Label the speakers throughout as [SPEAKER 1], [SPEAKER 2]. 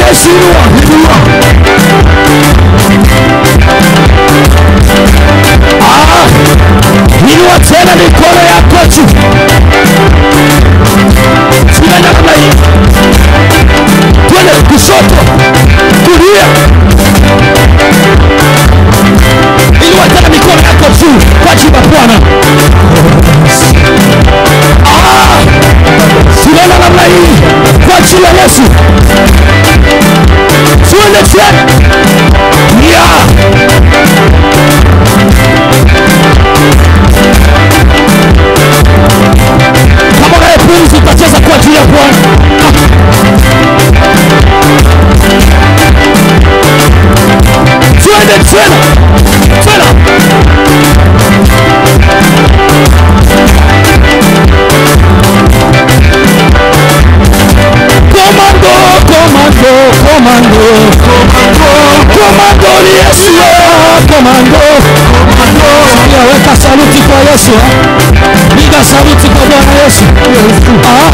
[SPEAKER 1] Yesu, inua, inua. Ah, inua tena mikono yako juu. Simama namna hii. Twende kushoto, kulia. Inua tena mikono yako juu kwa jina la Bwana. Ah, simama namna hii kwa jina la Yesu. Twende tena. Yeah. kama unaye pumzi utacheza kwa ajili ya Bwana. Twende tena tena. Komando, komando, komando, komando ni Yesu, komando, komando. Weka saluti kwa Yesu, eh? piga saluti kwa Bwana Yesu. Ah.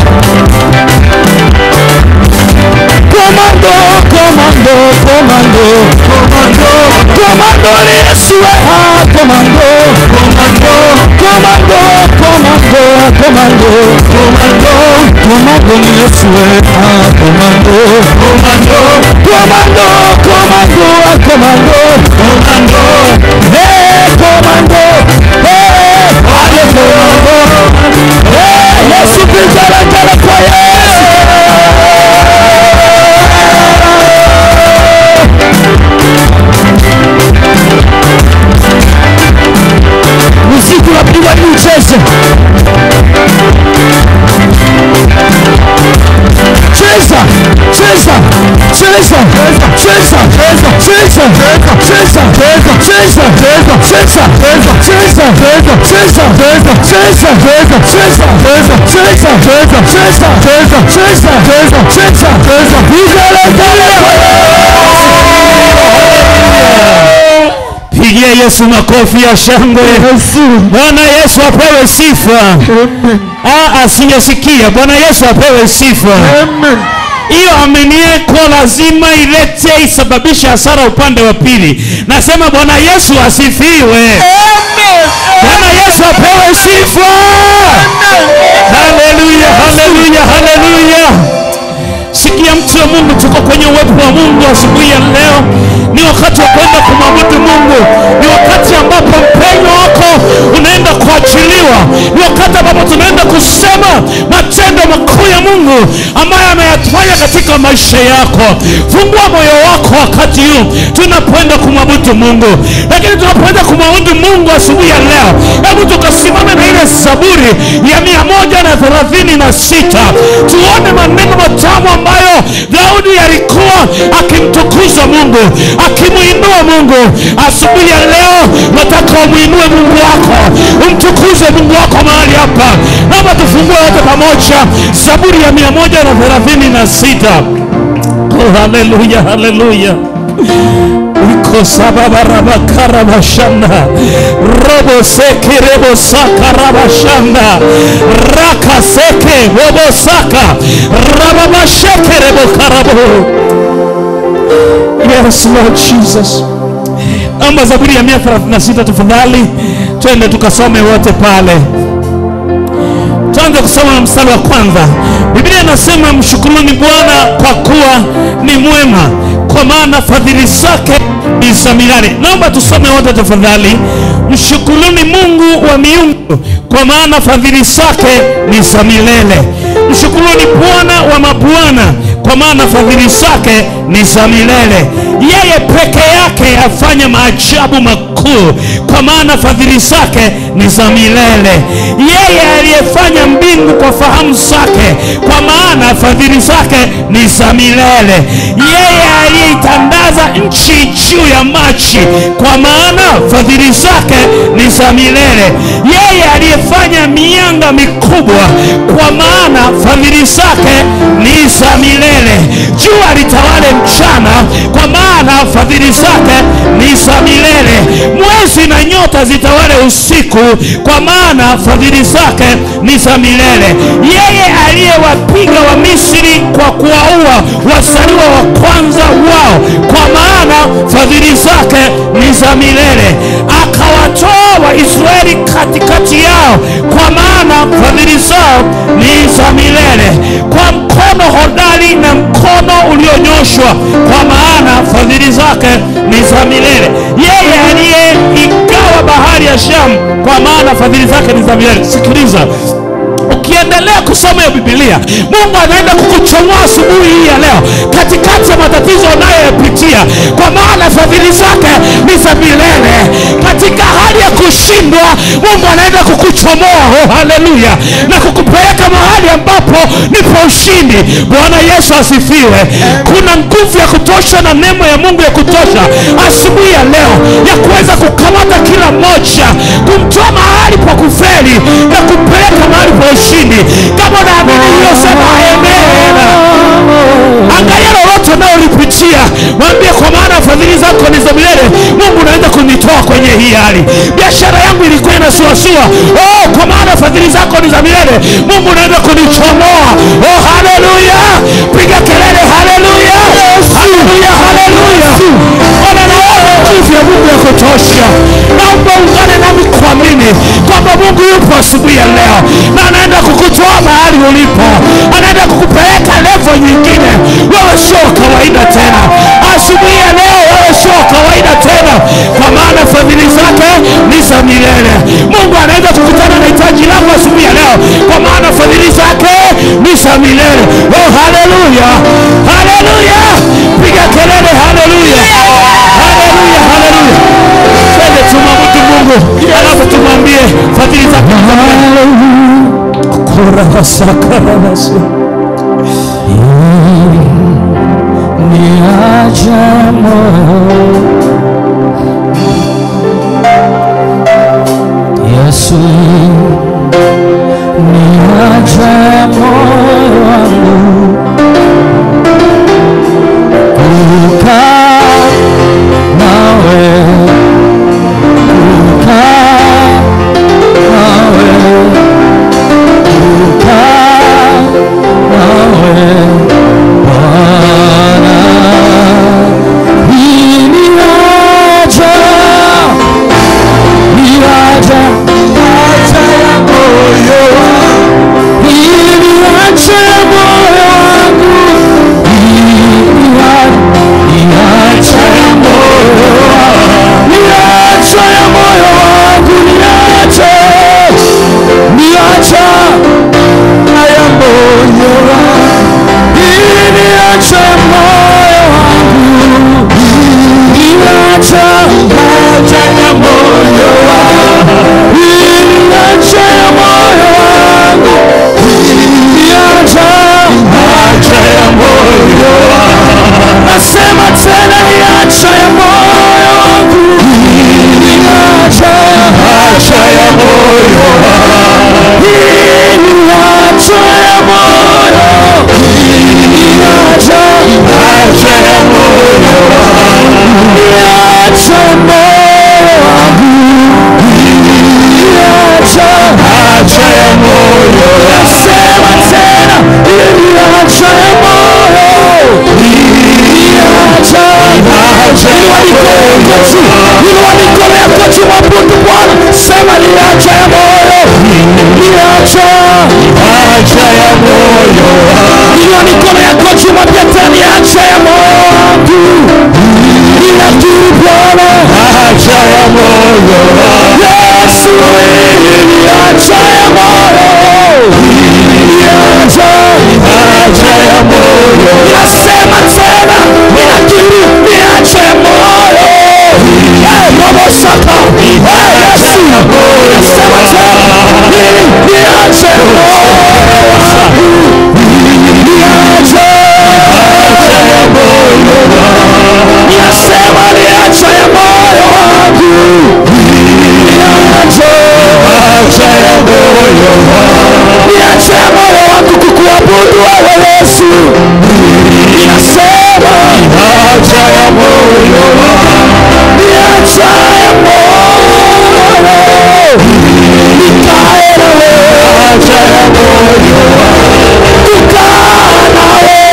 [SPEAKER 1] Komando, komando, komando, komando, komando ni Yesu, eh? komando, komando, komando, komando, komando, komando, komando ni Yesu, eh? komando, komando, komando, komando, komando, komando, hey, komando, hey, ale komando, hey, Yesu vigelegele kwa Yesu. Muziki unapigwa ni ucheze. Cheza, cheza, cheza, cheza, cheza, cheza, cheza, cheza, cheza, cheza, cheza, cheza, cheza, cheza, cheza, cheza, cheza, cheza, cheza, cheza. Vigelegele kwa
[SPEAKER 2] Pigia Yesu makofi ya shangwe. Bwana Yesu apewe sifa. Ah, asiyesikia Bwana Yesu apewe sifa. Hiyo amenieko lazima ilete isababishe hasara upande wa pili. Nasema Bwana Yesu asifiwe. Bwana Yesu apewe sifa. Haleluya, haleluya, haleluya. Sikia mtu wa Mungu, tuko kwenye uwepo wa Mungu asubuhi ya leo. Ni wakati wa kwenda kumwabudu Mungu, ni wakati ambapo mpenyo wako unaenda kuachiliwa, ni wakati ambapo tunaenda kusema matendo makuu ya Mungu ambayo ameyafanya katika maisha yako. Fungua moyo wako wakati huu tunapoenda kumwabudu Mungu, lakini tunapoenda kumwabudu Mungu asubuhi ya leo, hebu tukasimame na ile Zaburi ya mia moja na thelathini na sita tuone maneno matamu ambayo Daudi alikuwa akimtukuza Mungu, akimuinua Mungu. Asubuhi ya leo nataka umuinue Mungu wako, umtukuze Mungu wako mahali hapa. Naomba tufungue wote pamoja Zaburi ya mia moja na thelathini na sita. Oh, haleluya, haleluya ikosababarabakarabashanda robo seke rebo saka rabashanda raka seke robo saka rababasheke rebo karabo yes lord jesus amba zaburi ya 136 tafadhali twende tukasome wote pale tuanze kusoma na mstari wa kwanza biblia inasema mshukuruni bwana kwa kuwa ni mwema kwa maana fadhili zake ni za milele naomba tusome wote tafadhali mshukuruni mungu wa miungu kwa maana fadhili zake ni za milele mshukuruni bwana wa mabwana kwa maana fadhili zake ni za milele yeye peke yake afanya maajabu makuu kwa maana fadhili zake ni za milele yeye aliyefanya mbingu kwa fahamu zake kwa maana fadhili zake ni za milele yeye aliyeitandaza nchi juu ya maji kwa maana fadhili zake ni za milele yeye aliyefanya mianga mikubwa kwa maana fadhili zake ni za milele jua litawale mchana kwa maana fadhili zake ni za milele mwezi na nyota zitawale usiku kwa maana fadhili zake ni za milele yeye aliyewapiga wa misri kwa kuwaua wazaliwa wa kwanza wao, kwa maana fadhili zake ni za milele. Akawatoa Waisraeli katikati yao, kwa maana fadhili zao ni za milele. Kwa mkono hodari na mkono ulionyoshwa, kwa maana fadhili zake ni za milele. Yeye aliyeigawa bahari ya Shamu, kwa maana fadhili zake ni za milele. Sikiliza, ukiendelea kusoma hiyo Biblia, Mungu anaenda kukuchomoa asubuhi hii ya leo katikati ya matatizo unayoyapitia, kwa maana fadhili zake ni za milele. Katika hali ya kushindwa, Mungu anaenda kukuchomoa, oh haleluya, na kukupeleka mahali ambapo nipo ushindi. Bwana Yesu asifiwe. Kuna nguvu ya kutosha na neema ya Mungu ya kutosha asubuhi ya leo ya kuweza kukamata kila mmoja, kumtoa mahali pa kufeli na kumpeleka mahali pa ushindi. Kama unaamini hiyo, sema amen. Angalia lolote unalolipitia, mwambie kwa maana fadhili zako ni za milele. Mungu unaenda kunitoa kwenye hii hali. Biashara yangu ilikuwa inasuasua, oh, kwa maana fadhili zako ni za milele. Mungu unaenda kunichomoa. Oh, haleluya! Piga kelele, haleluya, haleluya, haleluya! Ona, naona nguvu ya Mungu ya kutosha. Naomba ungane nami kuamini kwamba Mungu yupo asubuhi ya leo na anaenda kukutoa mahali ulipo, anaenda kukupeleka level nyingine. Wewe sio kawaida tena asubuhi ya leo, wewe sio kawaida tena, kwa maana fadhili zake ni za milele. Mungu anaenda kukutana na hitaji lako asubuhi ya leo, kwa maana fadhili zake ni za milele. Oh, haleluya, haleluya! Piga kelele, haleluya, haleluya, haleluya! Twende tumwabudu Mungu, alafu tumwambie fadhili zake ni za milele. Kurabasakarabasu.
[SPEAKER 1] ni ajabu Yesu ni ajabu wangu kukaa nawe kukaa nawe kukaa nawe Bwana, hii ni haja, ni haja, haja ya moyo wangu. Hii ni haja ya moyo wangu. Hii ni haja, ni haja ya moyo wangu. Ni haja ya moyo wangu, ni haja, ni haja ya moyo wangu. Hii ni haja ya moyo wangu. Hii ni haja, haja ya moyo wangu. Hii ni haja ya moyo wangu. Hii ni haja, haja ya moyo wangu. Nasema tena ni haja ya moyo wangu. Hii ni haja, haja ya moyo wangu. Hii ni haja ya moyo. Hii ni haja, haja ya moyo wangu. Ni haja ya moyo wangu. Hii ni haja, haja ya moyo wangu. Nasema tena, hii ni haja ya moyo. Hii ni haja, haja ya moyo. Inua mikono yako juu, mwabudu Bwana. Sema ni haja ya moyo. Ni haja, haja ya moyo wangu. Inua mikono yako juu, mwambie tena ni haja ya moyo wangu. Ninakiri Bwana, haja ya moyo wangu. Yesu, hii ni haja ya moyo. Hii ni haja, haja ya moyo. Ninasema tena, ninakiri ni haja ya moyo. Eh, Robo Saka. Eh, Yesu. Nasema tena, hii ni haja ya moyo wangu. Hii ni haja, haja ya moyo wangu. Ninasema ni haja ya moyo wangu. Hii ni haja, haja ya moyo wangu. Ni haja ya moyo wangu kukuabudu wewe Yesu. Ninasema haja ya moyo wangu. Ni haja ya moyo. Nikae na wewe. Haja ya moyo wangu. Kukaa na wewe.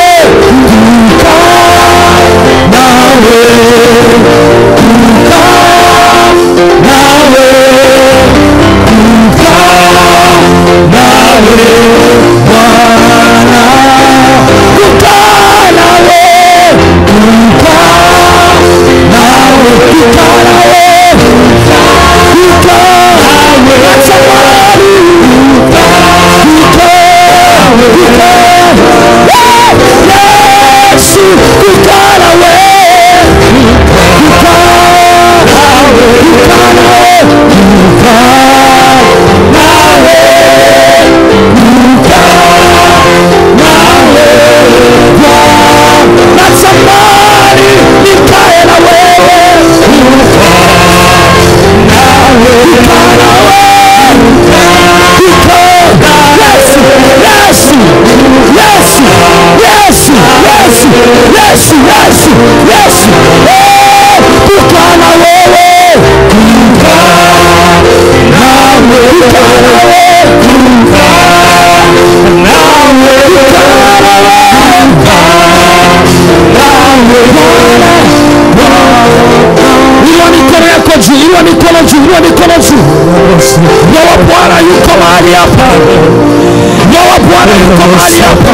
[SPEAKER 1] mahali hapa.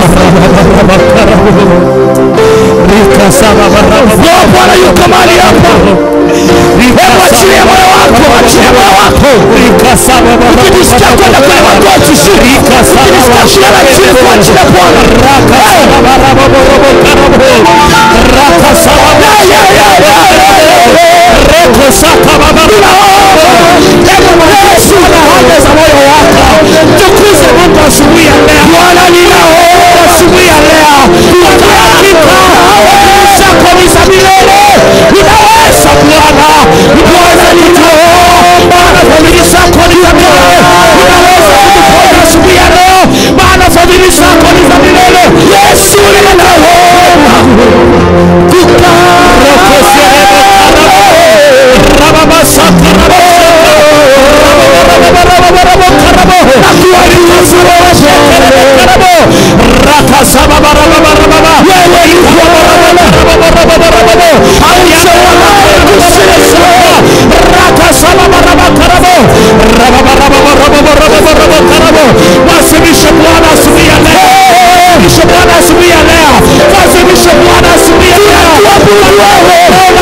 [SPEAKER 1] Roho Bwana yuko mahali hapa. Hebu achilie moyo wako, achilie moyo wako. Ukijisikia kwenda kwenye magoti, shuka. Ukijisikia kulala chini, kuachilia Bwana. Yeah, yeah, yeah, yeah, yeah, yeah. Yesu ana haja za moyo wako.
[SPEAKER 2] Tukuze Mungu asubuhi ya leo.
[SPEAKER 1] Bwana ninaomba
[SPEAKER 2] Asubuhi ya leo. Kwa hakika fadhili zako ni za milele. Unaweza Bwana. Bwana ninaomba fadhili zako ni za milele. Unaweza kutuponya asubuhi ya leo. Maana fadhili zako ni za milele.
[SPEAKER 1] Yesu ninaomba
[SPEAKER 2] Wasilishe Bwana asubuhi ya leo. Wasilishe Bwana asubuhi ya leo. Wasilishe Bwana asubuhi ya leo.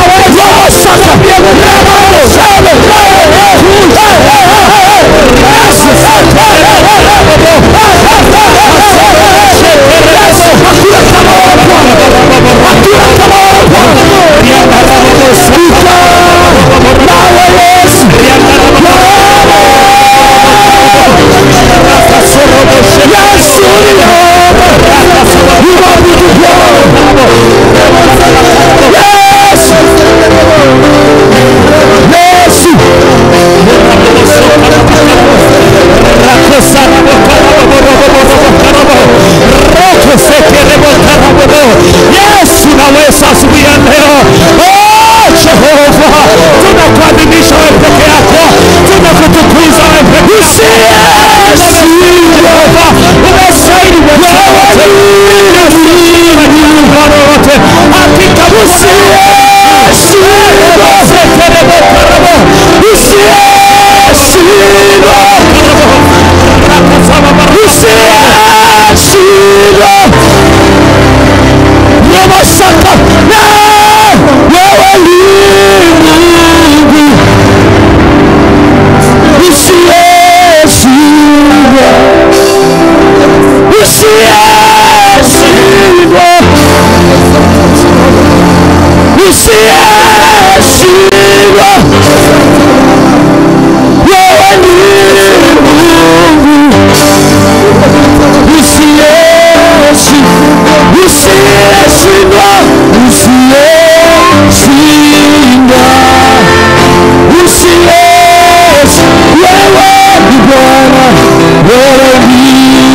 [SPEAKER 2] Yesu naweza asubuhi ya leo. Oh, Jehova, tunakuadhimisha wewe peke yako, tunakutukuza wewe peke yako. Jehova, umestahili Bwana wote. Bwana wote. Hakika
[SPEAKER 1] Usiyeshindwa wewe ni Mungu usiyeshindwa usiyeshindwa usiyeshindwa usiyeshi wewe ni Bwana wewe ni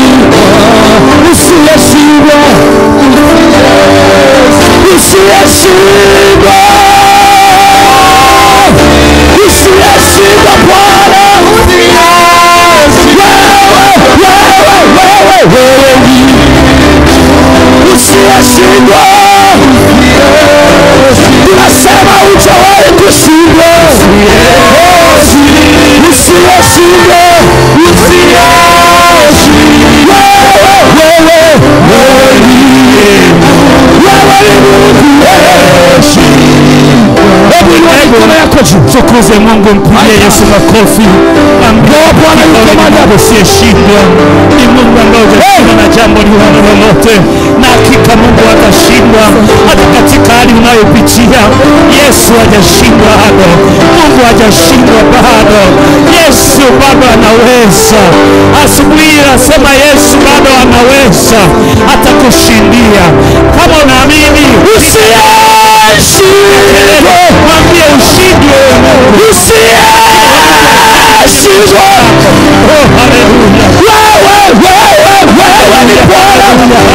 [SPEAKER 1] usiyeshindwa usiyeshindwa usiyeshindwa Bwana wewe wewe wewe ni usiyeshindwa tunasema hujawahi kushindwa usiyeshindwa usiyeshindwa wewe wewe wewe ni wewe ni Mungu hebu inua mikono yako juu
[SPEAKER 2] Tukuze Mungu, mpigie Yesu makofi. Ambia Bwana yuko mahali hapo, usiyeshindwa. Ni Mungu ambaye hujashindwa na jambo liwalo lolote, na hakika Mungu hatashindwa hata katika hali unayopitia. Yesu hajashindwa bado, Mungu hajashindwa bado. Yesu bado anaweza. Asubuhi hii nasema Yesu bado anaweza hata kushindia. Kama unaamini
[SPEAKER 1] usiyeshindwa
[SPEAKER 2] mwambie ushindwe Mungu.
[SPEAKER 1] usiyeshindwa
[SPEAKER 2] Oh, haleluya.
[SPEAKER 1] wewe wewe wewe ni Bwana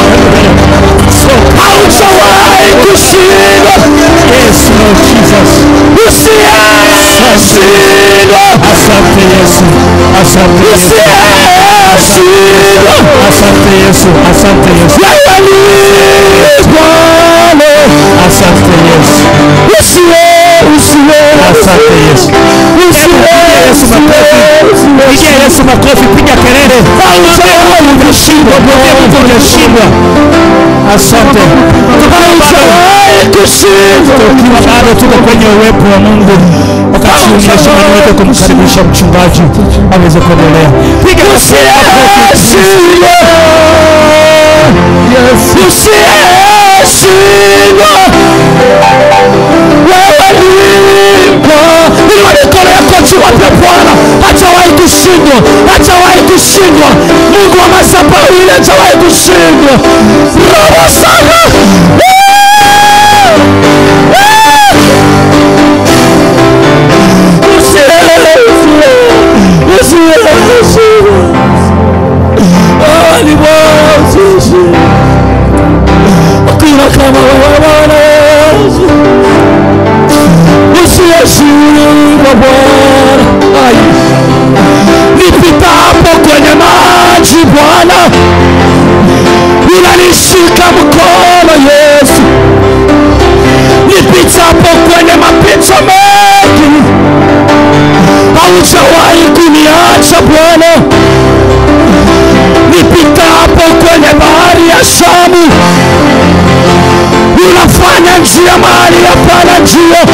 [SPEAKER 1] haujawahi kushindwa
[SPEAKER 2] Yes, Lord Jesus.
[SPEAKER 1] usiyeshindwa
[SPEAKER 2] Asante Yesu. Asante Yesu.
[SPEAKER 1] usiyeshindwa
[SPEAKER 2] Asante Yesu. Asante Yesu.
[SPEAKER 1] wewe ni Bwana
[SPEAKER 2] Asante Yesu.
[SPEAKER 1] usiye usiye
[SPEAKER 2] Asante Yesu.
[SPEAKER 1] usiye
[SPEAKER 2] Yesu makofi. Pigia Yesu makofi, piga kelele.
[SPEAKER 1] Haujawahi kushindwa
[SPEAKER 2] Mwambie Mungu
[SPEAKER 1] Bwana.
[SPEAKER 2] hujashindwa. Asante. Tukiwa bado
[SPEAKER 1] Haujawahi kushindwa.
[SPEAKER 2] tukiwa bado tuko kwenye uwepo wa Mungu, wakati huu ninashimani wetu kumkaribisha mchungaji aweze kuendelea. Piga makofi.
[SPEAKER 1] Usiyeshindwa. Usiyeshindwa. Wewe nipo. Inua mikono yako juu, wape Bwana. Hajawahi kushindwa, hajawahi kushindwa. Mungu wa madhabahu ile hajawahi kushindwa. Roho sana. Usiyeshindwa. Wewe ni Bwana usiyeshindwa. Hakuna kama wewe Bwana Yesu. Usiyeshindwa Bwana. Ai. Nipitapo kwenye maji Bwana, unanishika mkono Yesu. Nipitapo kwenye mapito mengi, haujawahi kuniacha Bwana. Nipitapo kwenye bahari ya Shamu, unafanya njia mahali hapana njia.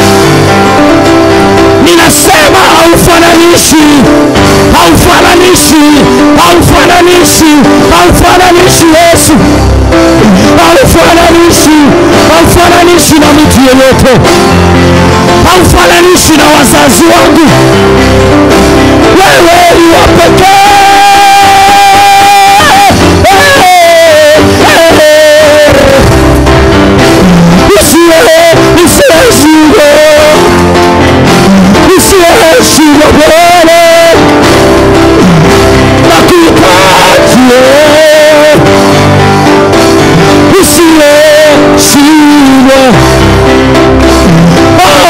[SPEAKER 1] Ninasema haufananishi, haufananishi, haufananishi, haufananishi Yesu, haufananishi, haufananishi na mtu yeyote, haufananishi na wazazi wangu. Wewe ni wa pekee. Usiye- usiyeshindwa. Usiyeshindwa Bwana. Nakuhitaji wewe. Usiyeshindwa. Oh.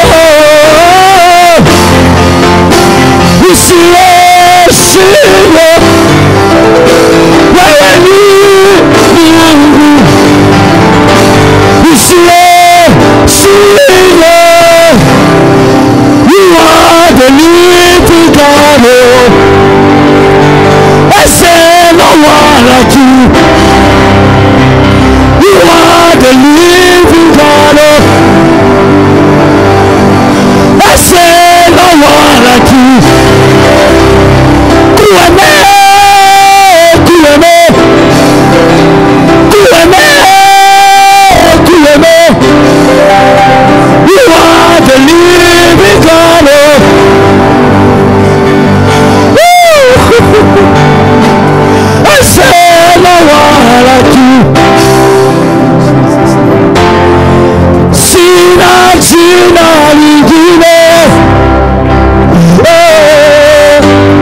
[SPEAKER 1] Usiyeshindwa. Wewe ni Mungu. Usiyeshindwa. You are the living God. I say no one like you. You are the living God. I say no one like you. Kueme, kueme, kueme, kueme. You are the living God. Woo! I say no one like you. Sina jina lingine. Oh,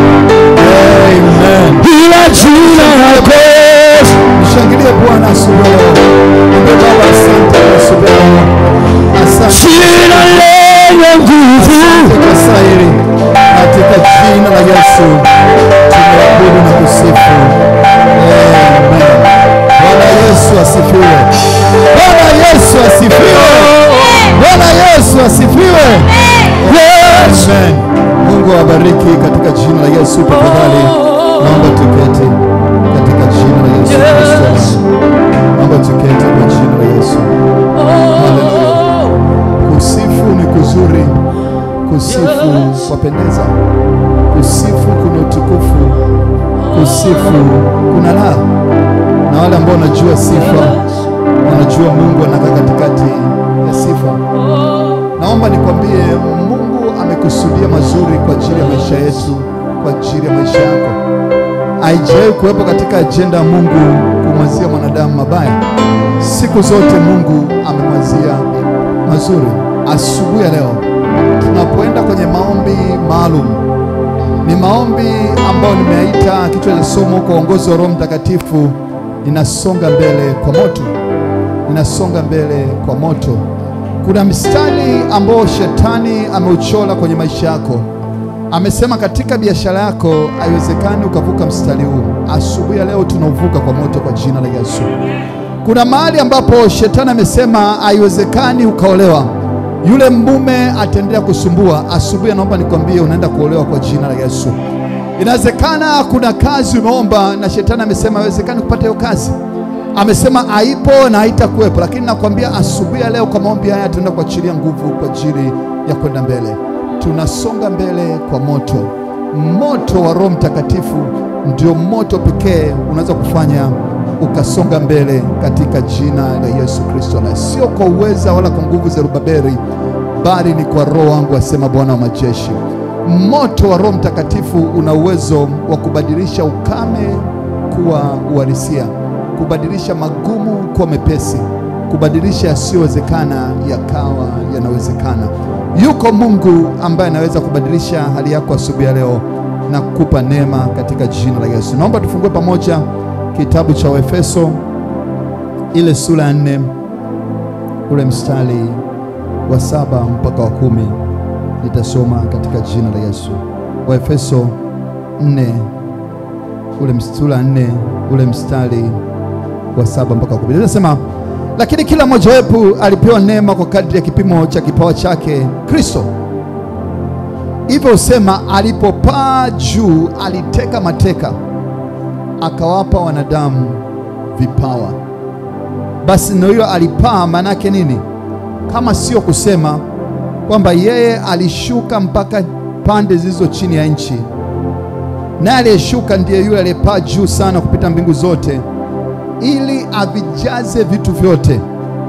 [SPEAKER 3] Amen.
[SPEAKER 1] ila jina lako.
[SPEAKER 3] Mshangilie Bwana asubuhi ya leo. Mwambie Baba asante kwa asubuhi ya leo. Asante
[SPEAKER 1] Jina lenye nguvu.
[SPEAKER 3] katika saa hili. Katika jina la Yesu tumeabudu na kusifu. Amen. Bwana Yesu asifiwe. Bwana Yesu asifiwe. Bwana Yesu asifiwe.
[SPEAKER 1] Yes.
[SPEAKER 3] Amen. Mungu awabariki katika jina la Yesu. Tafadhali naomba tuketi katika jina la Yesu Kristo. Naomba tuketi kwa jina la Yesu. Haleluya. Kusifu ni kuzuri, kusifu kwapendeza, kusifu kuna utukufu, kusifu kuna raha. Na wale ambao wanajua sifa, wanajua Mungu anakaa katikati ya sifa. Naomba nikwambie, Mungu amekusudia mazuri kwa ajili ya maisha yetu, kwa ajili ya maisha yako. Haijawahi kuwepo katika ajenda ya Mungu kumwazia mwanadamu mabaya. Siku zote Mungu amemwazia mazuri. Asubuhi ya leo tunapoenda kwenye maombi maalum, ni maombi ambayo nimeaita kichwa cha somo kwa uongozi wa Roho Mtakatifu, ninasonga mbele kwa moto, ninasonga mbele kwa moto. Kuna mstari ambao shetani ameuchora kwenye maisha yako. Amesema katika biashara yako haiwezekani ukavuka mstari huu. Asubuhi ya leo tunauvuka kwa moto kwa jina la Yesu. Kuna mahali ambapo shetani amesema haiwezekani ukaolewa, yule mume ataendelea kusumbua. Asubuhi naomba nikwambie, unaenda kuolewa kwa jina la Yesu. Inawezekana kuna kazi umeomba na shetani amesema haiwezekani kupata hiyo kazi, amesema haipo na haitakuwepo, lakini nakwambia asubuhi ya leo kwa maombi haya tunaenda kuachilia nguvu kwa ajili ya kwenda mbele. Tunasonga mbele kwa moto. Moto wa Roho Mtakatifu ndio moto pekee unaweza kufanya ukasonga mbele katika jina la Yesu Kristo, na sio kwa uweza wala kwa nguvu za Rubaberi, bali ni kwa Roho wangu, asema Bwana wa majeshi. Moto wa Roho Mtakatifu una uwezo wa kubadilisha ukame kuwa uhalisia, kubadilisha magumu kuwa mepesi, kubadilisha yasiyowezekana yakawa yanawezekana. Yuko Mungu ambaye anaweza kubadilisha hali yako asubuhi ya leo na kukupa neema katika jina la Yesu. Naomba tufungue pamoja kitabu cha Waefeso ile sura ya nne ule mstari wa saba mpaka wa kumi nitasoma katika jina la Yesu. Waefeso 4 ule sura nne ule mstari wa saba mpaka wa kumi linasema, lakini kila mmoja wetu alipewa neema kwa kadri ya kipimo cha kipawa chake Kristo. Hivyo husema, alipopaa juu aliteka mateka, akawapa wanadamu vipawa. Basi ndio hiyo alipaa, maana yake nini? Kama sio kusema kwamba yeye alishuka mpaka pande zilizo chini ya nchi, naye aliyeshuka ndiye yule aliyepaa juu sana kupita mbingu zote, ili avijaze vitu vyote.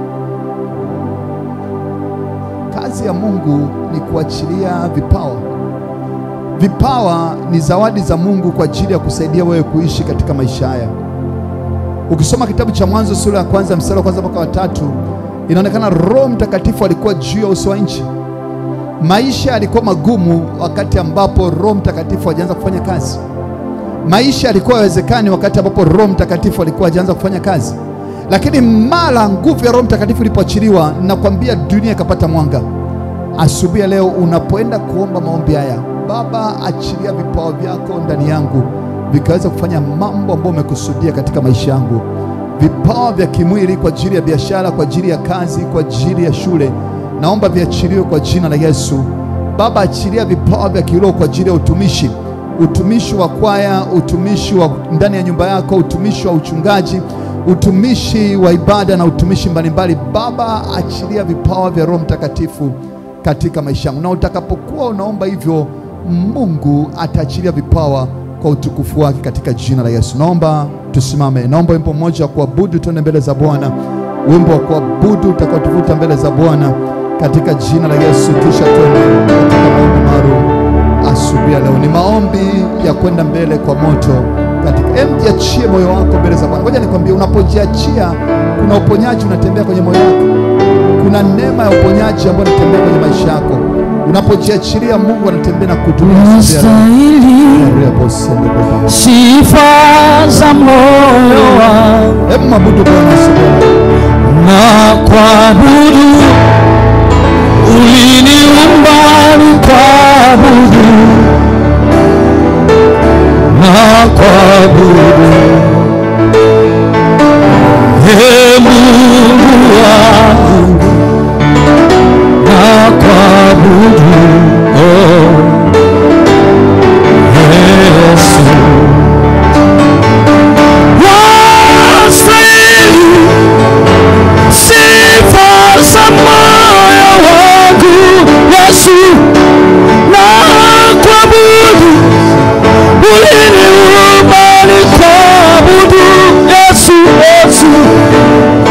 [SPEAKER 3] Kazi ya Mungu ni kuachilia vipawa. Vipawa ni zawadi za Mungu kwa ajili ya kusaidia wewe kuishi katika maisha haya. Ukisoma kitabu cha Mwanzo sura ya kwanza mstari wa kwanza mpaka wa tatu inaonekana Roho Mtakatifu alikuwa juu ya uso wa nchi. Maisha yalikuwa magumu wakati ambapo Roho Mtakatifu hajaanza kufanya kazi. Maisha yalikuwa yawezekani wakati ambapo Roho Mtakatifu alikuwa hajaanza kufanya kazi, lakini mara nguvu ya Roho Mtakatifu ilipoachiliwa, nakwambia dunia ikapata mwanga. Asubuhi ya leo unapoenda kuomba maombi haya, Baba, achilia vipawa vyako ndani yangu vikaweza kufanya mambo ambayo umekusudia katika maisha yangu vipawa vya kimwili kwa ajili ya biashara, kwa ajili ya kazi, kwa ajili ya shule, naomba viachiliwe kwa jina la Yesu. Baba, achilia vipawa vya kiroho kwa ajili ya utumishi, utumishi wa kwaya, utumishi wa ndani ya nyumba yako, utumishi wa uchungaji, utumishi wa ibada na utumishi mbalimbali. Baba, achilia vipawa vya Roho Mtakatifu katika maisha yangu, na utakapokuwa unaomba hivyo, Mungu ataachilia vipawa kwa utukufu wake katika jina la Yesu. Naomba tusimame, naomba wimbo mmoja wa kuabudu, tuende mbele za Bwana, wimbo wa kuabudu utakaotuvuta mbele za Bwana katika jina la Yesu, kisha tuende katika maombi maalum asubuhi ya leo. Ni maombi ya kwenda mbele kwa moto katika em, jiachie moyo wako mbele za Bwana. Ngoja nikwambie, unapojiachia kuna uponyaji unatembea kwenye moyo wako, kuna neema ya uponyaji ambayo inatembea kwenye maisha yako. Unapojiachilia, Mungu anatembea na kutumia
[SPEAKER 1] Unastahili sifa za moyo wangu
[SPEAKER 3] Hebu mabudu Bwana asubuhi ya leo.
[SPEAKER 1] na kuabudu, uliniumba nikuabudu na kuabudu, Ee Mungu wangu na kuabudu, oh, Yesu wastahili sifa za moyo wangu Yesu, na kuabudu, uliniumba nikuabudu Yesu, Yesu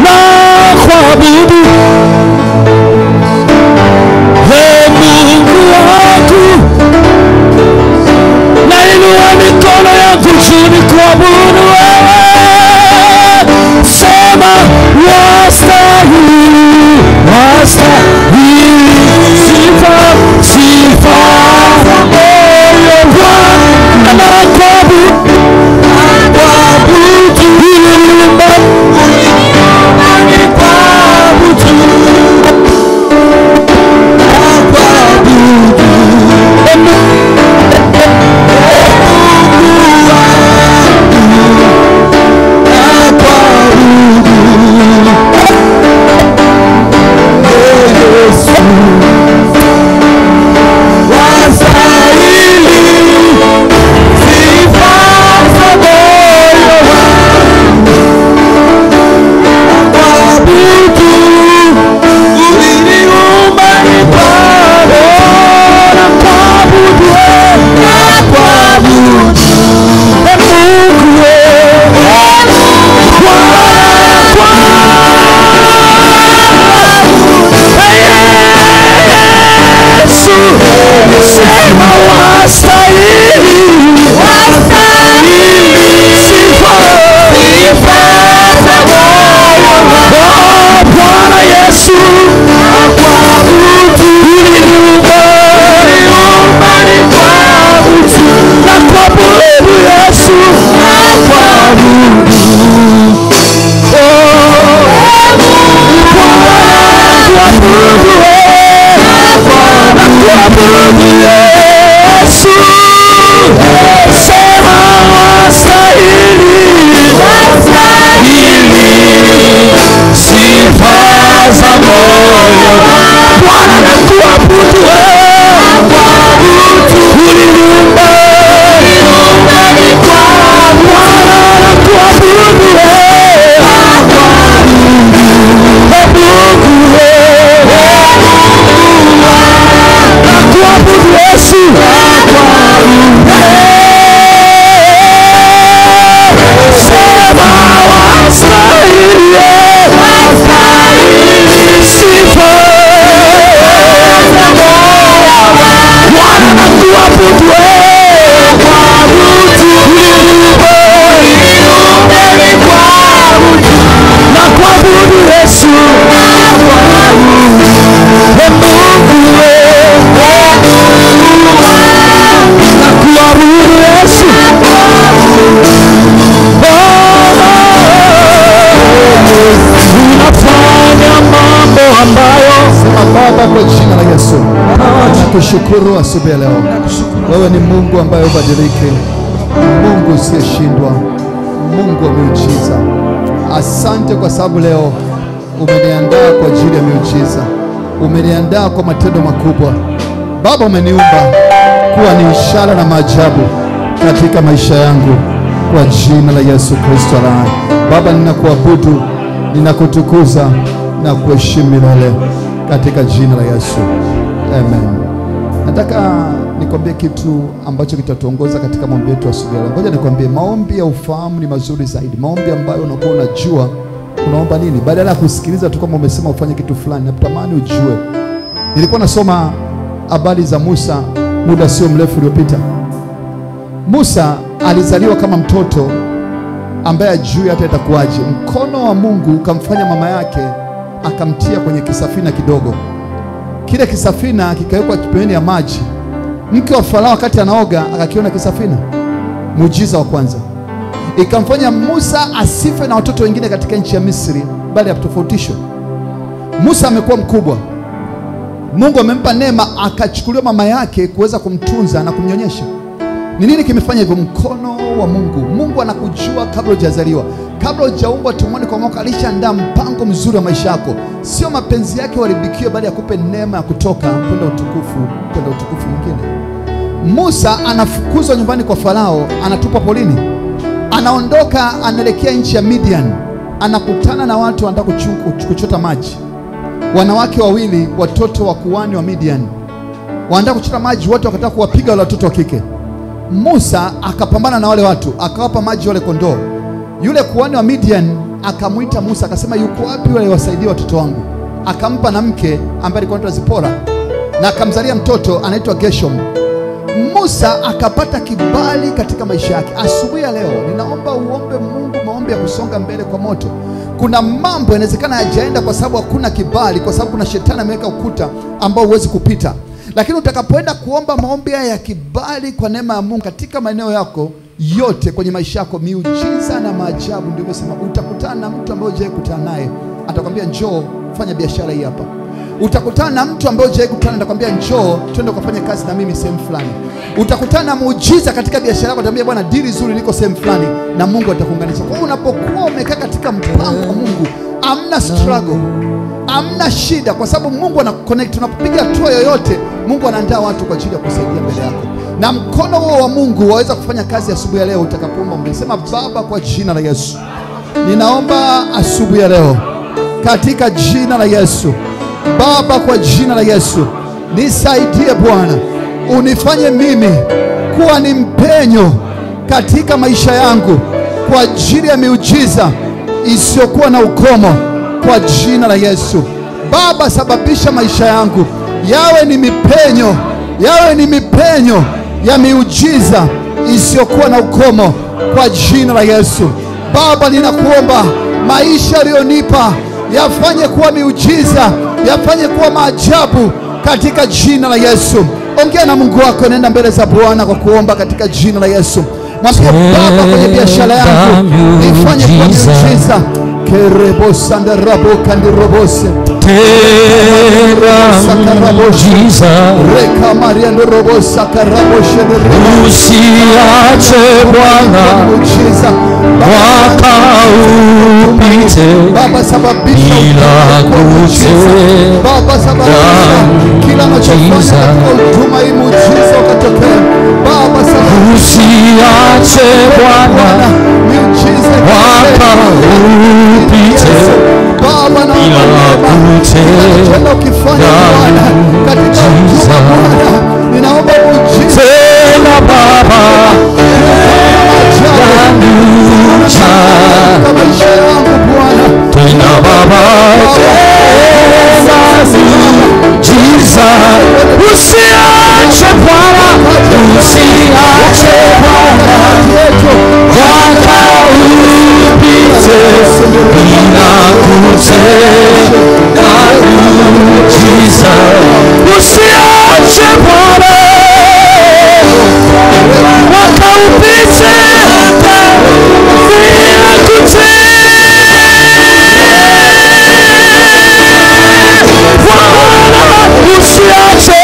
[SPEAKER 1] kuabudu Yesu, sema wastahili, wastahili sifa za moyo. Bwana na kuabudu wewe, uliniumba Bwana na kuabudu wewe, Mungu wewe na kuabudu Yesu sema wastahili sifa Bwana na kuabudu na kuabudu Yesu Mungu wewe na kuabudu Yesu unafanya mambo ambayo
[SPEAKER 3] Sema Baba, kwa jina la Yesu, nakushukuru asubuhi ya leo. Wewe ni Mungu ambaye ubadilike, Mungu usiyeshindwa, Mungu wa miujiza. Asante kwa sababu leo umeniandaa kwa ajili ya miujiza, umeniandaa kwa matendo makubwa. Baba, umeniumba kuwa ni ishara na maajabu katika maisha yangu, kwa jina la Yesu Kristo aliye hai. Baba, ninakuabudu, ninakutukuza na kuheshimu milele katika jina la Yesu, amen. Nataka nikwambie kitu ambacho kitatuongoza katika maombi yetu asubuhi ya leo. Ngoja nikwambie, maombi ya ufahamu ni mazuri zaidi, maombi ambayo unakuwa unajua unaomba nini, badala ya kusikiliza tu kama umesema ufanye kitu fulani. Natamani ujue. Nilikuwa nasoma habari za Musa muda sio mrefu uliopita. Musa alizaliwa kama mtoto ambaye ajui hata itakuwaje. Mkono wa Mungu ukamfanya mama yake akamtia kwenye kisafina kidogo. Kile kisafina kikawekwa pembeni ya maji. Mke wa Farao wakati anaoga akakiona kisafina. Muujiza wa kwanza ikamfanya Musa asife na watoto wengine katika nchi ya Misri, bali atofautishwe. Musa amekuwa mkubwa, Mungu amempa neema, akachukuliwa mama yake kuweza kumtunza na kumnyonyesha. Ni nini kimefanya hivyo? Mkono wa Mungu. Mungu anakujua kabla hujazaliwa, kabla hujaumbwa tumboni kwa mwaka, alishaandaa mpango mzuri wa maisha yako. Sio mapenzi yake uharibikiwe, bali akupe neema ya kutoka kwenda utukufu, kwenda utukufu mwingine. Musa anafukuzwa nyumbani kwa Farao, anatupwa polini, anaondoka, anaelekea nchi ya Midian, anakutana na watu wanataka kuchu- kuchota maji. Wanawake wawili, watoto wa kuhani wa Midian, wanataka kuchota maji, wote wakataka kuwapiga wale watoto wa kike. Musa akapambana na wale watu, akawapa maji wale kondoo. Yule kuhani wa Midian akamwita Musa akasema, yuko wapi wale wasaidie watoto wangu? Akampa na mke ambaye alikuwa anaitwa Zipora na akamzalia mtoto anaitwa Gershom. Musa akapata kibali katika maisha yake. Asubuhi ya leo ninaomba uombe Mungu maombi ya kusonga mbele kwa moto. Kuna mambo yanawezekana hayajaenda kwa sababu hakuna kibali, kwa sababu kuna shetani ameweka ukuta ambao huwezi kupita. Lakini utakapoenda kuomba maombi haya ya kibali kwa neema ya Mungu katika maeneo yako yote kwenye maisha yako, miujiza na maajabu, ndio nimesema utakutana na mtu ambaye hujawahi kukutana naye, atakwambia njoo fanya biashara hii hapa utakutana na mtu ambaye hujawahi kukutana, atakwambia njoo twende ukafanye kazi na mimi sehemu fulani. Utakutana na muujiza katika biashara yako, atakwambia bwana, dili zuri liko sehemu fulani, na Mungu atakuunganisha. Kwa hiyo unapokuwa umekaa katika mpango wa Mungu, amna struggle, amna shida, kwa sababu Mungu anakuconnect. Unapopiga hatua yoyote, Mungu anaandaa watu kwa ajili ya kusaidia mbele yako, na mkono huo wa Mungu waweza kufanya kazi asubuhi ya leo utakapoomba. Umesema Baba, kwa jina la Yesu ninaomba asubuhi ya leo katika jina la Yesu. Baba, kwa jina la Yesu nisaidie Bwana, unifanye mimi kuwa ni mpenyo katika maisha yangu kwa ajili ya miujiza isiyokuwa na ukomo kwa jina la Yesu. Baba, sababisha maisha yangu yawe ni mipenyo, yawe ni mipenyo ya miujiza isiyokuwa na ukomo kwa jina la Yesu. Baba, ninakuomba maisha aliyonipa yafanye kuwa miujiza, yafanye kuwa maajabu katika jina la Yesu. Ongea na Mungu wako, nenda mbele za Bwana kwa kuomba katika jina la Yesu. Mwambie Baba, kwenye biashara yangu
[SPEAKER 1] Tenda
[SPEAKER 3] ifanye kuwa
[SPEAKER 1] miujiza.
[SPEAKER 3] miujiza. kerebosandarabo kandirobose
[SPEAKER 1] tena muujiza,
[SPEAKER 3] Reka Maria Ndorobo Sakarabo Shedere
[SPEAKER 1] usiache Bwana
[SPEAKER 3] Muujiza
[SPEAKER 1] mwaka upite
[SPEAKER 3] Baba sababisha
[SPEAKER 1] bila
[SPEAKER 3] muujiza.
[SPEAKER 1] kutenda
[SPEAKER 3] Baba sababisha kila anachofanya
[SPEAKER 1] muujiza.
[SPEAKER 3] katika huduma hii muujiza ukatokea. Baba sababisha
[SPEAKER 1] usiache
[SPEAKER 3] Bwana
[SPEAKER 1] Bwana
[SPEAKER 3] miujiza
[SPEAKER 1] mwaka upite
[SPEAKER 3] Baba na
[SPEAKER 1] bila kutenda
[SPEAKER 3] tena ukifanya Bwana katika
[SPEAKER 1] muujiza.
[SPEAKER 3] huduma Bwana ninaomba muujiza
[SPEAKER 1] tena Baba yanucha
[SPEAKER 3] katika maisha yangu Bwana
[SPEAKER 1] tena Baba tena muujiza usiache Bwana usiache Bwana mwaka upite bila kutenda muujiza usiache Bwana mwaka upite bila kutenda Bwana usiache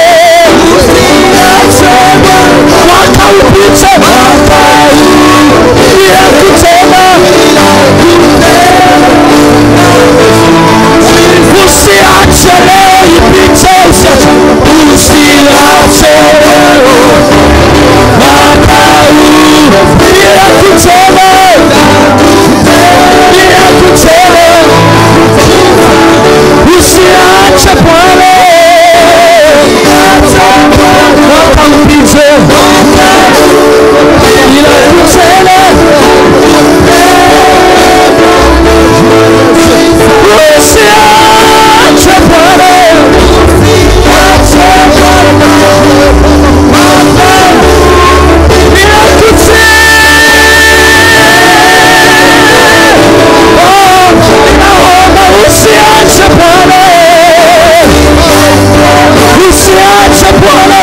[SPEAKER 1] usiache mwaka upite mwaka bila kutenda usiache leo ipite usiache usiache leo mwaka huu bila kutenda bila kutenda usiache Bwana mwaka upite bila kutenda usiache Bwana usiache Bwana mwaka bila kutenda usiache Bwana usiache Bwana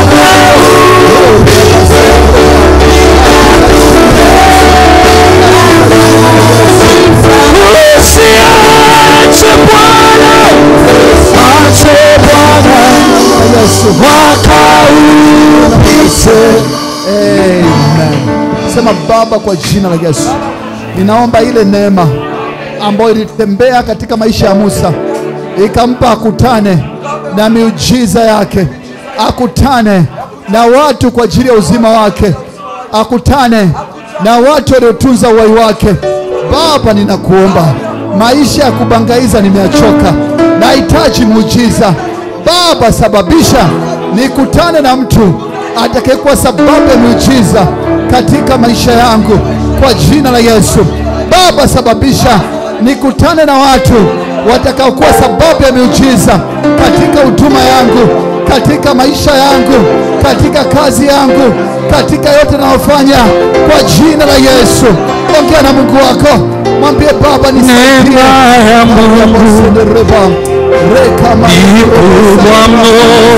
[SPEAKER 1] usiache Bwana usiache Bwana mwaka upite
[SPEAKER 3] Amen. Sema Baba, kwa jina la Yesu, ninaomba ile neema ambayo ilitembea katika maisha ya Musa ikampa akutane na miujiza yake, akutane na watu kwa ajili ya uzima wake, akutane na watu waliotunza uhai wake. Baba, ninakuomba, maisha ya kubangaiza nimeachoka, nahitaji muujiza. Baba, sababisha nikutane na mtu atakayekuwa sababu ya miujiza katika maisha yangu kwa jina la Yesu. Baba, sababisha nikutane na watu watakaokuwa sababu ya miujiza katika huduma yangu, katika maisha yangu, katika kazi yangu, katika yote nayofanya kwa jina la Yesu. Ongea na Mungu wako, mwambie Baba, nisaidie.
[SPEAKER 1] neema ya Mungu
[SPEAKER 3] Reka ma-
[SPEAKER 1] ni kubwa mno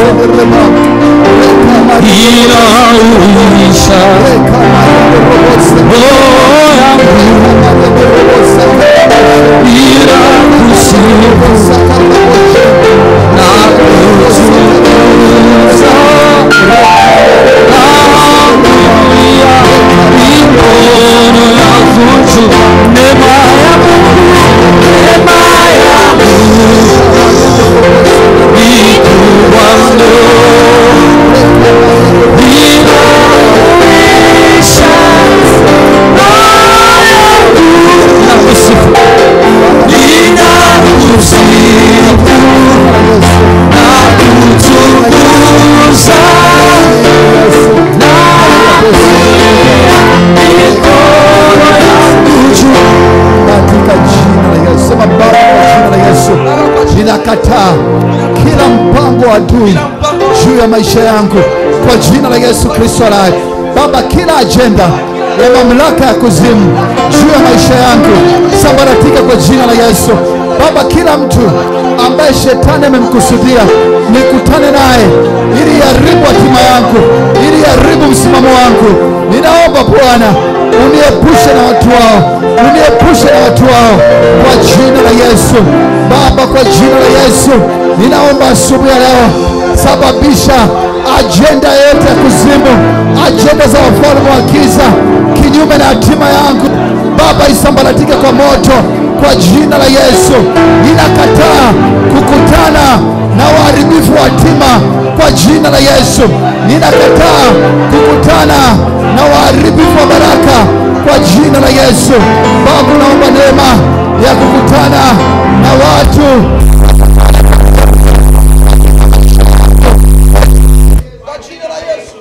[SPEAKER 3] Reka ma-
[SPEAKER 1] inauisha
[SPEAKER 3] Reka ma-
[SPEAKER 1] roho yangu bila kusifu na kutukuza Haleluya, mikono yangu juu. Neema ya Mungu, neema ya Mungu ni kubwa mno, inauisha roho yangu na kusifu ninakusifu na kutukuza na mikono yangu juu.
[SPEAKER 3] katika jina la Yesu. Sema Baba, kwa jina la Yesu, ninakataa kila mpango wa adui juu ya maisha yangu kwa jina la Yesu Kristo aliye. Baba, kila ajenda ya mamlaka ya kuzimu juu ya maisha yangu sambaratika kwa jina la Yesu. Baba, kila mtu ambaye shetani amemkusudia nikutane naye ili iharibu hatima yangu, ili iharibu msimamo wangu, ninaomba Bwana uniepushe na watu wao uniepushe na watu wao kwa jina la Yesu. Baba, kwa jina la Yesu ninaomba asubuhi ya leo, sababisha ajenda yote ya kuzimu, ajenda za wafalme wa giza kinyume na hatima yangu Baba, isambaratike kwa moto kwa jina la Yesu. Ninakataa kukutana na waharibifu wa hatima kwa jina la Yesu. Ninakataa kukutana na waharibifu wa baraka kwa jina la Yesu. Baba, naomba neema ya kukutana na watu kwa jina la Yesu.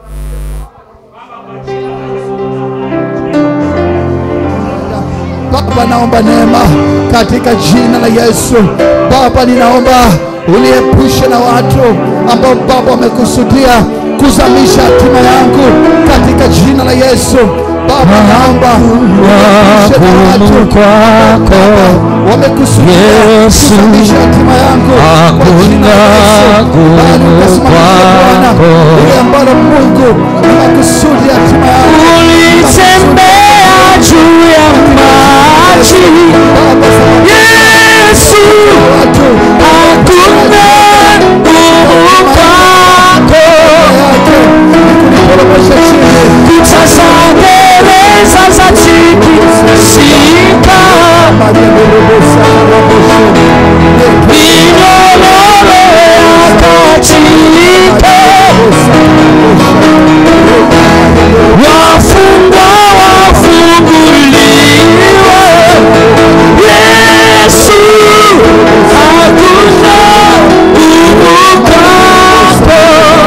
[SPEAKER 3] Baba, naomba neema katika jina la Yesu. Baba, ninaomba uniepushe na watu ambao Baba wamekusudia kuzamisha hatima yangu katika jina la Yesu. Baba, naomba uniepushe na watu
[SPEAKER 1] kwako
[SPEAKER 3] wamekusudia
[SPEAKER 1] Yesu.
[SPEAKER 3] kuzamisha hatima yangu kwa jina la Yesu.
[SPEAKER 1] Hakuna
[SPEAKER 3] Bali ukasimamisha Bwana
[SPEAKER 1] kwako.
[SPEAKER 3] ile ambalo Mungu ni makusudi ya hatima yangu.
[SPEAKER 1] ulitembea juu ya maji
[SPEAKER 3] Baba, sababu
[SPEAKER 1] Yesu
[SPEAKER 3] watu
[SPEAKER 1] hakuna nguvu kwako
[SPEAKER 3] yake ni kuniporomosha chini
[SPEAKER 1] kuta za gereza za chiki sika minyororo yakachika wafungwa wafunguliwe Yesu hakuna nguvu kwako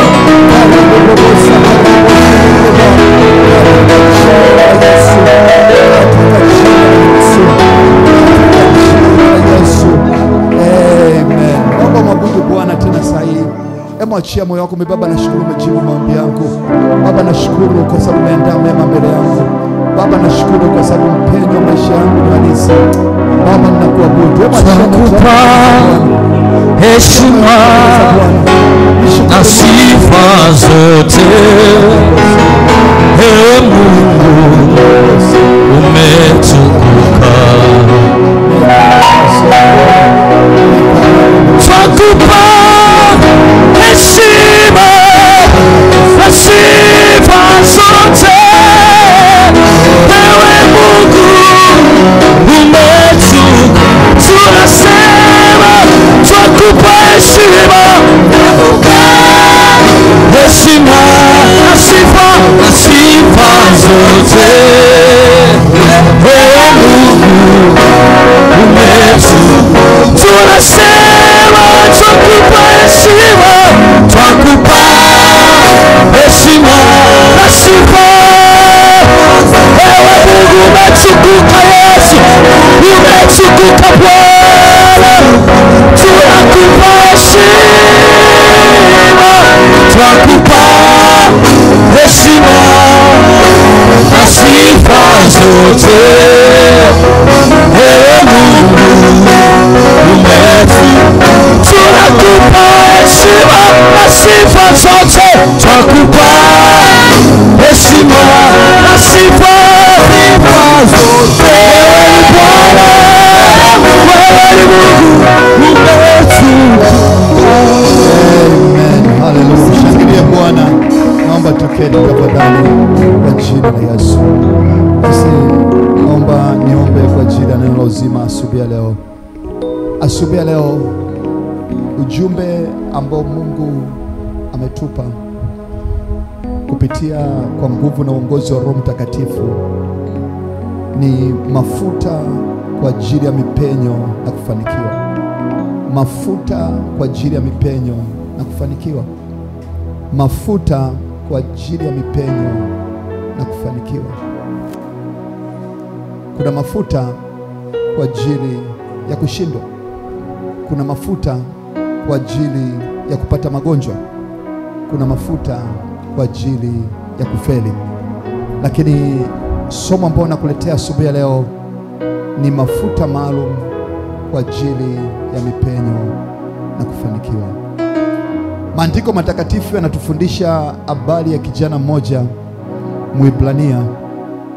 [SPEAKER 3] Naomba mwabudu Bwana tena saa hii. Hebu achia moyo wako. Baba, nashukuru umejibu maombi yangu. Baba, nashukuru kwa sababu umeandaa mema mbele yangu. Baba, nashukuru kwa sababu mpenyo wa maisha yangu ni halisi. Baba, ninakuabudu. Hebu achia moyo wako.
[SPEAKER 1] Twakupa heshima na sifa zote Ee Mungu umetukuka Twakupa heshima na sifa zote Ewe Mungu umetukuka Tunasema twakupa heshima heshima na sifa na sifa zote Ewe Mungu umetukuka tunasema twakupa heshima twakupa heshima na sifa ewe mungu umetukuka yesu umetukuka bwana tunakupa heshima twakupa heshima na sifa zote ewe mungu umetu tunakupa heshima na sifa zote twakupa heshima na sifa zote wewe ni bwana wewe ni mungu
[SPEAKER 3] Amen. Haleluya. Shangilie Bwana. Naomba tuketi tafadhali kwa jina la Yesu. Basi naomba niombe kwa ajili ya neno la uzima asubuhi ya leo. Asubuhi ya leo ujumbe ambao Mungu ametupa kupitia kwa nguvu na uongozi wa Roho Mtakatifu ni mafuta kwa ajili ya mipenyo na kufanikiwa mafuta kwa ajili ya mipenyo na kufanikiwa, mafuta kwa ajili ya mipenyo na kufanikiwa. Kuna mafuta kwa ajili ya kushindwa, kuna mafuta kwa ajili ya kupata magonjwa, kuna mafuta kwa ajili ya kufeli. Lakini somo ambalo nakuletea asubuhi ya leo ni mafuta maalum kwa ajili ya mipenyo na kufanikiwa. Maandiko matakatifu yanatufundisha habari ya kijana mmoja Mwibrania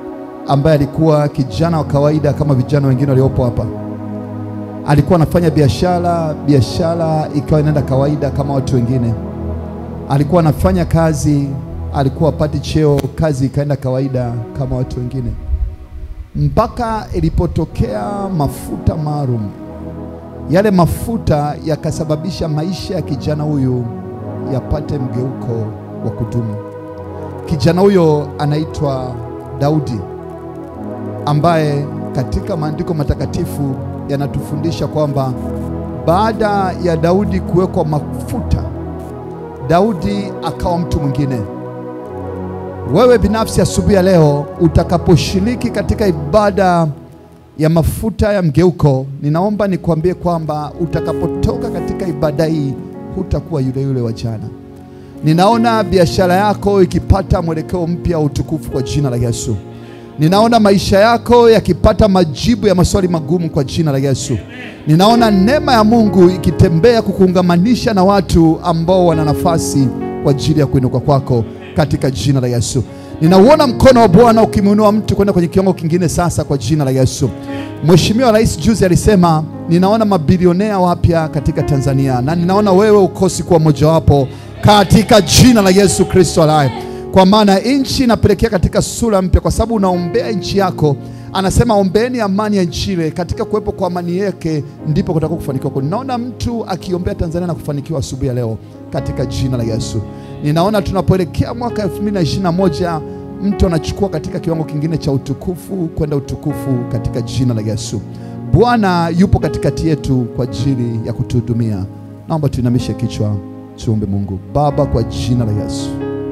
[SPEAKER 3] ambaye alikuwa kijana wa kawaida kama vijana wengine waliopo hapa. Alikuwa anafanya biashara, biashara ikawa inaenda kawaida kama watu wengine. Alikuwa anafanya kazi, alikuwa apati cheo, kazi ikaenda kawaida kama watu wengine, mpaka ilipotokea mafuta maalum. Yale mafuta yakasababisha maisha ya kijana huyu yapate mgeuko wa kudumu. Kijana huyo anaitwa Daudi ambaye katika maandiko matakatifu yanatufundisha kwamba baada ya Daudi kuwekwa mafuta, Daudi akawa mtu mwingine. Wewe binafsi asubuhi ya leo utakaposhiriki katika ibada ya mafuta ya mgeuko, ninaomba nikuambie kwamba utakapotoka katika ibada hii hutakuwa yule yule wa jana. Ninaona biashara yako ikipata mwelekeo mpya wa utukufu kwa jina la Yesu. Ninaona maisha yako yakipata majibu ya maswali magumu kwa jina la Yesu. Ninaona neema ya Mungu ikitembea kukuungamanisha na watu ambao wana nafasi kwa ajili ya kuinuka kwako katika jina la Yesu. Ninauona mkono wa Bwana ukimwinua mtu kwenda kwenye kiwango kingine sasa kwa jina la Yesu. Mheshimiwa Rais juzi alisema, ninaona mabilionea wapya katika Tanzania na ninaona wewe ukosi kuwa mojawapo katika jina la Yesu Kristo aliye kwa maana nchi inapelekea katika sura mpya, kwa sababu unaombea nchi yako. Anasema ombeeni amani ya nchi ile, katika kuwepo kwa amani yake ndipo kutakuwa kufanikiwa. Kwa ninaona mtu akiombea Tanzania na kufanikiwa asubuhi ya leo katika jina la Yesu. Ninaona tunapoelekea mwaka 2021 mtu anachukua katika kiwango kingine cha utukufu kwenda utukufu katika jina la Yesu. Bwana yupo katikati yetu kwa ajili ya kutuhudumia. Naomba tuinamishe kichwa, tuombe Mungu. Baba, kwa jina la Yesu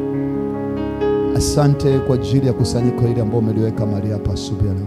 [SPEAKER 3] Asante kwa ajili ya kusanyiko hili ambao umeliweka mahali hapa asubuhi ya leo.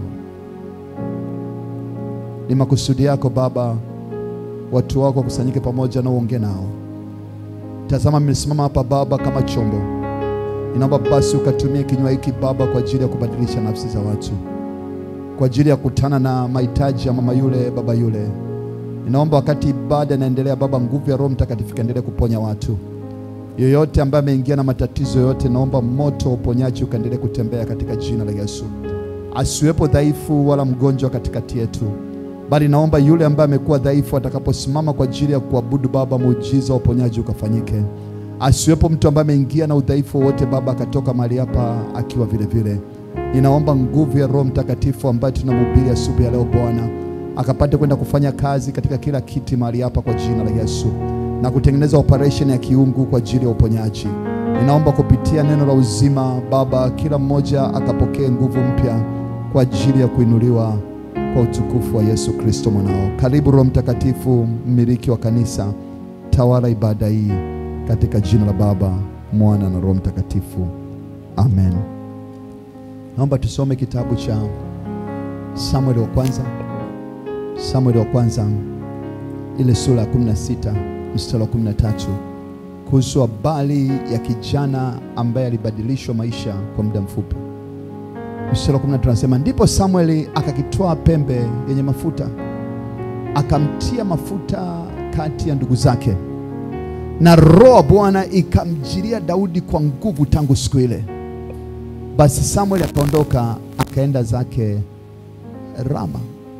[SPEAKER 3] Ni makusudi yako Baba, watu wako wakusanyike pamoja na uongee nao. Tazama, nimesimama hapa Baba kama chombo. Ninaomba basi ukatumie kinywa hiki Baba kwa ajili ya kubadilisha nafsi za watu, kwa ajili ya kutana na mahitaji ya mama yule, baba yule. Ninaomba wakati ibada inaendelea Baba, nguvu ya Roho Mtakatifu ikaendelee kuponya watu yoyote ambaye ameingia na matatizo yoyote, naomba moto wa uponyaji ukaendelee kutembea katika jina la Yesu. Asiwepo dhaifu wala mgonjwa katikati yetu, bali naomba yule ambaye amekuwa dhaifu atakaposimama kwa ajili ya kuabudu Baba, muujiza wa uponyaji ukafanyike. Asiwepo mtu ambaye ameingia na udhaifu wowote Baba, akatoka mahali hapa akiwa vile vile. Ninaomba nguvu ya Roho Mtakatifu ambaye tunamhubiri asubuhi ya leo Bwana, akapate kwenda kufanya kazi katika kila kiti mahali hapa kwa jina la Yesu na kutengeneza operation ya kiungu kwa ajili ya uponyaji. Ninaomba kupitia neno la uzima Baba, kila mmoja akapokee nguvu mpya kwa ajili ya kuinuliwa kwa utukufu wa Yesu Kristo mwanao. Karibu Roho Mtakatifu, mmiliki wa kanisa, tawala ibada hii katika jina la Baba, Mwana na Roho Mtakatifu, amen. Naomba tusome kitabu cha Samueli wa kwanza, Samueli wa kwanza ile sura ya 16 mstari wa 13 kuhusu habari ya kijana ambaye alibadilishwa maisha kwa muda mfupi. Mstari wa 13 anasema, ndipo Samueli akakitwaa pembe yenye mafuta akamtia mafuta kati ya ndugu zake, na roho wa Bwana ikamjilia Daudi kwa nguvu tangu siku ile. Basi Samueli akaondoka akaenda zake Rama.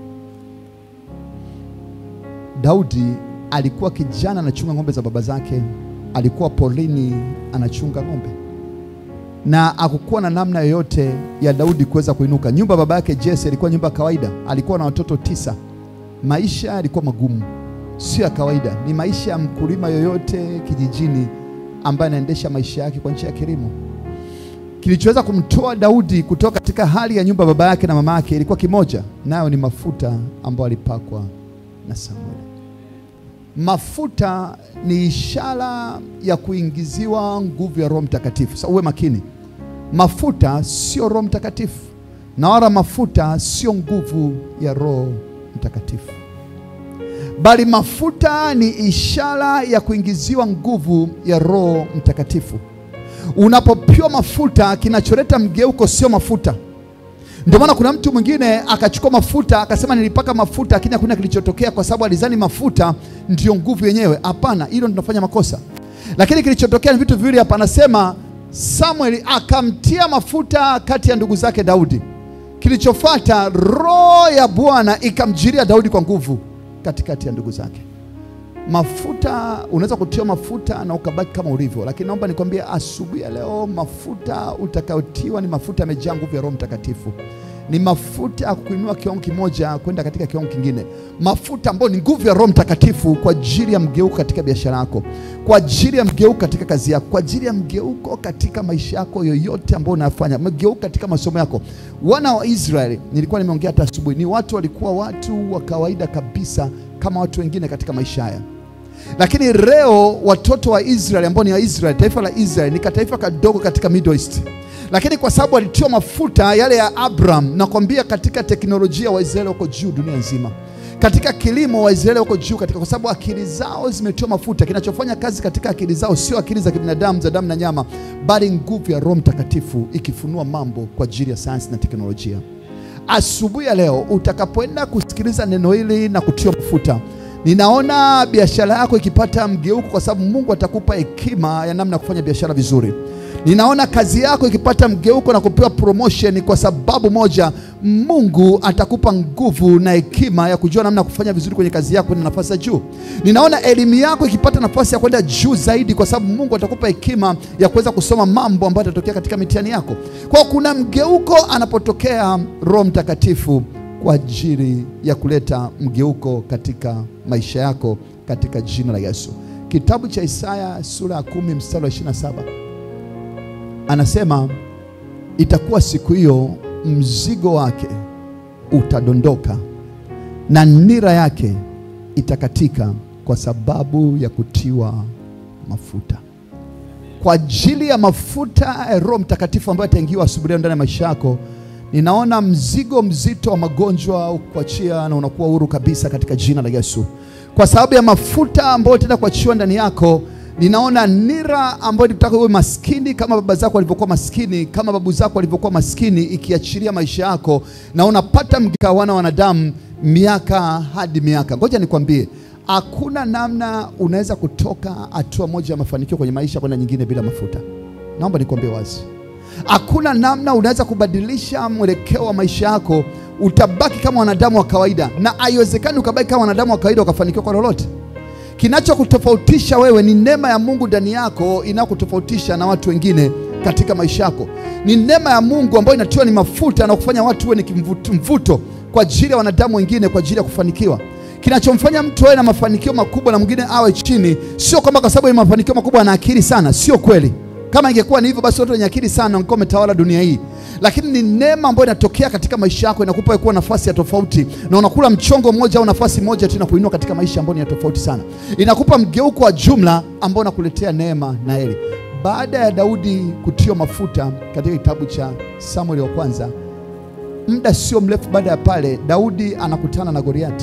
[SPEAKER 3] Daudi alikuwa kijana anachunga ng'ombe za baba zake, alikuwa porini anachunga ng'ombe, na hakukuwa na namna yoyote ya Daudi kuweza kuinuka. Nyumba ya baba yake Jesse ilikuwa nyumba ya kawaida, alikuwa na watoto tisa. Maisha yalikuwa magumu, sio ya kawaida, ni maisha ya mkulima yoyote kijijini ambaye anaendesha maisha yake kwa njia ya kilimo. Kilichoweza kumtoa Daudi kutoka katika hali ya nyumba ya baba yake na mama yake ilikuwa kimoja, nayo ni mafuta ambayo alipakwa na Samueli. Mafuta ni ishara ya kuingiziwa nguvu ya Roho Mtakatifu. Sasa uwe makini, mafuta sio Roho Mtakatifu na wala mafuta sio nguvu ya Roho Mtakatifu, bali mafuta ni ishara ya kuingiziwa nguvu ya Roho Mtakatifu. Unapopiwa mafuta, kinacholeta mgeuko sio mafuta. Ndio maana kuna mtu mwingine akachukua mafuta akasema nilipaka mafuta, lakini hakuna kilichotokea, kwa sababu alizani mafuta ndiyo nguvu yenyewe. Hapana, hilo tunafanya makosa. Lakini kilichotokea ni vitu viwili hapa. Anasema Samueli akamtia mafuta kati ya ndugu zake Daudi. Kilichofuata, roho ya Bwana ikamjiria Daudi kwa nguvu katikati ya ndugu zake. Mafuta, unaweza kutiwa mafuta na ukabaki kama ulivyo, lakini naomba nikwambie asubuhi ya leo, mafuta utakayotiwa ni mafuta yamejaa nguvu ya Roho Mtakatifu ni mafuta ya kuinua kiwango kimoja kwenda katika kiwango kingine, mafuta ambayo ni nguvu ya Roho Mtakatifu kwa ajili ya mgeuko katika biashara yako, kwa ajili ya mgeuko katika kazi yako, kwa ajili ya mgeuko katika maisha yako yoyote ambayo unafanya, mgeuko katika masomo yako. Wana wa Israeli, nilikuwa nimeongea hata asubuhi, ni watu walikuwa watu wa kawaida kabisa kama watu wengine katika maisha haya lakini leo watoto wa Israeli ambao ni wa Israeli, taifa la Israeli ni kataifa kadogo katika Middle East, lakini kwa sababu walitiwa mafuta yale ya Abraham, nakwambia katika teknolojia Waisraeli wako juu dunia nzima, katika kilimo Waisraeli wako juu katika, kwa sababu akili zao zimetiwa mafuta. Kinachofanya kazi katika akili zao sio akili za kibinadamu za damu na nyama, bali nguvu ya Roho Mtakatifu ikifunua mambo kwa ajili ya sayansi na teknolojia. Asubuhi ya leo utakapoenda kusikiliza neno hili na kutiwa mafuta Ninaona biashara yako ikipata mgeuko kwa sababu Mungu atakupa hekima ya namna ya kufanya biashara vizuri. Ninaona kazi yako ikipata mgeuko na kupewa promotion kwa sababu moja, Mungu atakupa nguvu na hekima ya kujua namna ya kufanya vizuri kwenye kazi yako na nafasi ya juu. Ninaona elimu yako ikipata nafasi ya kwenda juu zaidi kwa sababu Mungu atakupa hekima ya kuweza kusoma mambo ambayo yatatokea katika mitihani yako. Kwa hiyo kuna mgeuko anapotokea Roho Mtakatifu kwa ajili ya kuleta mgeuko katika maisha yako katika jina la Yesu. Kitabu cha Isaya sura ya kumi mstari wa 27 anasema, itakuwa siku hiyo mzigo wake utadondoka na nira yake itakatika kwa sababu ya kutiwa mafuta. Kwa ajili ya mafuta ya Roho Mtakatifu ambayo ataingiwa asubuhi leo ndani ya maisha yako ninaona mzigo mzito wa magonjwa ukuachia na unakuwa huru kabisa katika jina la Yesu. Kwa sababu ya mafuta ambayo utaenda kuachiwa ndani yako, ninaona nira ambayo ilitaka uwe maskini kama baba zako walivyokuwa maskini, kama babu zako walivyokuwa maskini, ikiachilia maisha yako na unapata mgika wana wanadamu miaka hadi miaka. Ngoja nikwambie, hakuna namna unaweza kutoka hatua moja ya mafanikio kwenye maisha kwenda nyingine bila mafuta. Naomba nikwambie wazi Hakuna namna unaweza kubadilisha mwelekeo wa maisha yako, utabaki kama wanadamu wa kawaida, na haiwezekani ukabaki kama wanadamu wa kawaida ukafanikiwa kwa lolote. Kinachokutofautisha wewe ni neema ya Mungu ndani yako inayokutofautisha na watu wengine katika maisha yako. Ni neema ya Mungu ambayo inatiwa ni mafuta na kufanya watu uwe ni kimvuto, mvuto kwa ajili ya wanadamu wengine kwa ajili ya kufanikiwa. Kinachomfanya mtu awe na mafanikio makubwa na mwingine awe chini, sio kwamba kwa sababu ya mafanikio makubwa ana akili sana, sio kweli. Kama ingekuwa ni hivyo basi watu wenye akili sana wangekuwa wametawala dunia hii, lakini ni neema ambayo inatokea katika maisha yako, inakupa wewe kuwa nafasi ya tofauti, na unakula mchongo mmoja au nafasi moja tu inakuinua katika maisha ambayo ni ya tofauti sana, inakupa mgeuko wa jumla ambao unakuletea neema na heri. Baada ya Daudi kutiwa mafuta katika kitabu cha Samueli wa kwanza, muda sio mrefu baada ya pale, Daudi anakutana na Goliati.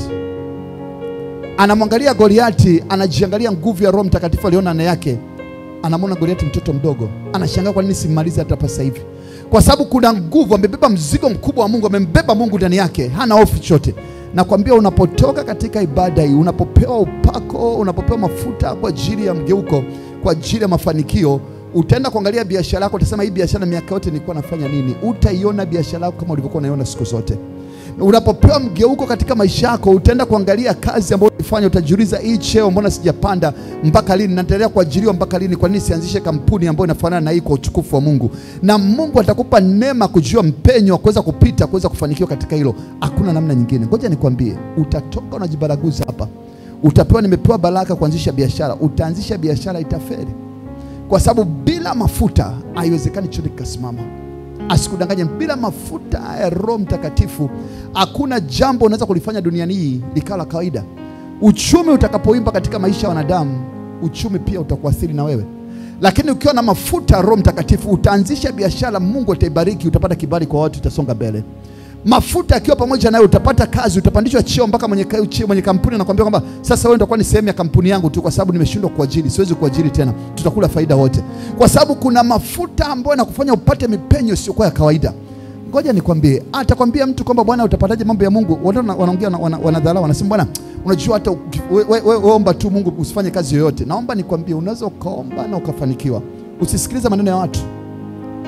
[SPEAKER 3] Anamwangalia Goliati, anajiangalia nguvu ya Roho Mtakatifu aliona ndani yake anamwona Goliati mtoto mdogo, anashangaa kwa nini simmalize hata sasa hivi, kwa sababu kuna nguvu, amebeba mzigo mkubwa wa Mungu, amembeba Mungu ndani yake, hana hofu chochote. Nakwambia, unapotoka katika ibada hii, unapopewa upako, unapopewa mafuta kwa ajili ya mgeuko, kwa ajili ya mafanikio, utaenda kuangalia biashara yako, utasema hii biashara miaka yote nilikuwa nafanya nini? Utaiona biashara yako kama ulivyokuwa unaiona siku zote. Unapopewa mgeuko katika maisha yako, utaenda kuangalia kazi ambayo ulifanya, utajiuliza, hii cheo mbona sijapanda mpaka lini? Naendelea kuajiriwa mpaka lini? Kwa nini sianzishe kampuni ambayo inafanana na hii kwa utukufu wa Mungu? Na Mungu atakupa neema kujua mpenyo wa kuweza kupita, kuweza kufanikiwa katika hilo. Hakuna namna nyingine. Ngoja nikwambie, utatoka unajibaraguza hapa, utapewa, nimepewa baraka kuanzisha biashara, utaanzisha biashara, itaferi kwa sababu bila mafuta haiwezekani chochote kikasimama. Asikudanganye, bila mafuta ya Roho Mtakatifu hakuna jambo unaweza kulifanya duniani hii likawa la kawaida. Uchumi utakapoimba katika maisha ya wanadamu, uchumi pia utakuathiri na wewe, lakini ukiwa na mafuta ya Roho Mtakatifu utaanzisha biashara, Mungu ataibariki, utapata kibali kwa watu, utasonga mbele. Mafuta akiwa pamoja nawe utapata kazi, utapandishwa cheo mpaka mwenye, ka- cheo- mwenye kampuni anakuambia kwamba sasa wewe utakuwa ni sehemu ya kampuni yangu tu, kwa sababu nimeshindwa kuajiri, siwezi kuajiri tena, tutakula faida wote, kwa sababu kuna mafuta ambayo yanakufanya upate mipenyo isiyokuwa ya kawaida. Ngoja nikwambie, atakwambia mtu kwamba bwana, utapataje mambo ya Mungu? Watu wana- wanaongea wana- wana- wanadharau, wanasema bwana, unajua hata uki- we- we- we- we omba tu Mungu, usifanye kazi yoyote. Naomba nikwambie, unaweza ukaomba na ukafanikiwa. Usisikilize maneno ya watu.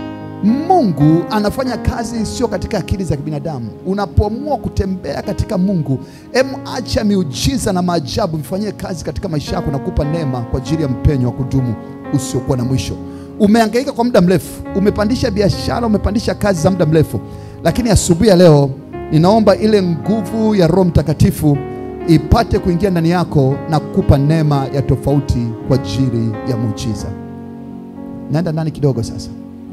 [SPEAKER 3] Mungu anafanya kazi sio katika akili za kibinadamu. Unapoamua kutembea katika Mungu, em, acha miujiza na maajabu vifanyie kazi katika maisha yako na kupa neema kwa ajili ya mpenyo wa kudumu usiokuwa na mwisho. Umehangaika kwa muda mrefu, umepandisha biashara, umepandisha kazi za muda mrefu, lakini asubuhi ya leo ninaomba ile nguvu ya Roho Mtakatifu ipate kuingia ndani yako na kukupa neema ya tofauti kwa ajili ya muujiza. Naenda ndani kidogo sasa.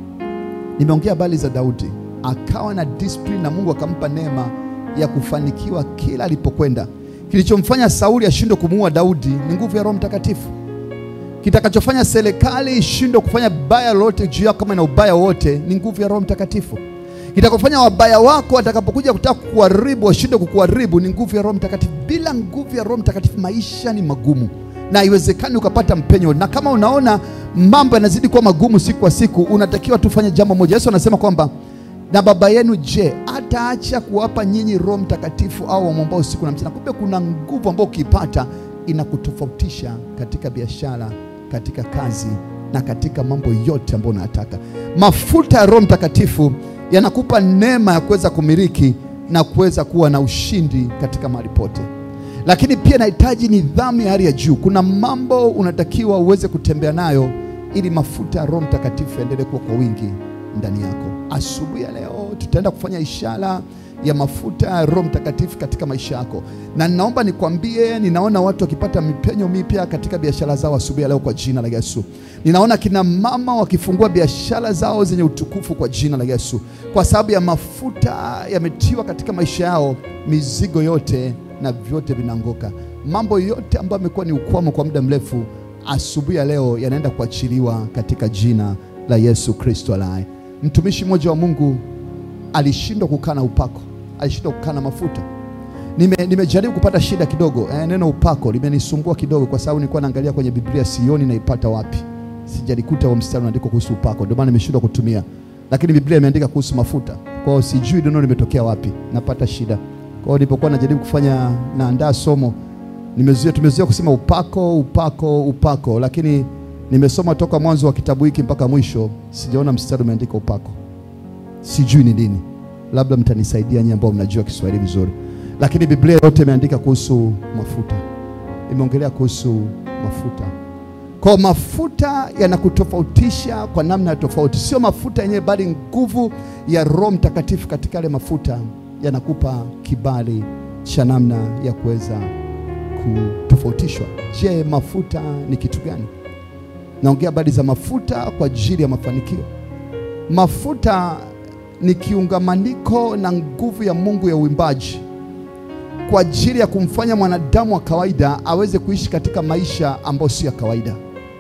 [SPEAKER 3] Nimeongea habari za Daudi, akawa na discipline na Mungu akampa neema ya kufanikiwa kila alipokwenda. Kilichomfanya Sauli ashindwe kumuua Daudi ni nguvu ya Roho Mtakatifu. Kitakachofanya serikali ishindwe kufanya baya lolote juu yako kama ina ubaya wote ni nguvu ya Roho Mtakatifu. Kitakofanya wabaya wako watakapokuja kutaka kukuharibu washindwe kukuharibu ni nguvu ya Roho Mtakatifu. Bila nguvu ya Roho Mtakatifu maisha ni magumu na haiwezekani ukapata mpenyo. Na kama unaona mambo yanazidi kuwa magumu siku kwa siku, unatakiwa tufanye jambo moja. Yesu anasema kwamba na baba yenu je, ataacha kuwapa nyinyi Roho Mtakatifu au wamwombao usiku na mchana? Kumbe kuna nguvu ambayo ukiipata inakutofautisha katika biashara, katika kazi na katika mambo yote ambayo unayataka. Mafuta ya Roho Mtakatifu yanakupa neema ya kuweza kumiliki na kuweza kuwa na ushindi katika mahali pote, lakini pia inahitaji nidhamu ya hali ya juu. Kuna mambo unatakiwa uweze kutembea nayo ili mafuta ya Roho Mtakatifu yaendelee kuwa kwa wingi ndani yako. Asubuhi ya leo tutaenda kufanya ishara ya mafuta ya Roho Mtakatifu katika maisha yako, na ninaomba nikwambie, ninaona watu wakipata mipenyo mipya katika biashara zao asubuhi ya leo kwa jina la Yesu. Ninaona kina mama wakifungua biashara zao zenye utukufu kwa jina la Yesu, kwa sababu ya mafuta yametiwa katika maisha yao, mizigo yote na vyote vinaanguka. Mambo yote ambayo yamekuwa ni ukwamo kwa muda mrefu, asubuhi ya leo yanaenda kuachiliwa katika jina la Yesu Kristo aliye. Mtumishi mmoja wa Mungu alishindwa kukaa na upako, alishindwa kukaa na mafuta. Nime, nimejaribu kupata shida kidogo eh, neno upako limenisumbua kidogo, kwa sababu nilikuwa naangalia kwenye Biblia sioni naipata wapi, sijalikuta wa mstari unaandikwa kuhusu upako, ndio maana nimeshindwa kutumia, lakini Biblia imeandika kuhusu mafuta, kwa hiyo sijui neno limetokea wapi, napata shida. Kwa hiyo nilipokuwa najaribu kufanya naandaa somo, nimezuia tumezuia kusema upako, upako, upako, lakini nimesoma toka mwanzo wa kitabu hiki mpaka mwisho, sijaona mstari umeandika upako sijui ni nini, labda mtanisaidia nyinyi ambao mnajua Kiswahili vizuri, lakini Biblia yote imeandika kuhusu mafuta, imeongelea kuhusu mafuta. Kwa mafuta yanakutofautisha kwa namna ya tofauti, sio mafuta yenyewe, bali nguvu ya Roho Mtakatifu katika yale mafuta yanakupa kibali cha namna ya kuweza kutofautishwa. Je, mafuta ni kitu gani? Naongea habari za mafuta kwa ajili ya mafanikio. Mafuta ni kiungamaniko na nguvu ya Mungu ya uimbaji kwa ajili ya kumfanya mwanadamu wa kawaida aweze kuishi katika maisha ambayo sio ya kawaida.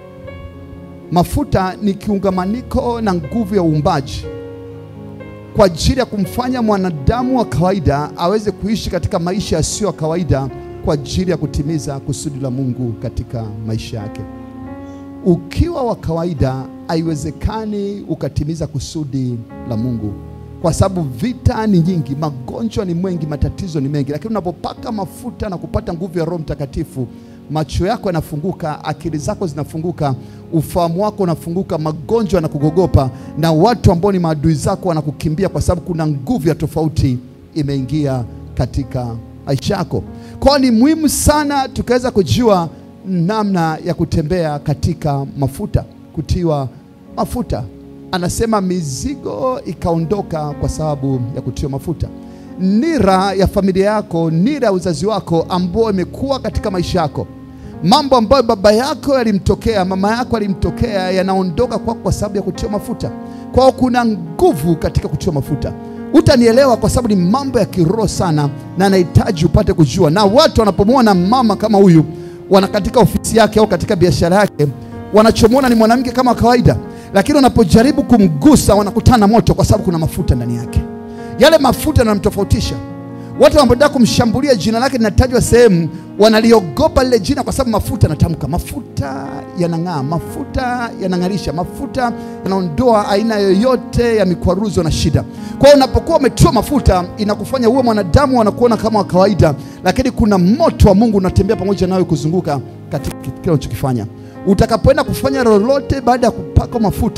[SPEAKER 3] Mafuta ni kiungamaniko na nguvu ya uumbaji kwa ajili ya kumfanya mwanadamu wa kawaida aweze kuishi katika maisha yasiyo ya kawaida kwa ajili ya kutimiza kusudi la Mungu katika maisha yake. Ukiwa wa kawaida, haiwezekani ukatimiza kusudi la Mungu, kwa sababu vita ni nyingi, magonjwa ni mengi, matatizo ni mengi. Lakini unapopaka mafuta na kupata nguvu ya Roho Mtakatifu, macho yako yanafunguka, akili zako zinafunguka, ufahamu wako unafunguka, magonjwa yanakugogopa, na watu ambao ni maadui zako wanakukimbia, kwa sababu kuna nguvu ya tofauti imeingia katika maisha yako. Kwa hiyo ni muhimu sana tukaweza kujua namna ya kutembea katika mafuta, kutiwa mafuta. Anasema mizigo ikaondoka kwa sababu ya kutiwa mafuta. Nira ya familia yako, nira ya uzazi wako ambao imekuwa katika maisha yako, mambo ambayo baba yako yalimtokea, mama yako yalimtokea, yanaondoka kwako kwa sababu ya kutiwa mafuta. Kwa hiyo kuna nguvu katika kutiwa mafuta. Utanielewa kwa sababu ni mambo ya kiroho sana, na nahitaji upate kujua. Na watu wanapomwona mama kama huyu wana katika ofisi yake au katika biashara yake, wanachomwona ni mwanamke kama kawaida, lakini wanapojaribu kumgusa wanakutana na moto, kwa sababu kuna mafuta ndani yake. Yale mafuta yanamtofautisha. Watu wanapotaka kumshambulia, jina lake linatajwa sehemu, wanaliogopa lile jina, kwa sababu mafuta yanatamka. Mafuta yanang'aa, mafuta yanang'arisha, mafuta yanaondoa aina yoyote ya mikwaruzo na shida. Kwa hiyo unapokuwa umetiwa mafuta, inakufanya uwe mwanadamu, wanakuona kama wa kawaida, lakini kuna moto wa Mungu unatembea pamoja nawe kuzunguka katika kile unachokifanya. Utakapoenda kufanya lolote baada ya kupaka mafuta,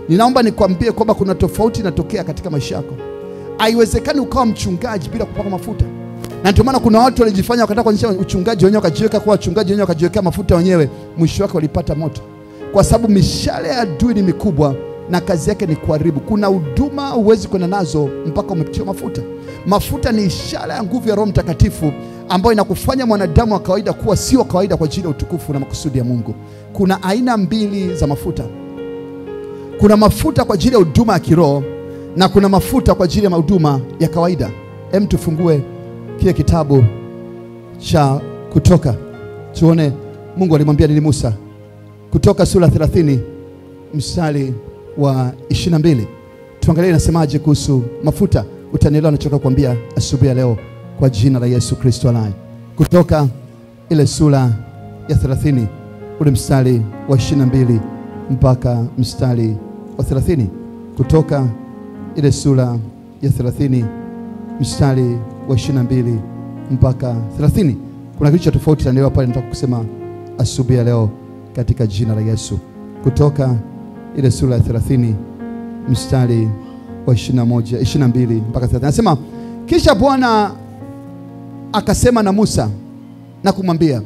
[SPEAKER 3] Ninaomba nikwambie kwamba kuna tofauti inatokea katika maisha yako. Haiwezekani ukawa mchungaji bila kupaka mafuta, na ndio maana kuna watu walijifanya wakataka kuanzisha uchungaji wenyewe, wakajiweka kuwa wachungaji wenyewe, wakajiwekea mafuta wenyewe, mwisho wake walipata moto, kwa sababu mishale ya adui ni mikubwa na kazi yake ni kuharibu. Kuna huduma huwezi kwenda nazo mpaka umetiwa mafuta. Mafuta ni ishara ya nguvu ya Roho Mtakatifu ambayo inakufanya mwanadamu wa kawaida kuwa sio wa kawaida kwa ajili ya utukufu na makusudi ya Mungu. Kuna aina mbili za mafuta. Kuna mafuta kwa ajili ya huduma ya kiroho na kuna mafuta kwa ajili ya huduma ya kawaida. Hem, tufungue kile kitabu cha Kutoka tuone Mungu alimwambia nini Musa. Kutoka sura 30 mstari wa 22. Tuangalie inasemaje kuhusu mafuta. Utanielewa nachoka kuambia asubuhi ya leo kwa jina la Yesu Kristo aliye. Kutoka ile sura ya 30 ule mstari wa 22 mpaka mstari wa 30. Kutoka ile sura ya 30 mstari wa 22 mpaka 30. Kuna kitu cha tofauti tanielewa pale, nataka kusema asubuhi ya leo katika jina la Yesu. Kutoka ile sura ya 30 mstari wa 21, 22 mpaka 30. Anasema kisha Bwana akasema na Musa na kumwambia,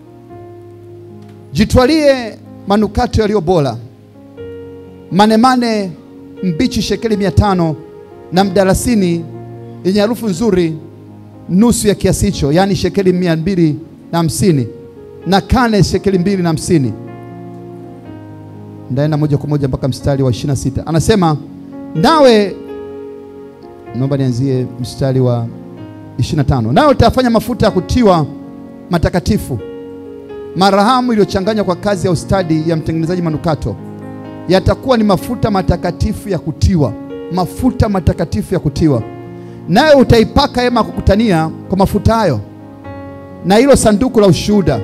[SPEAKER 3] jitwalie manukato yaliyo bora, manemane mbichi shekeli mia tano na mdalasini yenye harufu nzuri nusu ya kiasi hicho, yaani shekeli mia mbili na hamsini na kane shekeli mbili na hamsini ndaenda moja kwa moja mpaka mstari wa 26. Anasema nawe, naomba nianzie mstari wa 25. Nawe utafanya mafuta ya kutiwa matakatifu, marahamu iliyochanganywa kwa kazi ya ustadi ya mtengenezaji manukato, yatakuwa ni mafuta matakatifu ya kutiwa, mafuta matakatifu ya kutiwa. Nawe utaipaka hema ya kukutania kwa mafuta hayo, na hilo sanduku la ushuhuda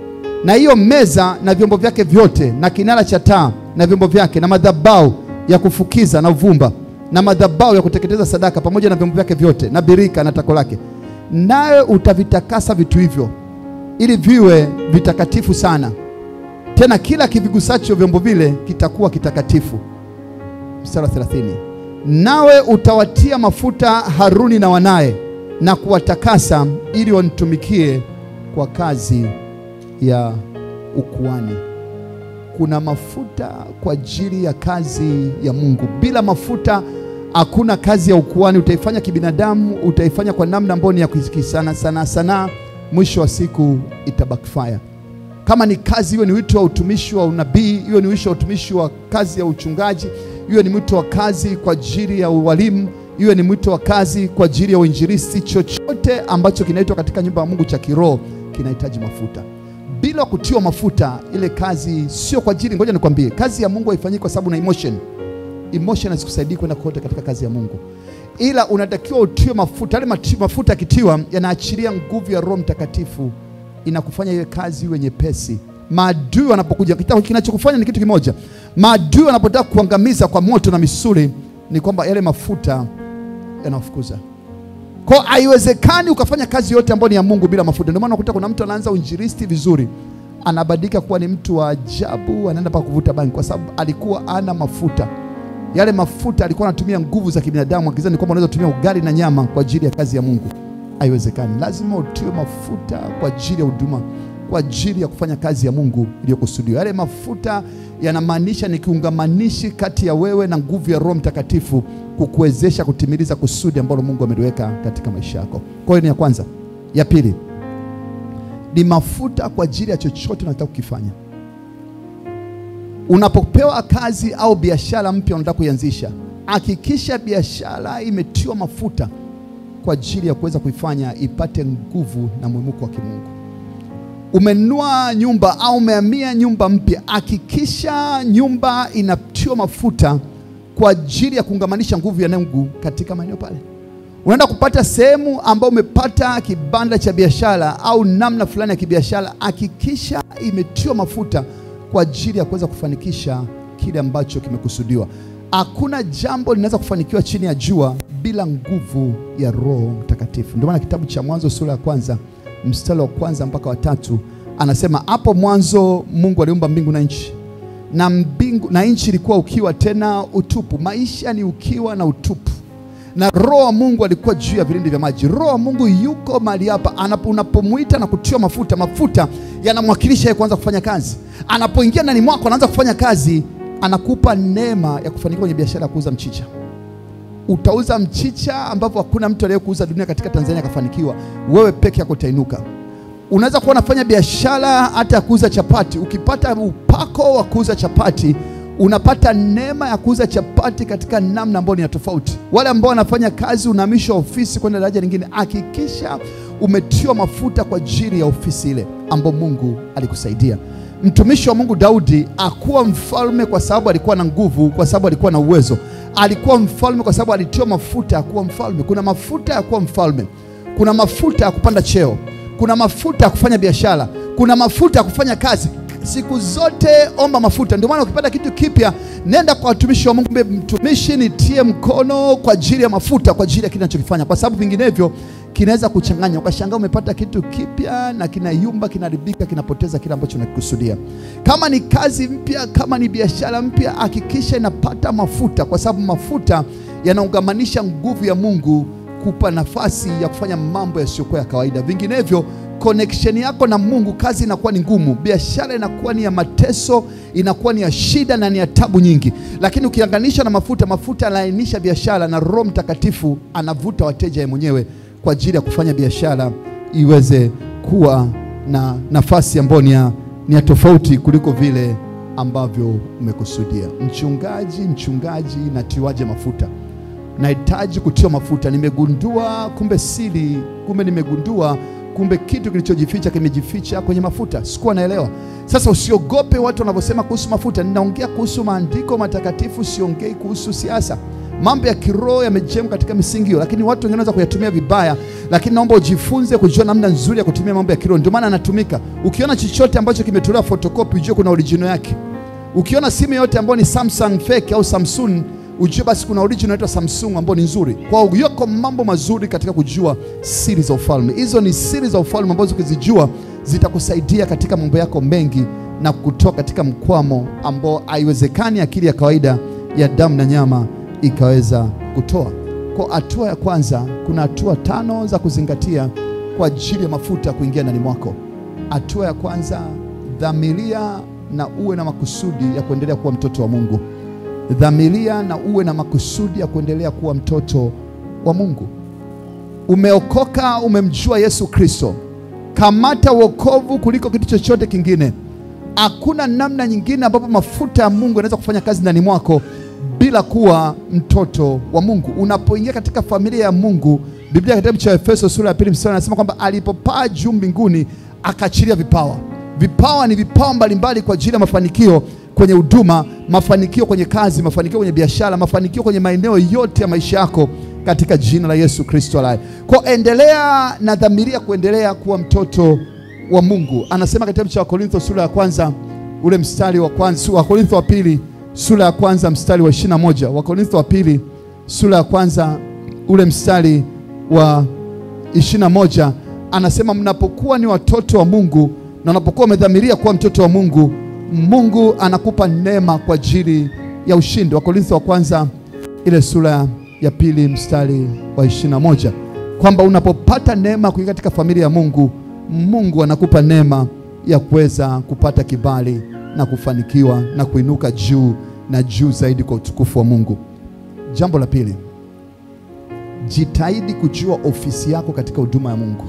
[SPEAKER 3] na hiyo meza na vyombo vyake vyote na kinara cha taa na vyombo vyake na madhabahu ya kufukiza na uvumba na madhabahu ya kuteketeza sadaka pamoja na vyombo vyake vyote na birika na tako lake. Nawe utavitakasa vitu hivyo ili viwe vitakatifu sana, tena kila kivigusacho vyombo vile kitakuwa kitakatifu. Mstari wa 30. Nawe utawatia mafuta Haruni na wanaye na kuwatakasa ili wanitumikie kwa kazi ya ukuani. Kuna mafuta kwa ajili ya kazi ya Mungu. Bila mafuta hakuna kazi ya ukuani. Utaifanya kibinadamu, utaifanya kwa namna ambayo ni ya kisana sana sana, mwisho wa siku ita backfire. Kama ni kazi, hiyo ni wito wa utumishi wa unabii, hiyo ni wito wa utumishi wa kazi ya uchungaji, hiyo ni mwito wa kazi kwa ajili ya ualimu, hiyo ni mwito wa kazi kwa ajili ya uinjilisti. Chochote ambacho kinaitwa katika nyumba ya Mungu cha kiroho kinahitaji mafuta bila kutiwa mafuta ile kazi sio kwa ajili. Ngoja nikwambie, kazi ya Mungu haifanyiki kwa sababu na emotion. Emotion hazikusaidii kwenda kote katika kazi ya Mungu, ila unatakiwa utiwe mafuta. Yale mafuta yakitiwa yanaachilia nguvu ya Roho Mtakatifu, inakufanya ile kazi iwe nyepesi. Maadui wanapokuja, kinachokufanya ni kitu kimoja. Maadui wanapotaka kuangamiza kwa moto na misuli, ni kwamba yale mafuta yanafukuza kwa haiwezekani ukafanya kazi yote ambayo ni ya Mungu bila mafuta. Ndio maana unakuta kuna mtu anaanza uinjilisti vizuri, anabadilika kuwa ni mtu wa ajabu, anaenda mpaka kuvuta bangi kwa sababu alikuwa ana mafuta. Yale mafuta alikuwa anatumia nguvu za kibinadamu, akizani kwamba unaweza kutumia ugali na nyama kwa ajili ya kazi ya Mungu. Haiwezekani, lazima utiwe mafuta kwa ajili ya huduma, kwa ajili ya kufanya kazi ya Mungu iliyokusudiwa. Yale mafuta yanamaanisha ni kiungamanishi kati ya wewe na nguvu ya Roho Mtakatifu kukuwezesha kutimiliza kusudi ambalo Mungu ameliweka katika maisha yako. Kwa hiyo ni ya kwanza. Ya pili ni mafuta kwa ajili ya chochote unataka kukifanya. Unapopewa kazi au biashara mpya unataka kuianzisha, hakikisha biashara imetiwa mafuta kwa ajili ya kuweza kuifanya ipate nguvu na mwimuko wa kimungu. Umenunua nyumba au umehamia nyumba mpya, hakikisha nyumba inatiwa mafuta kwa ajili ya kuungamanisha nguvu ya Mungu katika maeneo pale. Unaenda kupata sehemu ambayo umepata kibanda cha biashara au namna fulani ya kibiashara, hakikisha imetiwa mafuta kwa ajili ya kuweza kufanikisha kile ambacho kimekusudiwa. Hakuna jambo linaweza kufanikiwa chini ya jua bila nguvu ya Roho Mtakatifu. Ndio maana kitabu cha Mwanzo sura ya kwanza mstari wa kwanza mpaka wa tatu anasema hapo mwanzo Mungu aliumba mbingu na nchi, na mbingu na nchi ilikuwa ukiwa tena utupu. Maisha ni ukiwa na utupu, na roho wa Mungu alikuwa juu ya vilindi vya maji. Roho wa Mungu yuko mahali hapa, anapo- unapomwita na kutiwa mafuta, mafuta yanamwakilisha yeye kuanza kufanya kazi. Anapoingia ndani mwako, anaanza kufanya kazi, anakupa neema ya kufanikiwa kwenye biashara ya kuuza mchicha utauza mchicha ambapo hakuna mtu aliyekuuza dunia katika Tanzania akafanikiwa. Wewe peke yako utainuka. Unaweza kuwa unafanya biashara hata ya kuuza chapati. Ukipata upako wa kuuza chapati, unapata neema ya kuuza chapati katika namna ambayo ni ya tofauti. Wale ambao wanafanya kazi, unahamishwa ofisi kwenda daraja lingine, hakikisha umetiwa mafuta kwa ajili ya ofisi ile ambayo Mungu alikusaidia. Mtumishi wa Mungu Daudi akuwa mfalme kwa sababu alikuwa na nguvu, kwa sababu alikuwa na uwezo. Alikuwa mfalme kwa sababu alitiwa mafuta ya kuwa mfalme. Kuna mafuta ya kuwa mfalme, kuna mafuta ya kupanda cheo, kuna mafuta ya kufanya biashara, kuna mafuta ya kufanya kazi. Siku zote omba mafuta. Ndio maana ukipata kitu kipya, nenda kwa watumishi wa Mungu, mbe mtumishi, nitie mkono kwa ajili ya mafuta, kwa ajili ya kile ninachokifanya, kwa sababu vinginevyo kinaweza kuchanganya, ukashangaa umepata kitu kipya na kinayumba, kinaharibika, kinapoteza kile ambacho unakikusudia. Kama ni kazi mpya, kama ni biashara mpya, hakikisha inapata mafuta, kwa sababu mafuta yanaungamanisha nguvu ya Mungu kupa nafasi ya kufanya mambo yasiyokuwa ya kawaida. Vinginevyo connection yako na Mungu, kazi inakuwa ni ngumu, biashara inakuwa ni ya mateso, inakuwa ni ya shida na ni ya tabu nyingi. Lakini ukianganisha na mafuta, mafuta yanalainisha biashara, na Roho Mtakatifu anavuta wateja yeye mwenyewe kwa ajili ya kufanya biashara iweze kuwa na nafasi ambayo ni ya, ni ya tofauti kuliko vile ambavyo umekusudia. Mchungaji, mchungaji, natiwaje mafuta? Nahitaji kutiwa mafuta. Nimegundua kumbe siri, kumbe nimegundua kumbe kitu kilichojificha kimejificha kwenye mafuta. Sikuwa naelewa. Sasa usiogope watu wanavyosema kuhusu mafuta. Ninaongea kuhusu maandiko matakatifu, siongei kuhusu siasa. Mambo ya kiroho yamejengwa katika misingi hiyo, lakini watu wengine wanaweza kuyatumia vibaya. Lakini naomba ujifunze kujua namna nzuri ya kutumia mambo ya kiroho. Ndio maana anatumika. Ukiona chochote ambacho kimetolewa photocopy, ujue kuna original yake. Ukiona simu yote ambayo ni Samsung fake au Samsung ujue basi kuna original inaitwa Samsung ambayo ni nzuri. Kwa hiyo yako mambo mazuri katika kujua siri za ufalme. Hizo ni siri za ufalme ambazo ukizijua zitakusaidia katika mambo yako mengi na kutoa katika mkwamo ambao haiwezekani akili ya kawaida ya damu na nyama ikaweza kutoa. Kwa hatua ya kwanza, kuna hatua tano za kuzingatia kwa ajili ya mafuta kuingia ndani mwako. Hatua ya kwanza, dhamiria na uwe na makusudi ya kuendelea kuwa mtoto wa Mungu. Dhamiria na uwe na makusudi ya kuendelea kuwa mtoto wa Mungu. Umeokoka, umemjua Yesu Kristo, kamata wokovu kuliko kitu chochote kingine. Hakuna namna nyingine ambapo mafuta ya Mungu yanaweza kufanya kazi ndani mwako bila kuwa mtoto wa Mungu. Unapoingia katika familia ya Mungu, Biblia kitabu cha Efeso sura ya pili mstari anasema kwamba alipopaa juu mbinguni akaachilia vipawa. Vipawa ni vipawa mbalimbali kwa ajili ya mafanikio kwenye huduma, mafanikio kwenye kazi, mafanikio kwenye biashara, mafanikio kwenye maeneo yote ya maisha yako katika jina la Yesu Kristo aliye. Kwa endelea na dhamiria kuendelea kuwa mtoto wa Mungu. Anasema katika kitabu cha Wakorintho sura ya kwanza ule mstari wa kwanza, Wakorintho wa pili sura ya kwanza mstari wa 21. Wakorintho wa pili sura ya kwanza ule mstari wa 21 anasema mnapokuwa ni watoto wa Mungu na unapokuwa umedhamiria kuwa mtoto wa Mungu, Mungu anakupa neema kwa ajili ya ushindi. Wakorintho wa kwanza ile sura ya pili mstari wa 21 kwamba unapopata neema kuingia katika familia ya Mungu, Mungu anakupa neema ya kuweza kupata kibali na kufanikiwa na kuinuka juu na juu zaidi kwa utukufu wa Mungu. Jambo la pili, jitahidi kujua ofisi yako katika huduma ya Mungu.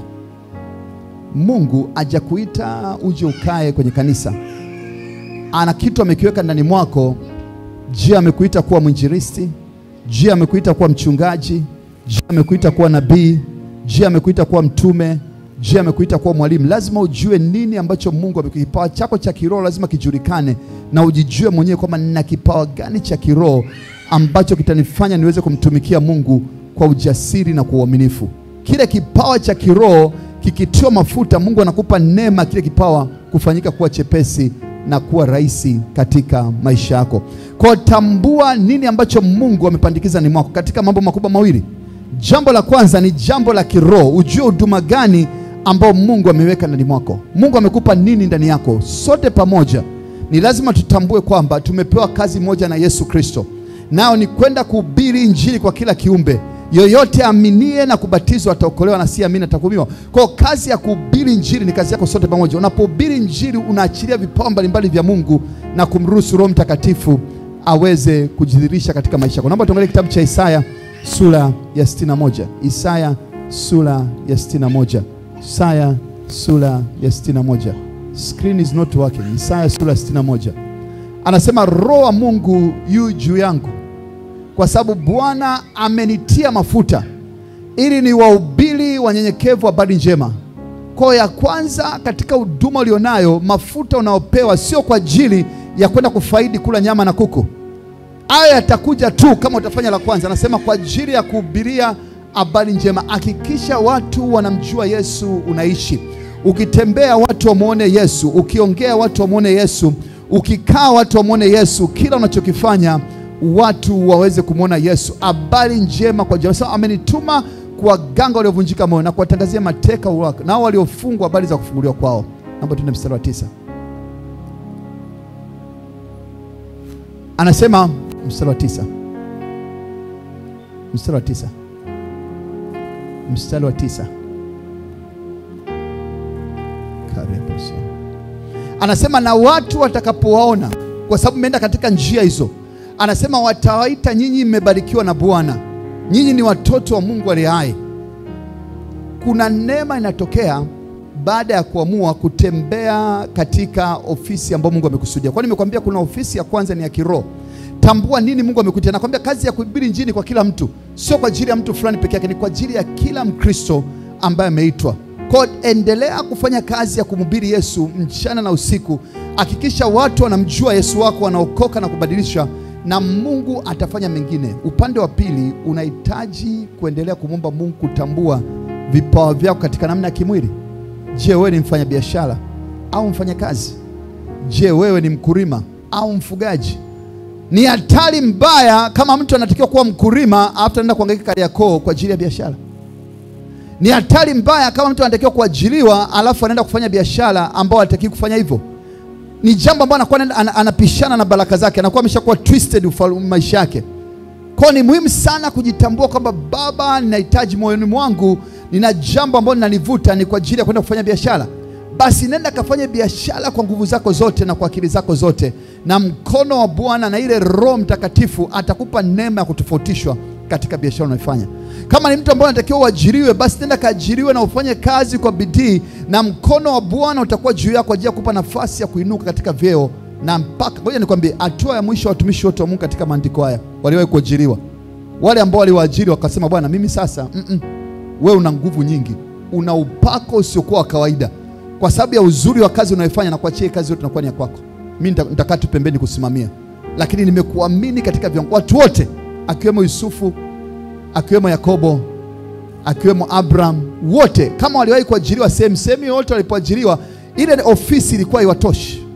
[SPEAKER 3] Mungu hajakuita uje ukae kwenye kanisa, ana kitu amekiweka ndani mwako. Je, amekuita kuwa mwinjilisti? Je, amekuita kuwa mchungaji? Je, amekuita kuwa nabii? Je, amekuita kuwa mtume? Je, amekuita kuwa mwalimu? Lazima ujue nini ambacho Mungu amekupa. Kipawa chako cha kiroho lazima kijulikane, na ujijue mwenyewe kwamba nina kipawa gani cha kiroho ambacho kitanifanya niweze kumtumikia Mungu kwa ujasiri na kwa uaminifu. Kile kipawa cha kiroho kikitiwa mafuta, Mungu anakupa neema kile kipawa kufanyika kuwa chepesi na kuwa rahisi katika maisha yako. Kwa tambua nini ambacho Mungu amepandikiza ndani mwako katika mambo makubwa mawili. Jambo la kwanza ni jambo la kiroho, ujue huduma gani ambao Mungu ameweka ndani mwako. Mungu amekupa nini ndani yako? Sote pamoja ni lazima tutambue kwamba tumepewa kazi moja na Yesu Kristo, nao ni kwenda kuhubiri injili kwa kila kiumbe. Yoyote aminie na kubatizwa ataokolewa, na si amini atahukumiwa. Kwa hiyo kazi ya kuhubiri injili ni kazi yako sote pamoja. Unapohubiri injili, unaachilia vipawa mbalimbali vya Mungu na kumruhusu Roho Mtakatifu aweze kujidhihirisha katika maisha yako. Naomba tuangalie kitabu cha Isaya sura ya 61. Isaya sura ya 61. Isaya sura ya 61. Screen is not working. Isaya sura ya 61. Anasema Roho wa Mungu yu juu yangu kwa sababu Bwana amenitia mafuta ili ni wahubiri wanyenyekevu habari njema. Kwa ya kwanza katika huduma ulionayo, mafuta unaopewa sio kwa ajili ya kwenda kufaidi kula nyama na kuku. Haya yatakuja tu kama utafanya la kwanza. Anasema kwa ajili ya kuhubiria habari njema. Hakikisha watu wanamjua Yesu unaishi. Ukitembea watu wamwone Yesu, ukiongea watu wamwone Yesu, ukikaa watu wamwone Yesu, kila unachokifanya watu waweze kumwona Yesu. Habari njema kwa jamii. Sasa amenituma kuwaganga waliovunjika moyo na kuwatangazia mateka uhuru wake, nao waliofungwa habari za kufunguliwa kwao. Naomba tuende mstari wa tisa. Anasema mstari wa tisa, mstari wa tisa, mstari wa tisa. Karibu sana. Anasema na watu watakapowaona, kwa sababu mmeenda katika njia hizo anasema watawaita nyinyi mmebarikiwa na Bwana, nyinyi ni watoto wa Mungu aliye hai. Kuna neema inatokea baada ya kuamua kutembea katika ofisi ambayo Mungu amekusudia. Kwani nimekwambia kuna ofisi ya kwanza ni ya kiroho. Tambua nini Mungu amekutia. Nakwambia kazi ya kuhubiri injili kwa kila mtu, sio kwa ajili ya mtu fulani peke yake, ni kwa ajili ya kila Mkristo ambaye ameitwa. Kwa endelea kufanya kazi ya kumhubiri Yesu mchana na usiku. Hakikisha watu wanamjua Yesu wako, wanaokoka na kubadilisha na Mungu atafanya mengine. Upande wa pili, unahitaji kuendelea kumwomba Mungu kutambua vipawa vyako katika namna ya kimwili. Je, wewe ni mfanyabiashara au mfanyakazi? Je, wewe ni mkulima au mfugaji? Ni hatari mbaya kama mtu anatakiwa kuwa mkulima alafu anaenda kuhangaika Kariakoo kwa ajili ya biashara. Ni hatari mbaya kama mtu anatakiwa kuajiriwa alafu anaenda kufanya biashara ambao hatakiwi kufanya hivyo ni jambo ambalo anakuwa ana- anapishana na baraka zake, anakuwa ameshakuwa twisted ufalu- maisha yake. Kwa ni muhimu sana kujitambua kwamba Baba, ninahitaji moyoni mwangu, nina jambo ambalo linanivuta, ni kwa ajili ya kwenda kufanya biashara. Basi nenda kafanye biashara kwa nguvu zako zote na kwa akili zako zote, na mkono wa Bwana na ile Roho Mtakatifu atakupa neema ya kutofautishwa katika biashara unaifanya. Kama ni mtu ambaye anatakiwa uajiriwe, basi nenda kaajiriwe na ufanye kazi kwa bidii, na mkono wa Bwana utakuwa juu yako kwa ajili ya kupa nafasi ya kuinuka katika vyeo na mpaka. Ngoja nikwambie, hatua ya mwisho wa watumishi wote wa Mungu katika maandiko haya waliwahi kuajiriwa, wale ambao waliwaajiri wakasema, Bwana, mimi sasa mm -mm, wewe una nguvu nyingi, una upako usiokuwa wa kawaida, kwa sababu ya uzuri wa kazi unayofanya, na kuachia kazi yote inakuwa ni ya kwako. Mimi nita- nitakaa tu pembeni kusimamia, lakini nimekuamini katika viwango. Watu wote akiwemo Yusufu, akiwemo Yakobo, akiwemo Abraham, wote kama waliwahi kuajiriwa sehemu sehemu yoyote walipoajiriwa, ile ofisi ilikuwa iwatoshi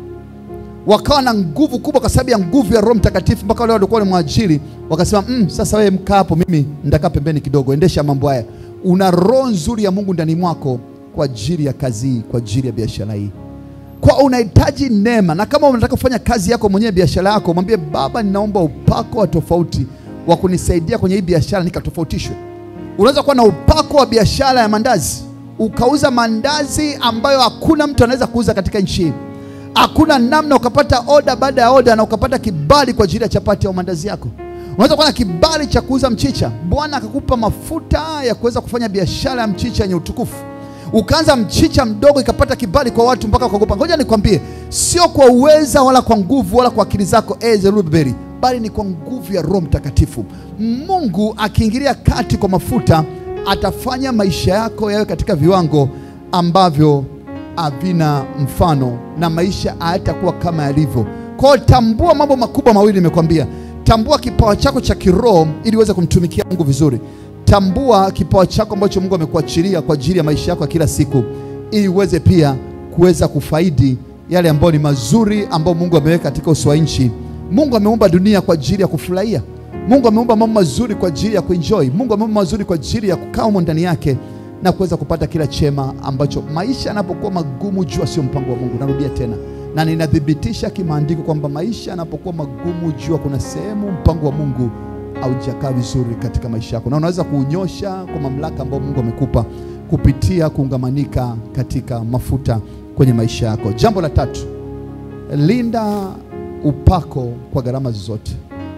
[SPEAKER 3] wakawa na nguvu kubwa kwa sababu ya nguvu ya Roho Mtakatifu, mpaka wale walikuwa walimwajiri wakasema, mm, sasa wewe mkaa hapo, mimi nitakaa pembeni kidogo, endesha mambo haya. Una roho nzuri ya Mungu ndani mwako kwa ajili ya kazi hii, kwa ajili ya biashara hii. Kwa unahitaji neema, na kama unataka kufanya kazi yako mwenyewe, biashara yako, mwambie Baba, ninaomba upako wa tofauti wa kunisaidia kwenye hii biashara nikatofautishwe. Unaweza kuwa na upako wa biashara ya mandazi, ukauza mandazi ambayo hakuna mtu anaweza kuuza katika nchi hii hakuna namna ukapata oda baada ya oda na ukapata kibali kwa ajili ya chapati au mandazi yako. Unaweza kuwa na kibali cha kuuza mchicha, Bwana akakupa mafuta ya kuweza kufanya biashara ya mchicha yenye utukufu. Ukaanza mchicha mdogo, ikapata kibali kwa watu mpaka ukaogopa. Ngoja nikwambie, sio kwa uweza wala kwa nguvu wala kwa akili zako eh, Zerubabeli, bali ni kwa nguvu ya Roho Mtakatifu. Mungu akiingilia kati kwa mafuta, atafanya maisha yako yawe katika viwango ambavyo havina mfano na maisha hayatakuwa kama yalivyo. Kwa hiyo tambua mambo makubwa mawili nimekwambia. Tambua kipawa chako cha kiroho ili uweze kumtumikia Mungu vizuri. Tambua kipawa chako ambacho Mungu amekuachilia kwa ajili ya maisha yako ya kila siku, ili uweze pia kuweza kufaidi yale ambayo ni mazuri ambayo Mungu ameweka katika uso wa nchi. Mungu ameumba dunia kwa ajili ya kufurahia. Mungu ameumba mambo mazuri kwa ajili ya kuenjoy. Mungu ameumba mazuri kwa ajili ya kukaa humo ndani yake na kuweza kupata kila chema ambacho maisha yanapokuwa magumu, jua sio mpango wa Mungu. Narudia tena, na ninathibitisha kimaandiko kwamba maisha yanapokuwa magumu, jua kuna sehemu mpango wa Mungu haujakaa vizuri katika maisha yako, na unaweza kuunyosha kwa mamlaka ambayo Mungu amekupa kupitia kuungamanika katika mafuta kwenye maisha yako. Jambo la tatu, linda upako kwa gharama zozote.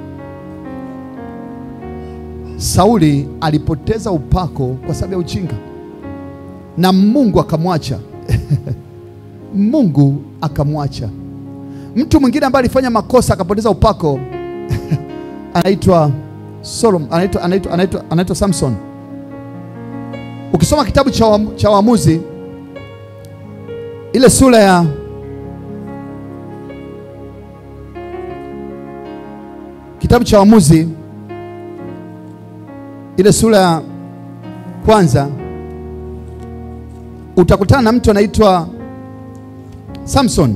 [SPEAKER 3] Sauli alipoteza upako kwa sababu ya ujinga na Mungu akamwacha. Mungu akamwacha. Mtu mwingine ambaye alifanya makosa akapoteza upako anaitwa Solomon, anaitwa anaitwa anaitwa anaitwa Samson. Ukisoma kitabu cha Waamu- cha Waamuzi ile sura ya kitabu cha Waamuzi ile sura ya kwanza utakutana na mtu anaitwa Samson.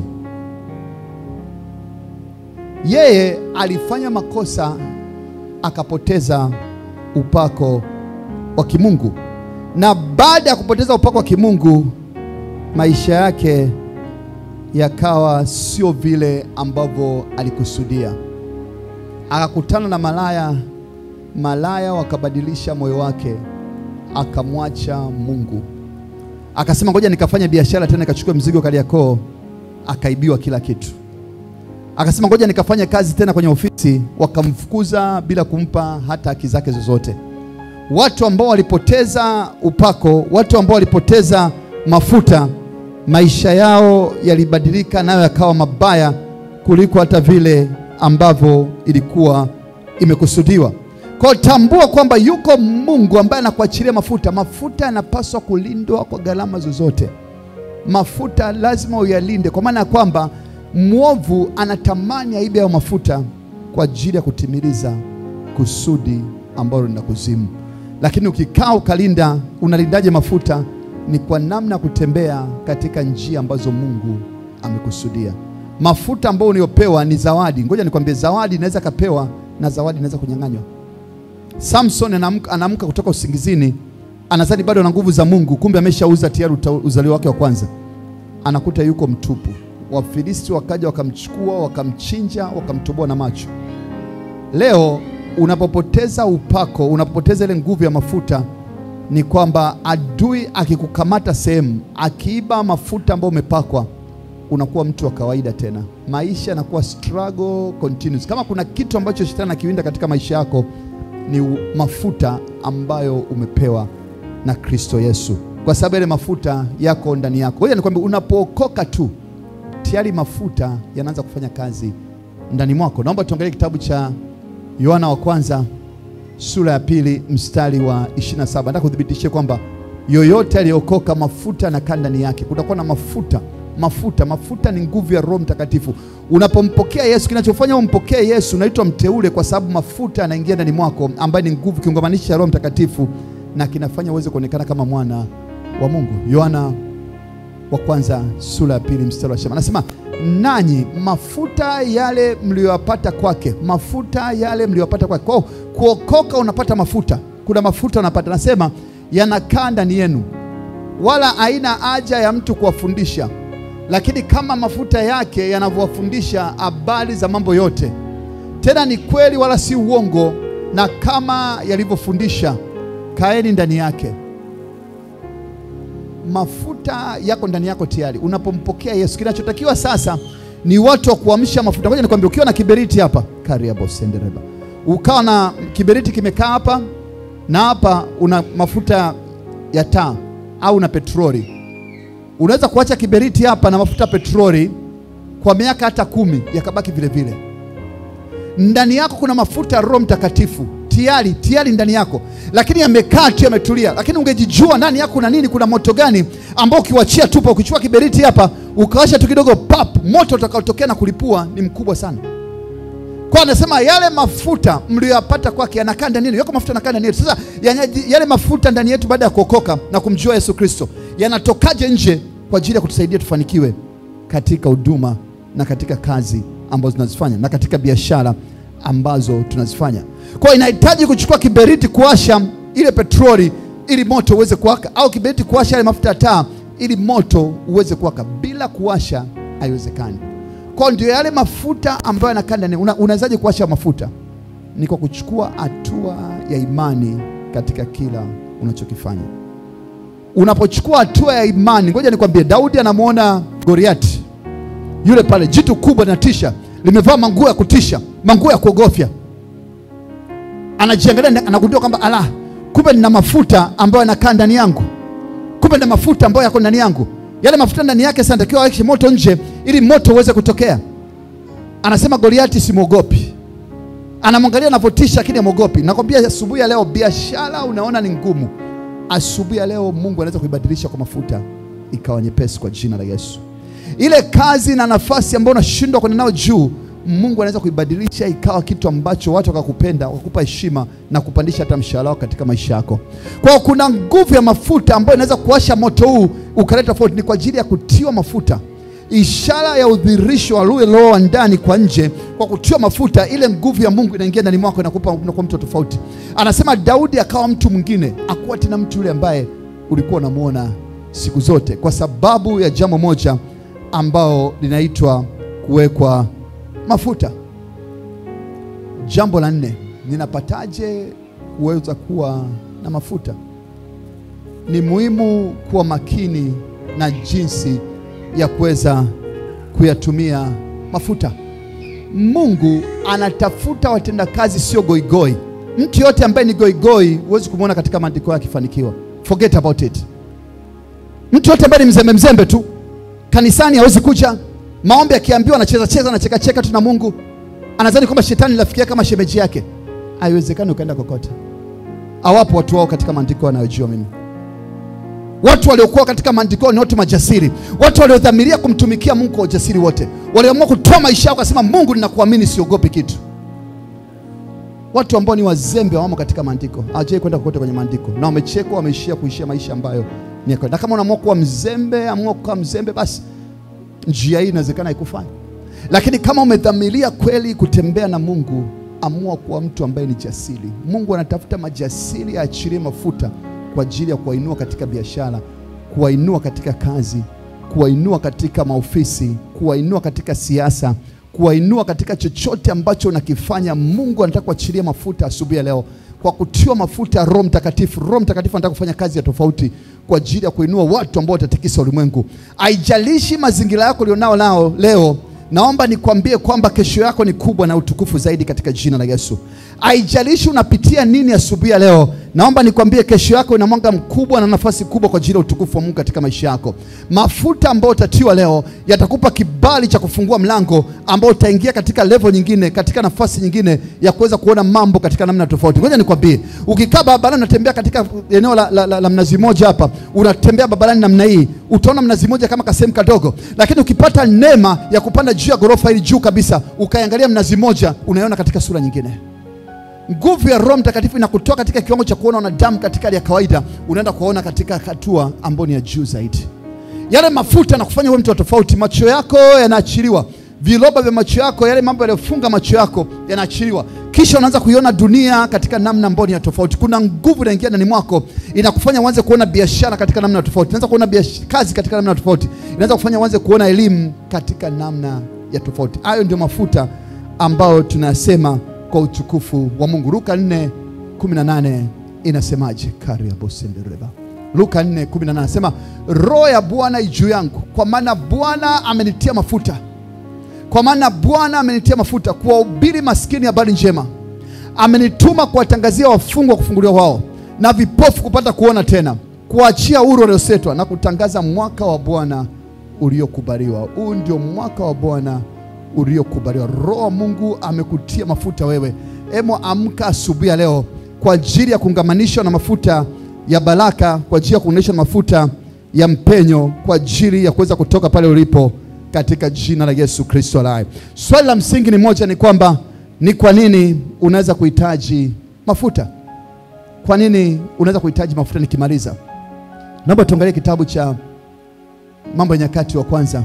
[SPEAKER 3] Yeye alifanya makosa akapoteza upako wa kimungu, na baada ya kupoteza upako wa kimungu, maisha yake yakawa sio vile ambavyo alikusudia. Akakutana na malaya, malaya wakabadilisha moyo wake, akamwacha Mungu akasema ngoja nikafanya biashara tena, nikachukua mzigo Kariakoo, akaibiwa kila kitu. Akasema ngoja nikafanya kazi tena kwenye ofisi, wakamfukuza bila kumpa hata haki zake zozote. Watu ambao walipoteza upako, watu ambao walipoteza mafuta, maisha yao yalibadilika, nayo yakawa mabaya kuliko hata vile ambavyo ilikuwa imekusudiwa. Kwa hiyo tambua kwamba yuko Mungu ambaye anakuachilia mafuta. Mafuta yanapaswa kulindwa kwa gharama zozote. Mafuta lazima uyalinde, kwa maana ya kwamba mwovu anatamani aibe hayo mafuta kwa ajili ya kutimiliza kusudi ambalo lina kuzimu. Lakini ukikaa ukalinda, unalindaje mafuta? Ni kwa namna ya kutembea katika njia ambazo Mungu amekusudia. Mafuta ambayo uliyopewa ni zawadi. Ngoja nikwambie, zawadi inaweza kapewa na zawadi inaweza kunyang'anywa. Samson anaamka anaamka kutoka usingizini, anadhani bado ana nguvu za Mungu, kumbe ameshauza tayari uta- uzalio wake wa kwanza. Anakuta yuko mtupu. Wafilisti wakaja wakamchukua, wakamchinja, wakamtoboa na macho. Leo unapopoteza upako, unapopoteza ile nguvu ya mafuta, ni kwamba adui akikukamata sehemu, akiiba mafuta ambayo umepakwa, unakuwa mtu wa kawaida tena. Maisha yanakuwa struggle continuous. Kama kuna kitu ambacho shetani anakiwinda katika maisha yako ni u- mafuta ambayo umepewa na Kristo Yesu, kwa sababu yale mafuta yako ndani yako. Ngoja nikwambie, unapookoka tu tayari mafuta yanaanza kufanya kazi ndani mwako. Naomba tuangalie kitabu cha Yohana wa kwanza sura ya pili mstari wa 27. Nataka kuthibitishia kwamba yoyote aliyeokoka mafuta yanakaa ndani yake. Kutakuwa na mafuta mafuta mafuta ni nguvu ya Roho Mtakatifu. Unapompokea Yesu, kinachofanya umpokee Yesu, unaitwa mteule, kwa sababu mafuta yanaingia ndani mwako, ambaye ni nguvu kiungamanisha cha Roho Mtakatifu, na kinafanya uweze kuonekana kama mwana wa Mungu. Yohana wa kwanza sura ya pili mstari wa shamba anasema, nanyi mafuta yale mliyoyapata kwake, mafuta yale mliyoyapata kwake. Kwa hiyo kuokoka unapata mafuta, kuna mafuta unapata, anasema yanakaa ndani yenu, wala haina haja ya mtu kuwafundisha, lakini kama mafuta yake yanavyowafundisha habari za mambo yote, tena ni kweli wala si uongo, na kama yalivyofundisha, kaeni ndani yake mafuta yako ndani yako tayari unapompokea Yesu. Kinachotakiwa sasa ni watu wa kuamsha mafuta. Ngoja nikwambie, ukiwa na kiberiti hapa kariabo sendereba, ukawa na kiberiti kimekaa hapa na hapa una mafuta ya taa au na petroli, unaweza kuacha kiberiti hapa na mafuta ya petroli kwa miaka hata kumi yakabaki vile vile. Ndani yako kuna mafuta ya Roho Mtakatifu tayari tayari ndani yako, lakini yamekaa tu yametulia. Lakini ungejijua ndani yako kuna nini, kuna moto gani ambao ukiwachia tupa, ukichukua kiberiti hapa ukawasha tu kidogo, pap, moto utakaotokea na kulipua ni mkubwa sana. Kwa anasema yale mafuta mliyoyapata kwake yanakaa ndani yenu, yako mafuta yanakaa ndani yetu. Sasa yanyaji- yale mafuta ndani yetu baada ya kuokoka na kumjua Yesu Kristo yanatokaje nje kwa ajili ya kutusaidia tufanikiwe katika huduma na katika kazi ambazo tunazifanya na katika biashara ambazo tunazifanya. Kwa hiyo inahitaji kuchukua kiberiti kuwasha ile petroli ili moto uweze kuwaka, au kiberiti kuwasha yale mafuta ya taa ili moto uweze kuwaka. Bila kuwasha haiwezekani. Kwa ndio yale mafuta ambayo yanakaa ndani. Una, unawezaje kuacha mafuta? Ni kwa kuchukua hatua ya imani katika kila unachokifanya. Unapochukua hatua ya imani, ngoja nikwambie, Daudi anamwona Goliati yule pale, jitu kubwa na tisha, limevaa manguo ya kutisha, manguo ya kuogofya. Anajiangalia, anagundua kwamba ala, kumbe nina mafuta ambayo yanakaa ndani yangu, kumbe nina mafuta ambayo yako ndani yangu. Yale mafuta ndani yake sasa natakiwa aweke moto nje, ili moto uweze kutokea. Anasema Goliati, simwogopi. Anamwangalia anavyotisha, lakini amwogopi. Nakwambia asubuhi ya leo, biashara unaona ni ngumu, asubuhi ya leo Mungu anaweza kuibadilisha kwa mafuta ikawa nyepesi kwa jina la Yesu. Ile kazi na nafasi ambayo unashindwa kwenda nayo juu, Mungu anaweza kuibadilisha ikawa kitu ambacho watu wakakupenda, wakakupa heshima na kupandisha hata mshahara wako katika maisha yako. Kwa hiyo kuna nguvu ya mafuta ambayo inaweza kuwasha moto huu ukaleta tofauti, ni kwa ajili ya kutiwa mafuta ishara ya udhirisho wa lule roho wa ndani kwa nje. Kwa kutiwa mafuta, ile nguvu ya Mungu inaingia ndani mwako, inakupa unakuwa mtu tofauti. Anasema Daudi akawa mtu mwingine, akuwa tena mtu yule ambaye ulikuwa unamwona siku zote, kwa sababu ya jambo moja ambao linaitwa kuwekwa mafuta. Jambo la nne, ninapataje kuweza kuwa na mafuta? Ni muhimu kuwa makini na jinsi ya kuweza kuyatumia mafuta. Mungu anatafuta watendakazi, sio goigoi. Mtu yote ambaye ni goigoi huwezi kumwona katika maandiko yake akifanikiwa. Forget about it. Mtu yote ambaye ni mzembe mzembe tu kanisani hawezi kuja, maombi akiambiwa anacheza cheza anacheka cheka tu na Mungu, anadhani kwamba shetani rafiki kama shemeji yake. Haiwezekani ukaenda kokote. Hawapo watu wao katika maandiko wanayojua mimi Watu waliokuwa katika maandiko ni watu majasiri, watu waliodhamiria kumtumikia Mungu kwa ujasiri wote, walioamua kutoa maisha yao, kasema Mungu, ninakuamini, siogopi kitu. Watu ambao ni wazembe wamo katika maandiko, hawajai kwenda kokote kwenye maandiko, na wamechekwa, wameishia kuishia maisha ambayo ni ya kawaida. Na kama unaamua kuwa mzembe, amua kuwa mzembe, basi njia hii inawezekana ikufanya. Lakini kama umedhamiria kweli kutembea na Mungu, amua kuwa mtu ambaye ni jasiri. Mungu anatafuta majasiri, aachilie mafuta kwa ajili ya kuwainua katika biashara, kuwainua katika kazi, kuwainua katika maofisi, kuwainua katika siasa, kuwainua katika chochote ambacho unakifanya. Mungu anataka kuachilia mafuta asubuhi ya leo, kwa kutiwa mafuta Roho Mtakatifu. Roho Mtakatifu anataka kufanya kazi ya tofauti kwa ajili ya kuinua watu ambao watatikisa ulimwengu. Haijalishi mazingira yako ulionao nao leo Naomba nikwambie kwamba kesho yako ni kubwa na utukufu zaidi katika jina la Yesu. Haijalishi unapitia nini asubuhi ya leo, naomba nikwambie kesho yako ina mwanga mkubwa na nafasi kubwa kwa ajili ya utukufu wa Mungu katika maisha yako. Mafuta ambayo utatiwa leo yatakupa kibali cha kufungua mlango ambao utaingia katika level nyingine, katika nafasi nyingine ya kuweza kuona mambo katika namna tofauti. Ngoja nikwambie, ukikaa barabarani unatembea katika eneo la, la, la, la mnazi moja hapa, unatembea barabarani namna hii, utaona mnazi moja kama kasehemu kadogo, lakini ukipata neema ya kupanda juu ya ghorofa hili juu kabisa, ukaiangalia mnazi moja, unaiona katika sura nyingine. Nguvu ya Roho Mtakatifu inakutoa katika kiwango cha kuona wanadamu katika hali ya kawaida, unaenda kuona katika hatua ambayo ni ya juu zaidi. Yale mafuta na kufanya uwe mtu wa tofauti. Macho yako yanaachiliwa, viroba vya macho yako, yale mambo yaliyofunga macho yako yanaachiliwa, kisha unaanza kuiona dunia katika namna ambayo ni ya tofauti. Kuna nguvu inaingia ndani mwako, inakufanya uanze kuona biashara katika namna tofauti, inaanza kuona biashara, kazi katika namna tofauti, inaanza kufanya uanze kuona elimu katika namna ya tofauti. Hayo ndio mafuta ambayo tunasema kwa utukufu wa Mungu. Luka 4:18 inasemaje? kari ya bosendereba Luka 4:18 anasema roho ya Bwana juu yangu, kwa maana Bwana amenitia mafuta, kwa maana Bwana amenitia mafuta kuwahubiri maskini habari njema, amenituma kuwatangazia wafungwa kufunguliwa wao, na vipofu kupata kuona tena, kuachia huru waliosetwa, na kutangaza mwaka wa Bwana uliokubaliwa. Huu ndio mwaka wa Bwana uliokubaliwa. Roho wa Mungu amekutia mafuta wewe. Emo, amka asubuhi ya leo kwa ajili ya kuungamanishwa na mafuta ya baraka, kwa ajili ya kuunganishwa na mafuta ya mpenyo, kwa ajili ya kuweza kutoka pale ulipo katika jina la Yesu Kristo aliye. Swali la msingi ni moja, ni kwamba ni kwa nini unaweza kuhitaji mafuta? Kwa nini unaweza kuhitaji mafuta? Nikimaliza, naomba tuangalie kitabu cha Mambo ya Nyakati wa kwanza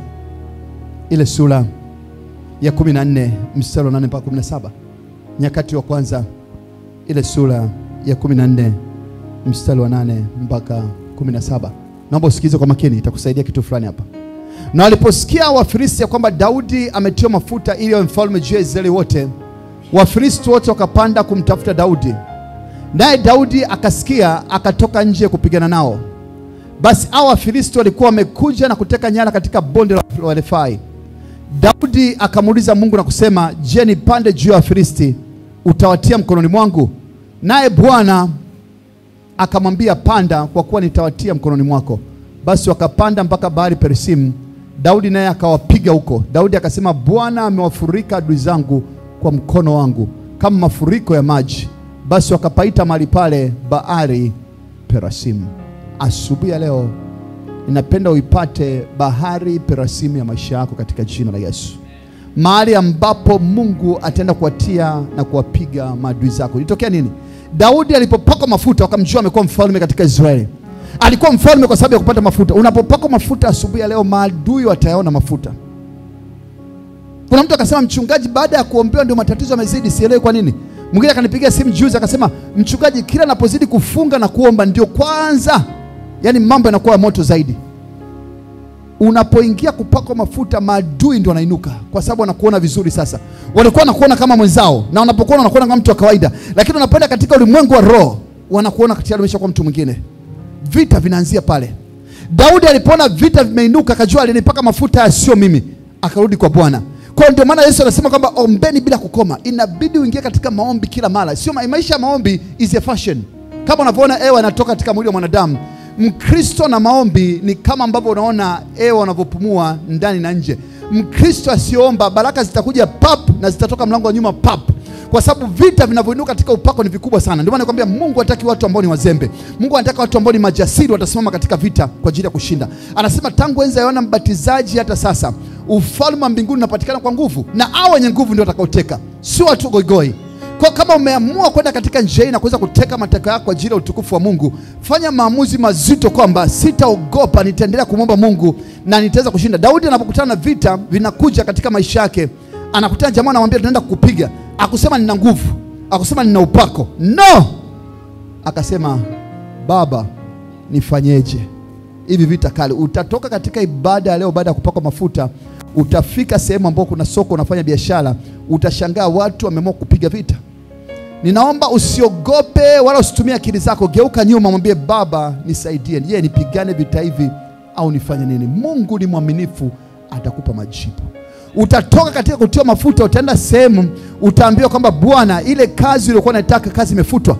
[SPEAKER 3] ile sura ya 14 mstari wa 8 mpaka 17. Nyakati wa kwanza ile sura ya 14 mstari wa 8 mpaka 17. Naomba usikilize kwa makini, itakusaidia kitu fulani hapa. Na waliposikia Wafilisti ya kwamba Daudi ametiwa mafuta ili awe mfalme juu ya Israeli wote, Wafilisti wote wakapanda kumtafuta Daudi, naye Daudi akasikia, akatoka nje kupigana nao. Basi hao Wafilisti walikuwa wamekuja na kuteka nyara katika bonde la Refai. Daudi akamuuliza Mungu na kusema, je, nipande juu ya Wafilisti utawatia mkononi mwangu? Naye Bwana akamwambia, panda, kwa kuwa nitawatia mkononi mwako. Basi wakapanda mpaka bahari Perisimu, Daudi naye akawapiga huko. Daudi akasema, Bwana amewafurika adui zangu kwa mkono wangu kama mafuriko ya maji. Basi wakapaita mahali pale bahari Perasimu. Asubuhi ya leo ninapenda uipate bahari Perasimu ya maisha yako katika jina la Yesu, mahali ambapo Mungu ataenda kuwatia na kuwapiga maadui zako. Ilitokea nini? Daudi alipopakwa mafuta wakamjua amekuwa mfalme katika Israeli. Alikuwa mfalme kwa sababu ya kupata mafuta. Unapopakwa mafuta asubuhi ya leo, maadui watayaona mafuta. Kuna mtu akasema, mchungaji, baada ya kuombewa ndio matatizo yamezidi, sielewi kwa nini. Mwingine akanipigia simu juzi akasema, mchungaji, kila napozidi kufunga na kuomba ndio kwanza, yaani mambo yanakuwa moto zaidi. Unapoingia kupakwa mafuta, maadui ndio wanainuka, kwa sababu wanakuona vizuri. Sasa walikuwa wanakuona kama mwenzao, na wanapokuona wanakuona kama mtu wa kawaida, lakini unapoenda katika ulimwengu wa roho, wanakuona tayari umeshakuwa mtu mwingine. Vita vinaanzia pale. Daudi alipoona vita vimeinuka, akajua alinipaka mafuta sio mimi, akarudi kwa Bwana. Kwa hiyo ndio maana Yesu anasema kwamba ombeni bila kukoma. Inabidi uingie katika maombi kila mara, sio ma- maisha ya maombi is a fashion. Kama unavyoona hewa inatoka katika mwili wa mwanadamu, Mkristo na maombi ni kama ambavyo unaona hewa unavyopumua ndani na nje. Mkristo asiyoomba baraka zitakuja pap na zitatoka mlango wa nyuma pap kwa sababu vita vinavyoinuka katika upako ni vikubwa sana. Ndio maana nakwambia Mungu hataki watu ambao ni wazembe. Mungu anataka watu ambao ni majasiri, watasimama katika vita kwa ajili ya kushinda. Anasema tangu enzi ya Yohana Mbatizaji hata sasa ufalme wa mbinguni unapatikana kwa nguvu, na hao wenye nguvu ndio watakaoteka, sio watu goigoi. Kwa kama umeamua kwenda katika njia hii na kuweza kuteka mateka yako kwa ajili ya utukufu wa Mungu, fanya maamuzi mazito kwamba sitaogopa, nitaendelea kumwomba Mungu na nitaweza kushinda. Daudi anapokutana na vita vinakuja katika maisha yake, anakutana jamaa anamwambia tunaenda kukupiga, akusema nina nguvu, akusema nina upako, no, akasema Baba, nifanyeje? Hivi vita kali. Utatoka katika ibada ya leo, baada ya kupakwa mafuta, utafika sehemu ambapo kuna soko, unafanya biashara, utashangaa watu wameamua kupiga vita. Ninaomba usiogope wala usitumie akili zako, geuka nyuma, mwambie Baba, nisaidie. Je, nipigane vita hivi au nifanye nini? Mungu ni mwaminifu, atakupa majibu. Utatoka katika kutiwa mafuta, utaenda sehemu, utaambiwa kwamba Bwana, ile kazi uliyokuwa unataka, kazi imefutwa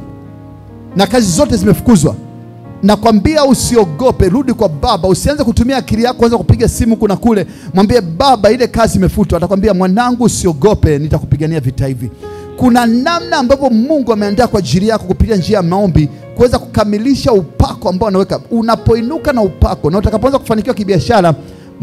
[SPEAKER 3] na kazi zote zimefukuzwa. Nakwambia usiogope, rudi kwa Baba, usianze kutumia akili yako kuanza kupiga simu kuna kule. Mwambie Baba, ile kazi imefutwa. Atakwambia mwanangu, usiogope, nitakupigania vita hivi. Kuna namna ambavyo Mungu ameandaa kwa ajili yako kupitia njia ya maombi kuweza kukamilisha upako ambao anaweka. Unapoinuka na upako na utakapoanza kufanikiwa kibiashara,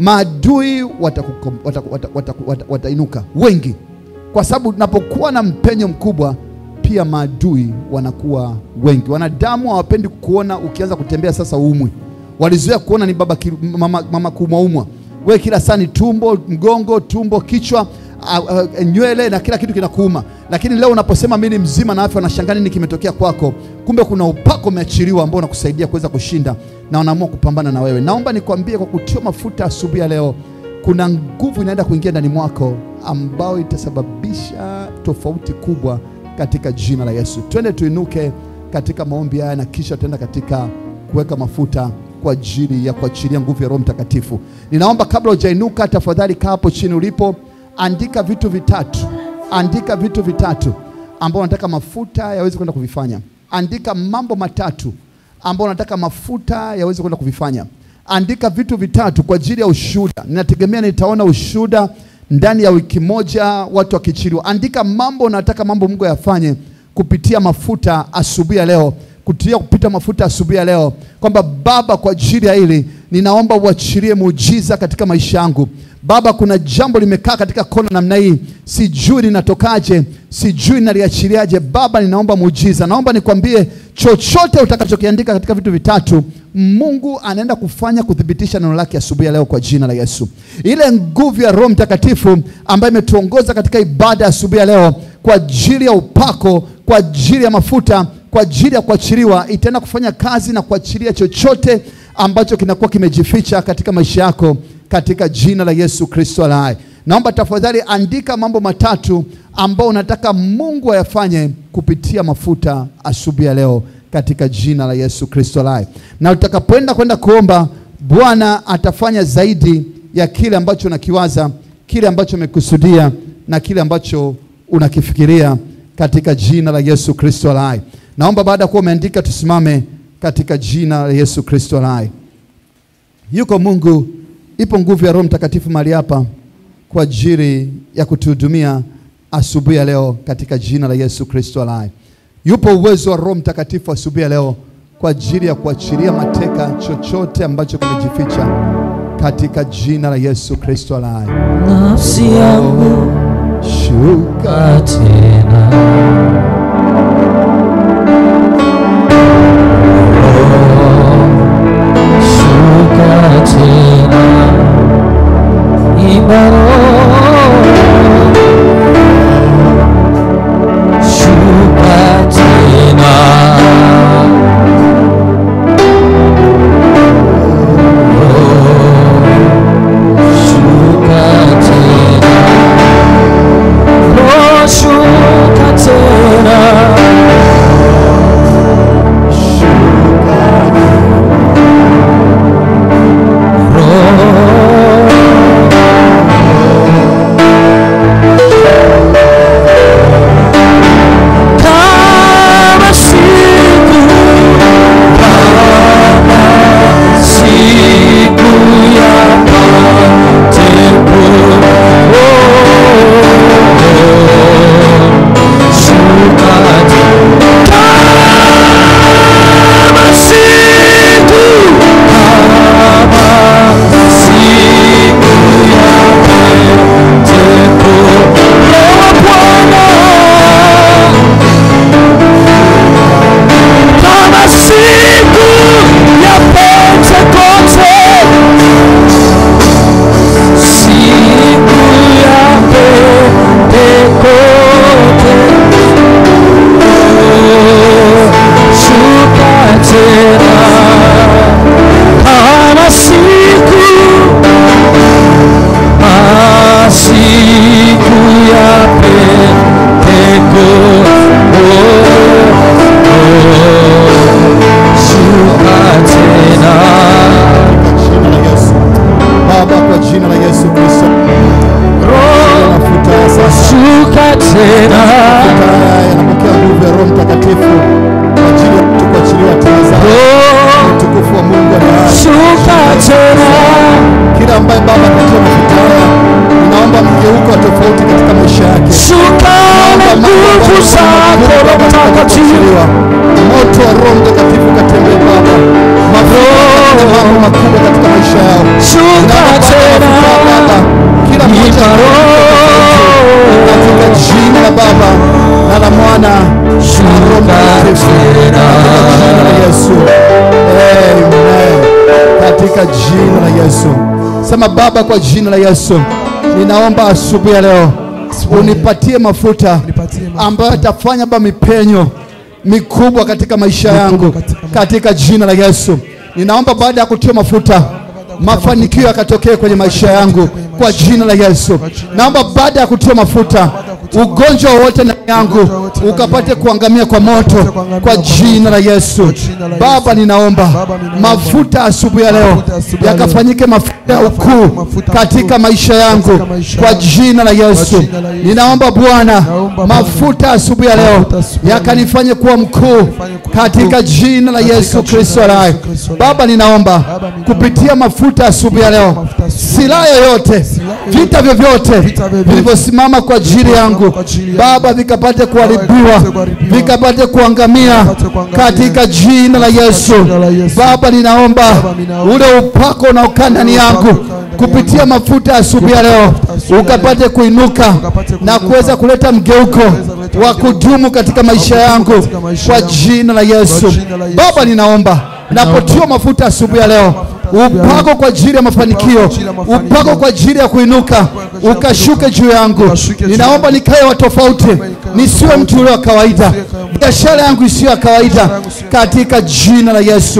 [SPEAKER 3] maadui watakukom- wataku- wata- wataku- wata- watainuka wengi, kwa sababu unapokuwa na mpenyo mkubwa pia maadui wanakuwa wengi. Wanadamu hawapendi kuona ukianza kutembea sasa uumwi. Walizoea kuona ni baba ki, mama, mama kuumwaumwa, we kila saa ni tumbo, mgongo, tumbo, kichwa, a, a, nywele na kila kitu kinakuuma. Lakini leo unaposema mimi ni mzima na afya, wanashangaa nini kimetokea kwako. Kumbe kuna upako umeachiliwa ambao unakusaidia kuweza kushinda, na wanaamua kupambana na wewe. Naomba nikwambie, kwa kutiwa mafuta asubuhi ya leo, kuna nguvu inaenda kuingia ndani mwako ambayo itasababisha tofauti kubwa katika jina la Yesu. Twende tuinuke katika maombi haya na kisha tuenda katika kuweka mafuta kwa ajili ya kuachilia nguvu ya Roho Mtakatifu. Ninaomba kabla hujainuka, tafadhali kaa hapo chini ulipo, andika vitu vitatu, andika vitu vitatu ambao unataka mafuta yaweze kwenda kuvifanya. Andika mambo matatu ambao unataka mafuta yaweze kwenda kuvifanya. Andika vitu vitatu kwa ajili ya ushuhuda. Ninategemea nitaona ushuhuda ndani ya wiki moja, watu wakichiliwa. Andika mambo unataka mambo Mungu yafanye kupitia mafuta asubuhi ya leo, kutia kupita mafuta asubuhi ya leo, kwamba Baba, kwa ajili ya hili ninaomba uachilie muujiza katika maisha yangu. Baba, kuna jambo limekaa katika kona namna hii, sijui linatokaje, sijui naliachiliaje. Baba, ninaomba muujiza. Naomba nikwambie, chochote utakachokiandika katika vitu vitatu, Mungu anaenda kufanya kuthibitisha neno lake asubuhi ya leo kwa jina la Yesu. Ile nguvu ya Roho Mtakatifu ambayo imetuongoza katika ibada ya asubuhi ya leo kwa ajili ya upako, kwa ajili ya mafuta, kwa ajili ya kuachiliwa, itaenda kufanya kazi na kuachilia chochote ambacho kinakuwa kimejificha katika maisha yako katika jina la Yesu Kristo aliye hai. Naomba tafadhali andika mambo matatu ambayo unataka Mungu ayafanye kupitia mafuta asubuhi ya leo katika jina la Yesu Kristo aliye hai. Na utakapoenda kwenda kuomba, Bwana atafanya zaidi ya kile ambacho unakiwaza, kile ambacho umekusudia na kile ambacho unakifikiria katika jina la Yesu Kristo aliye hai. Naomba baada ya kuwa umeandika tusimame katika jina la Yesu Kristo aliye hai. Yuko Mungu, ipo nguvu ya Roho Mtakatifu mahali hapa kwa ajili ya kutuhudumia asubuhi ya leo katika jina la Yesu Kristo aliye hai. Yupo uwezo wa Roho Mtakatifu asubuhi ya leo kwa ajili ya kuachilia mateka chochote ambacho kimejificha katika jina la Yesu Kristo aliye hai.
[SPEAKER 1] nafsi yangu
[SPEAKER 3] Shuka
[SPEAKER 1] tena shuka tena ibaro shuka tena shuka tena Shuka tena kama siku kama siku ya matepo shuka kama siku kama siku ya matepo Roho Bwana kama siku ya Pentekoste, siku ya Pentekoste, shuka tena kama siku kama siku ya Pentekoste shuka tena
[SPEAKER 3] jina la Yesu. Baba, kwa jina la Yesu Kristo,
[SPEAKER 1] Roho
[SPEAKER 3] mafuta haya sasa
[SPEAKER 1] shuka tena
[SPEAKER 3] Mafuta haya yanapokea nguvu ya Roho Mtakatifu kwa ajili ya mtu kuachiliwa tena zao
[SPEAKER 1] Roho
[SPEAKER 3] utukufu wa Mungu aliye hai.
[SPEAKER 1] shuka tena
[SPEAKER 3] Kila ambaye Baba katika mafuta haya, ninaomba mgeuko wa tofauti katika maisha yake.
[SPEAKER 1] shuka na nguvu zako Roho Mtakatifu
[SPEAKER 3] Moto wa Roho Mtakatifu katembee Baba, mafuta na mambo makubwa katika maisha yao.
[SPEAKER 1] shuka
[SPEAKER 3] Ninaomba
[SPEAKER 1] tena
[SPEAKER 3] mafuta Baba, kila mmoja
[SPEAKER 1] Ipa Roho
[SPEAKER 3] katika jina la Baba na la Mwana na Roho
[SPEAKER 1] shuka
[SPEAKER 3] Mtakatifu.
[SPEAKER 1] tena
[SPEAKER 3] Katika jina la Yesu. Amen. Katika jina la Yesu. Sema Baba, kwa jina la Yesu, ninaomba asubuhi ya leo unipatie mafuta ambayo yatafanya ba mipenyo mikubwa katika maisha yangu katika jina la Yesu. Ninaomba baada ya kutia mafuta mafanikio yakatokee kwenye maisha yangu kwa jina la Yesu. Naomba baada ya kutia mafuta ugonjwa wowote ndani yangu ukapate kuangamia kwa moto kwa jina la Yesu. Baba, ninaomba mafuta asubuhi ya leo yakafanyike mafuta ya ukuu katika maisha yangu kwa jina la Yesu. Ninaomba Bwana, mafuta asubuhi ya leo yakanifanye kuwa mkuu katika jina la Yesu Kristo aliye hai. Baba, ninaomba kupitia mafuta asubuhi ya leo, silaha yoyote, vita vyovyote vilivyosimama kwa ajili yangu Baba, vikapate kuharibiwa, vikapate kuangamia katika jina la Yesu. Baba, ninaomba ule upako unaokaa ndani yangu kupitia mafuta ya asubuhi ya leo ukapate kuinuka na kuweza kuleta mgeuko wa kudumu katika maisha yangu kwa jina la Yesu. Baba, ninaomba napotiwa mafuta asubuhi ya leo upako kwa ajili ya mafanikio, upako kwa ajili ya kuinuka ukashuke juu yangu. Ninaomba nikae wa tofauti, nisiwe mtu ule wa kawaida, biashara yangu isiyo ya kawaida, katika jina la Yesu.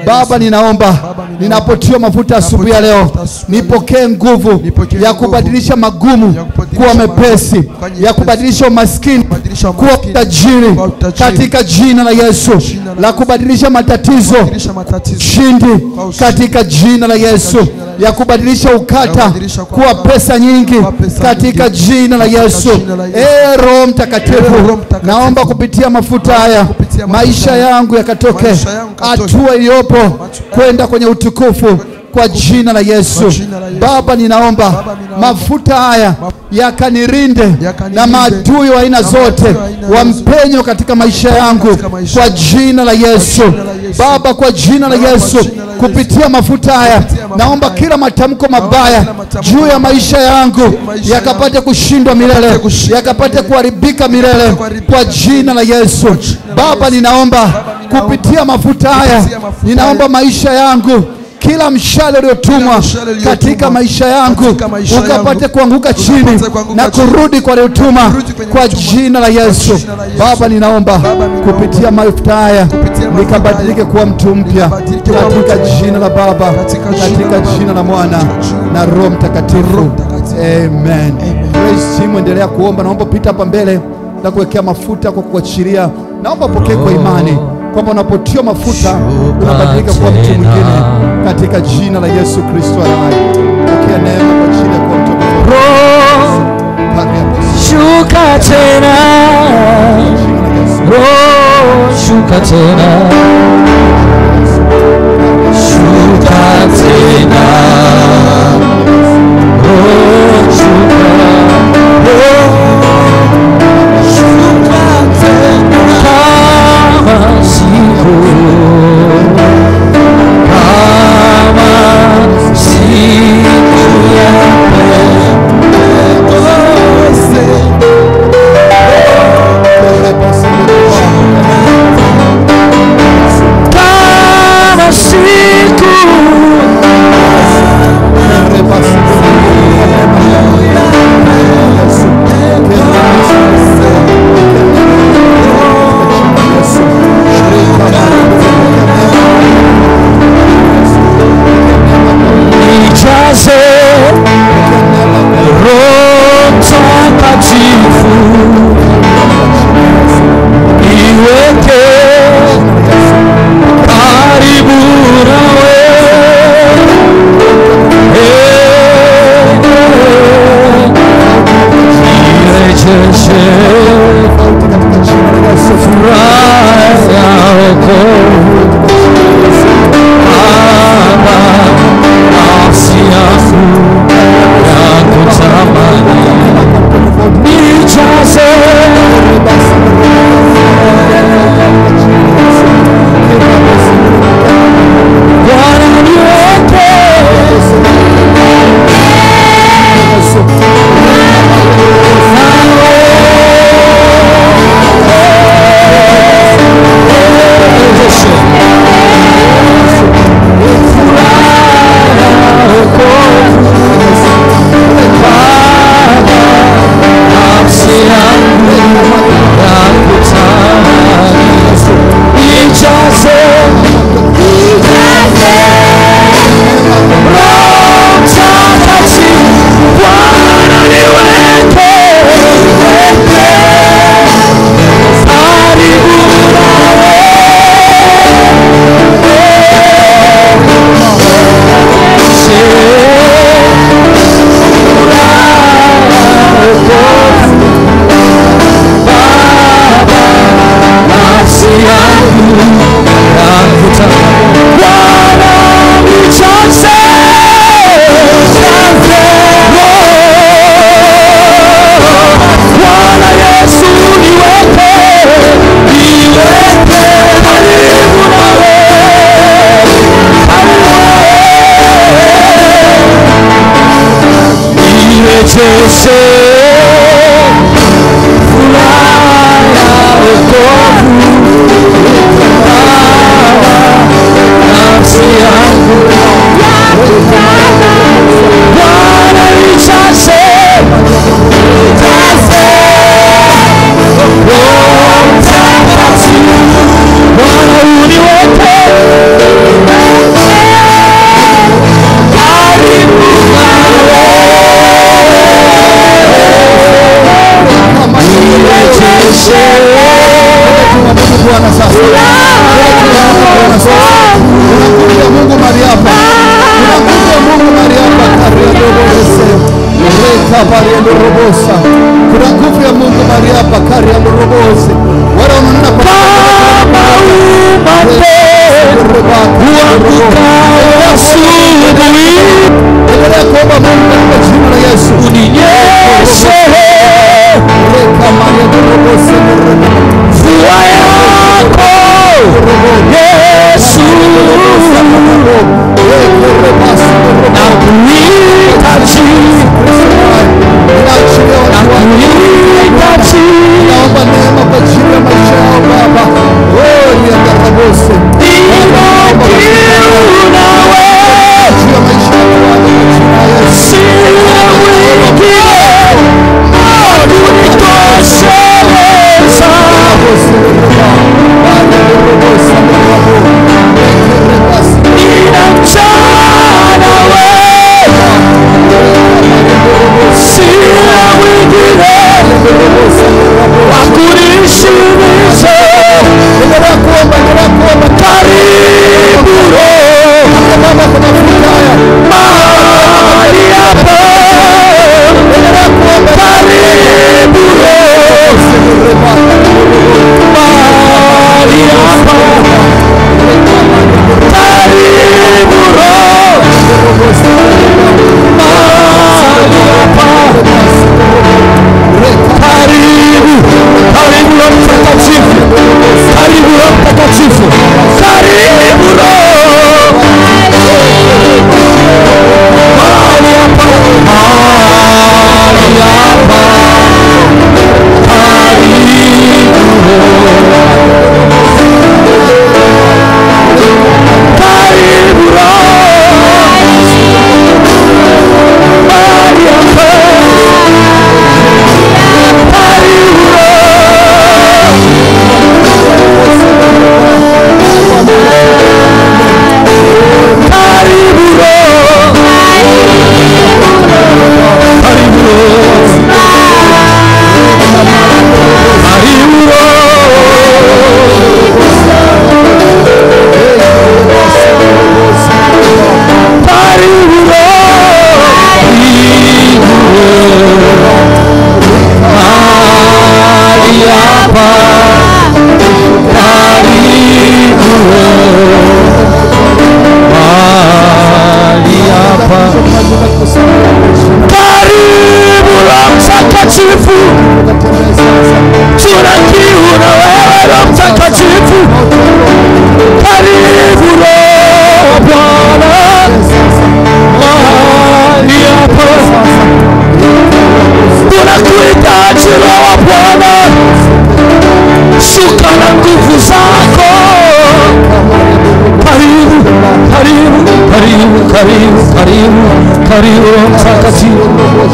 [SPEAKER 3] Baba, ninaomba ninapotiwa mafuta asubuhi ya leo, nipokee nguvu ya kubadilisha magumu kuwa mepesi, ya kubadilisha umaskini kuwa utajiri katika jina la Yesu, la kubadilisha matatizo ushindi katika jina la Yesu, ya kubadilisha ukata kuwa pesa nyingi katika jina la Yesu. Ee Roho Mtakatifu, naomba kupitia mafuta haya maisha yangu yakatoke hatua iliyopo kwenda kwenye utukufu kwa jina la Yesu. Baba, ninaomba mafuta haya yakanirinde na maadui wa aina zote wa mpenyo katika maisha yangu kwa jina la Yesu. Baba, kwa jina la Yesu, kupitia mafuta haya naomba kila matamko mabaya juu ya maisha yangu yakapate kushindwa milele, yakapate kuharibika milele kwa jina la Yesu. Baba, ninaomba kupitia mafuta haya, ninaomba maisha yangu kila mshale uliotumwa katika maisha yangu ukapate kuanguka chini na kurudi kwa aliotuma kwa jina la Yesu. Baba, ninaomba kupitia mafuta haya nikabadilike kuwa mtu mpya katika jina la Baba, katika jina la Mwana na Roho Mtakatifu. Amen. Praise team, endelea kuomba. Naomba pita hapa mbele na kuwekea mafuta kwa kuachilia. Naomba pokee kwa imani kwamba unapotiwa mafuta unabadilika kuwa mtu mwingine katika jina la Yesu Kristo aliye hai. Pokea neema kwa ajili ya kuwa mtu mwingine.
[SPEAKER 1] Roho, shuka tena,
[SPEAKER 3] Jina la Yesu.
[SPEAKER 1] Roho, shuka tena, shuka tena, Roho, shuka, Roho, shuka tena, kama siku, kama siku ya kama siku nijaze Roho Mtakatifu niweke karibu nawe Eh, nirejeshe furaha ya wokovu Baba, nafsi yangu yakutamani, nijaze Bwana, niweke nafsi yangu yakutamani, nijaze Roho Mtakatifu, Bwana niweke karibu nafsi yangu yakutamani, Bwana nijaze Bwana Yesu niweke, niweke karibu nawe, nirejeshe furaha ya wokovu nafsi yangu Bwana nijaze Roho Mtakatifu Bwana uniweke
[SPEAKER 3] Bwana sasa. Bwana sasa. Kuna nguvu ya Mungu mahali hapa. Kuna nguvu ya Mungu mahali hapa. Kariadorobose. Reka pariadorobosa. Kuna nguvu ya Mungu mahali hapa. Kariadorobose. Wale wanaona kwa
[SPEAKER 2] kama umande uangukayo asubuhi,
[SPEAKER 3] Endelea kuomba Mungu katika jina la Yesu.
[SPEAKER 2] uninyeshe
[SPEAKER 3] Reka mariadorobose.
[SPEAKER 2] mvua yako Yesu, na kuhitaji na kuhitaji
[SPEAKER 3] Naomba neema kwa ajili ya maisha yao Baba. Oh, riadarabose.
[SPEAKER 2] nina kiu nawe,
[SPEAKER 3] Juu ya maisha yao Baba kwa jina la Yesu.
[SPEAKER 2] sina wengine kunitosheleza.
[SPEAKER 3] Rabose reba. Baba rabose reba. Reke rebasi.
[SPEAKER 2] Nina njaa nawe, sina wengine wa kunishibisha.
[SPEAKER 3] Endelea kuomba, endelea kuomba.
[SPEAKER 2] Karibu Roho
[SPEAKER 3] Baba kwa mafuta haya.
[SPEAKER 2] mahali hapa,
[SPEAKER 3] Endelea kuomba.
[SPEAKER 2] karibu Roho
[SPEAKER 3] Reba.
[SPEAKER 2] mahali hapa, karibu Roho mahali hapa. Karibu, karibu Roho Mtakatifu, karibu Roho Mtakatifu, karibu Roho mahali hapa, mahali hapa, karibu Roho mahali hapa, karibu Roho karibu Roho, karibu Roho, karibu Roho, karibu Roho, karibu Roho, mahali hapa, karibu Roho, mahali hapa. Karibu Roho Mtakatifu, tuna kiu na wewe Roho Mtakatifu. Karibu Roho Bwana mahali hapa, tunakuhitaji Roho Bwana, shuka na nguvu zako. Karibu, karibu, karibu, karibu, karibu, karibu Roho Mtakatifu.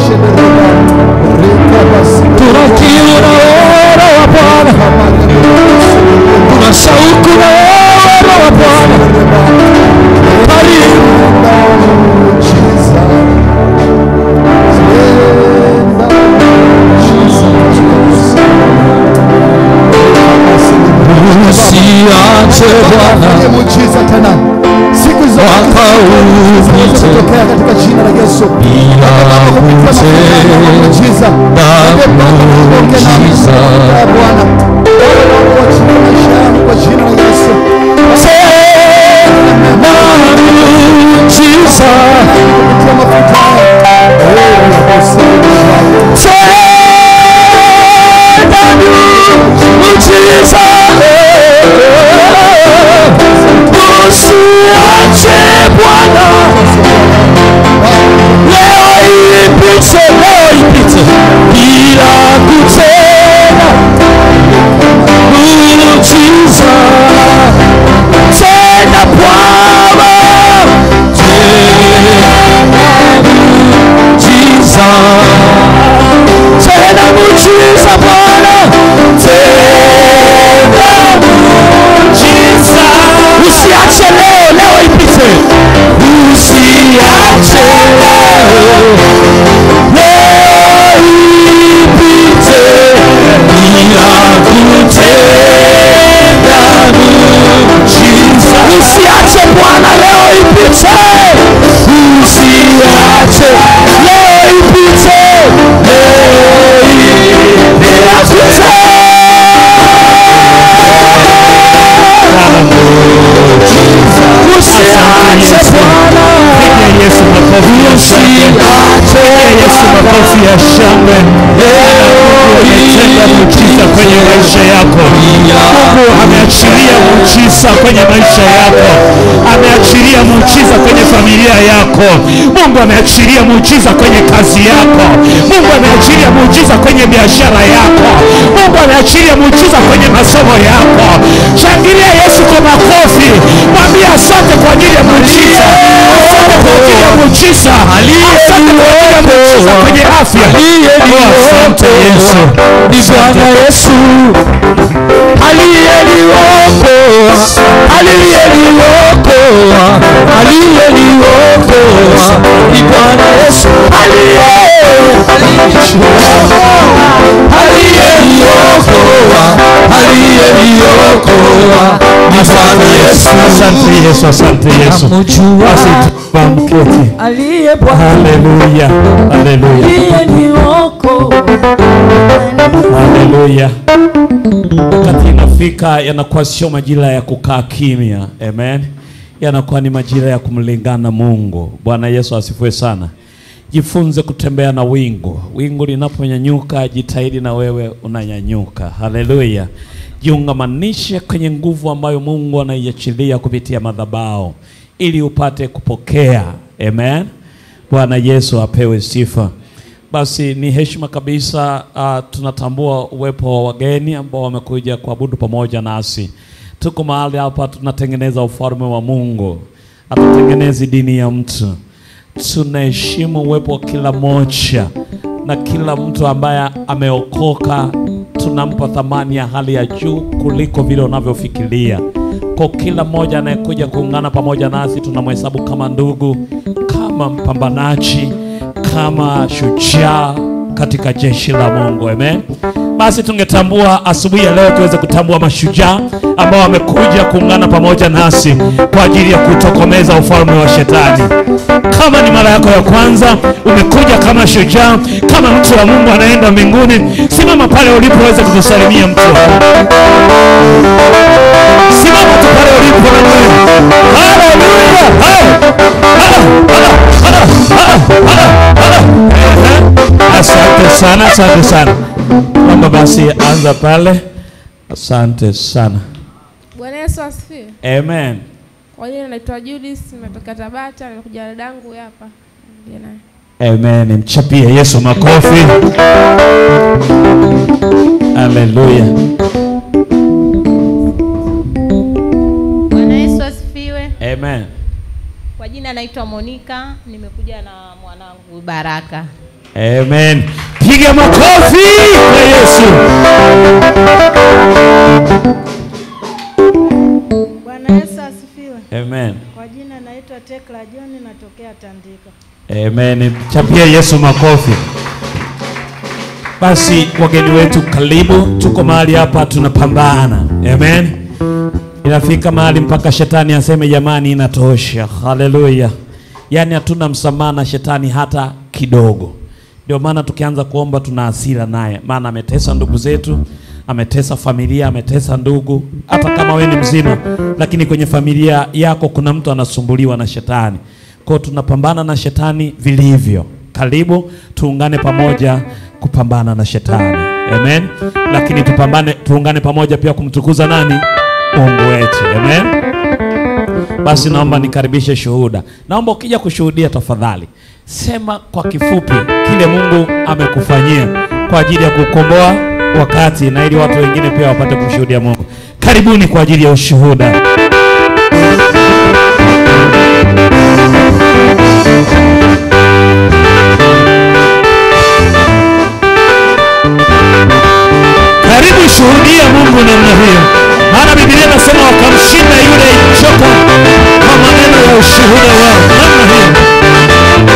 [SPEAKER 2] Tuna kiu na wewe Roho Bwana, tuna shauku na wewe Roho Bwana. Karibu, usiache Bwana
[SPEAKER 3] Fanye muujiza tena. Siku zote
[SPEAKER 2] mwaka upite
[SPEAKER 3] tokea katika jina la Yesu.
[SPEAKER 2] bila kutenda
[SPEAKER 3] Muujiza. Mwambie Baba, ongea nami.
[SPEAKER 2] muujiza.
[SPEAKER 3] Eh, Bwana. Wewe Mungu wachilie maisha yangu kwa jina la Yesu.
[SPEAKER 2] tena muujiza.
[SPEAKER 3] Kupitia mafuta haya. Eh, unaposema.
[SPEAKER 2] Tena muujiza. Usiache Bwana, leo ipite, leo ipite bila kutenda Yesu makofi ya shangwe. Ametenda muujiza kwenye maisha yako. Mungu ameachilia muujiza kwenye maisha yako, ameachilia muujiza kwenye familia yako. Mungu ameachilia muujiza kwenye kazi yako. Mungu ameachilia muujiza kwenye biashara yako. Mungu ameachilia muujiza kwenye masomo yako. Shangilia Yesu kwa makofi, mwambie asante kwa ajili ya muujiza, asante kwa ajili ya muujiza, asante kwa ajili ya muujiza kwenye afya. Oh, asante Yesu,
[SPEAKER 1] ni Bwana Yesu aliyeniokoa, aliyeniokoa, aliyeniokoa ni Bwana Yesu aliye aliyeniokoa, aliyeniokoa ni Bwana Yesu
[SPEAKER 2] asante Yesu, asante Yesu. Basi tumamketi.
[SPEAKER 1] aliye Bwana
[SPEAKER 2] Haleluya, haleluya,
[SPEAKER 1] aliyeniokoa
[SPEAKER 2] haleluya. Wakati inafika yanakuwa sio majira ya kukaa kimya, amen. Yanakuwa ni majira ya kumlingana Mungu. Bwana Yesu asifiwe sana. Jifunze kutembea na wingu. Wingu linaponyanyuka, jitahidi na wewe unanyanyuka. Haleluya. Jiungamanishe kwenye nguvu ambayo Mungu anaiachilia kupitia madhabahu ili upate kupokea. Amen. Bwana Yesu apewe sifa. Basi ni heshima kabisa uh, tunatambua uwepo wa wageni ambao wamekuja kuabudu pamoja nasi. Tuko mahali hapa tunatengeneza ufalme wa Mungu, hatutengenezi dini ya mtu. Tunaheshimu uwepo wa kila mmoja na kila mtu ambaye ameokoka, tunampa thamani ya hali ya juu kuliko vile unavyofikiria. Kwa kila mmoja anayekuja kuungana pamoja nasi, tunamhesabu kama ndugu, kama mpambanaji, kama shujaa katika jeshi la Mungu. Amen. Basi tungetambua asubuhi ya leo tuweze kutambua mashujaa ambao wamekuja kuungana pamoja nasi kwa ajili ya kutokomeza ufalme wa shetani. Kama ni mara yako ya kwanza umekuja kama shujaa, kama mtu wa Mungu anaenda mbinguni, simama pale ulipo uweze kutusalimia mtu wa Mungu. Simama tu pale ulipo na wewe. Haleluya! Hale! Hale! Hale! Hale! Hale! Hale! Ehe. Asante sana, asante sana. Naomba basi anza pale. Asante sana.
[SPEAKER 4] Bwana Yesu asifiwe.
[SPEAKER 2] Amen.
[SPEAKER 4] Kwa jina naitwa Judith, nimetoka Tabata, nimekuja na dadangu huyu hapa. Ndiye naye.
[SPEAKER 2] Amen. Mchapie Yesu makofi. Haleluya.
[SPEAKER 5] Bwana Yesu asifiwe.
[SPEAKER 2] Amen.
[SPEAKER 5] Kwa jina naitwa Monica, nimekuja na mwanangu Baraka.
[SPEAKER 2] Amen. Piga makofi kwa Yesu.
[SPEAKER 6] Bwana Yesu asifiwe.
[SPEAKER 2] Amen.
[SPEAKER 6] Kwa jina naitwa Tekla John natokea Tandika.
[SPEAKER 2] Amen. Chapia Yesu makofi. Basi wageni wetu, karibu. Tuko mahali hapa tunapambana. Amen. Inafika mahali mpaka shetani aseme jamani, inatosha. Haleluya. Yaani hatuna msamaha na shetani hata kidogo. Ndio maana tukianza kuomba tuna hasira naye, maana ametesa ndugu zetu, ametesa familia, ametesa ndugu. Hata kama we ni mzima, lakini kwenye familia yako kuna mtu anasumbuliwa na shetani. Kwa hiyo tunapambana na shetani vilivyo. Karibu tuungane pamoja kupambana na shetani. Amen. Lakini tupambane, tuungane pamoja pia kumtukuza nani? Mungu wetu. Amen. Basi naomba nikaribishe shuhuda. Naomba ukija kushuhudia, tafadhali sema kwa kifupi kile Mungu amekufanyia kwa ajili ya kukomboa wakati, na ili watu wengine pia wapate kumshuhudia Mungu. Karibuni kwa ajili ya ushuhuda. Karibu shuhudia Mungu namna hiyo, maana Biblia inasema wakamshinda yule joka kwa maneno ya ushuhuda wao. Namna hiyo.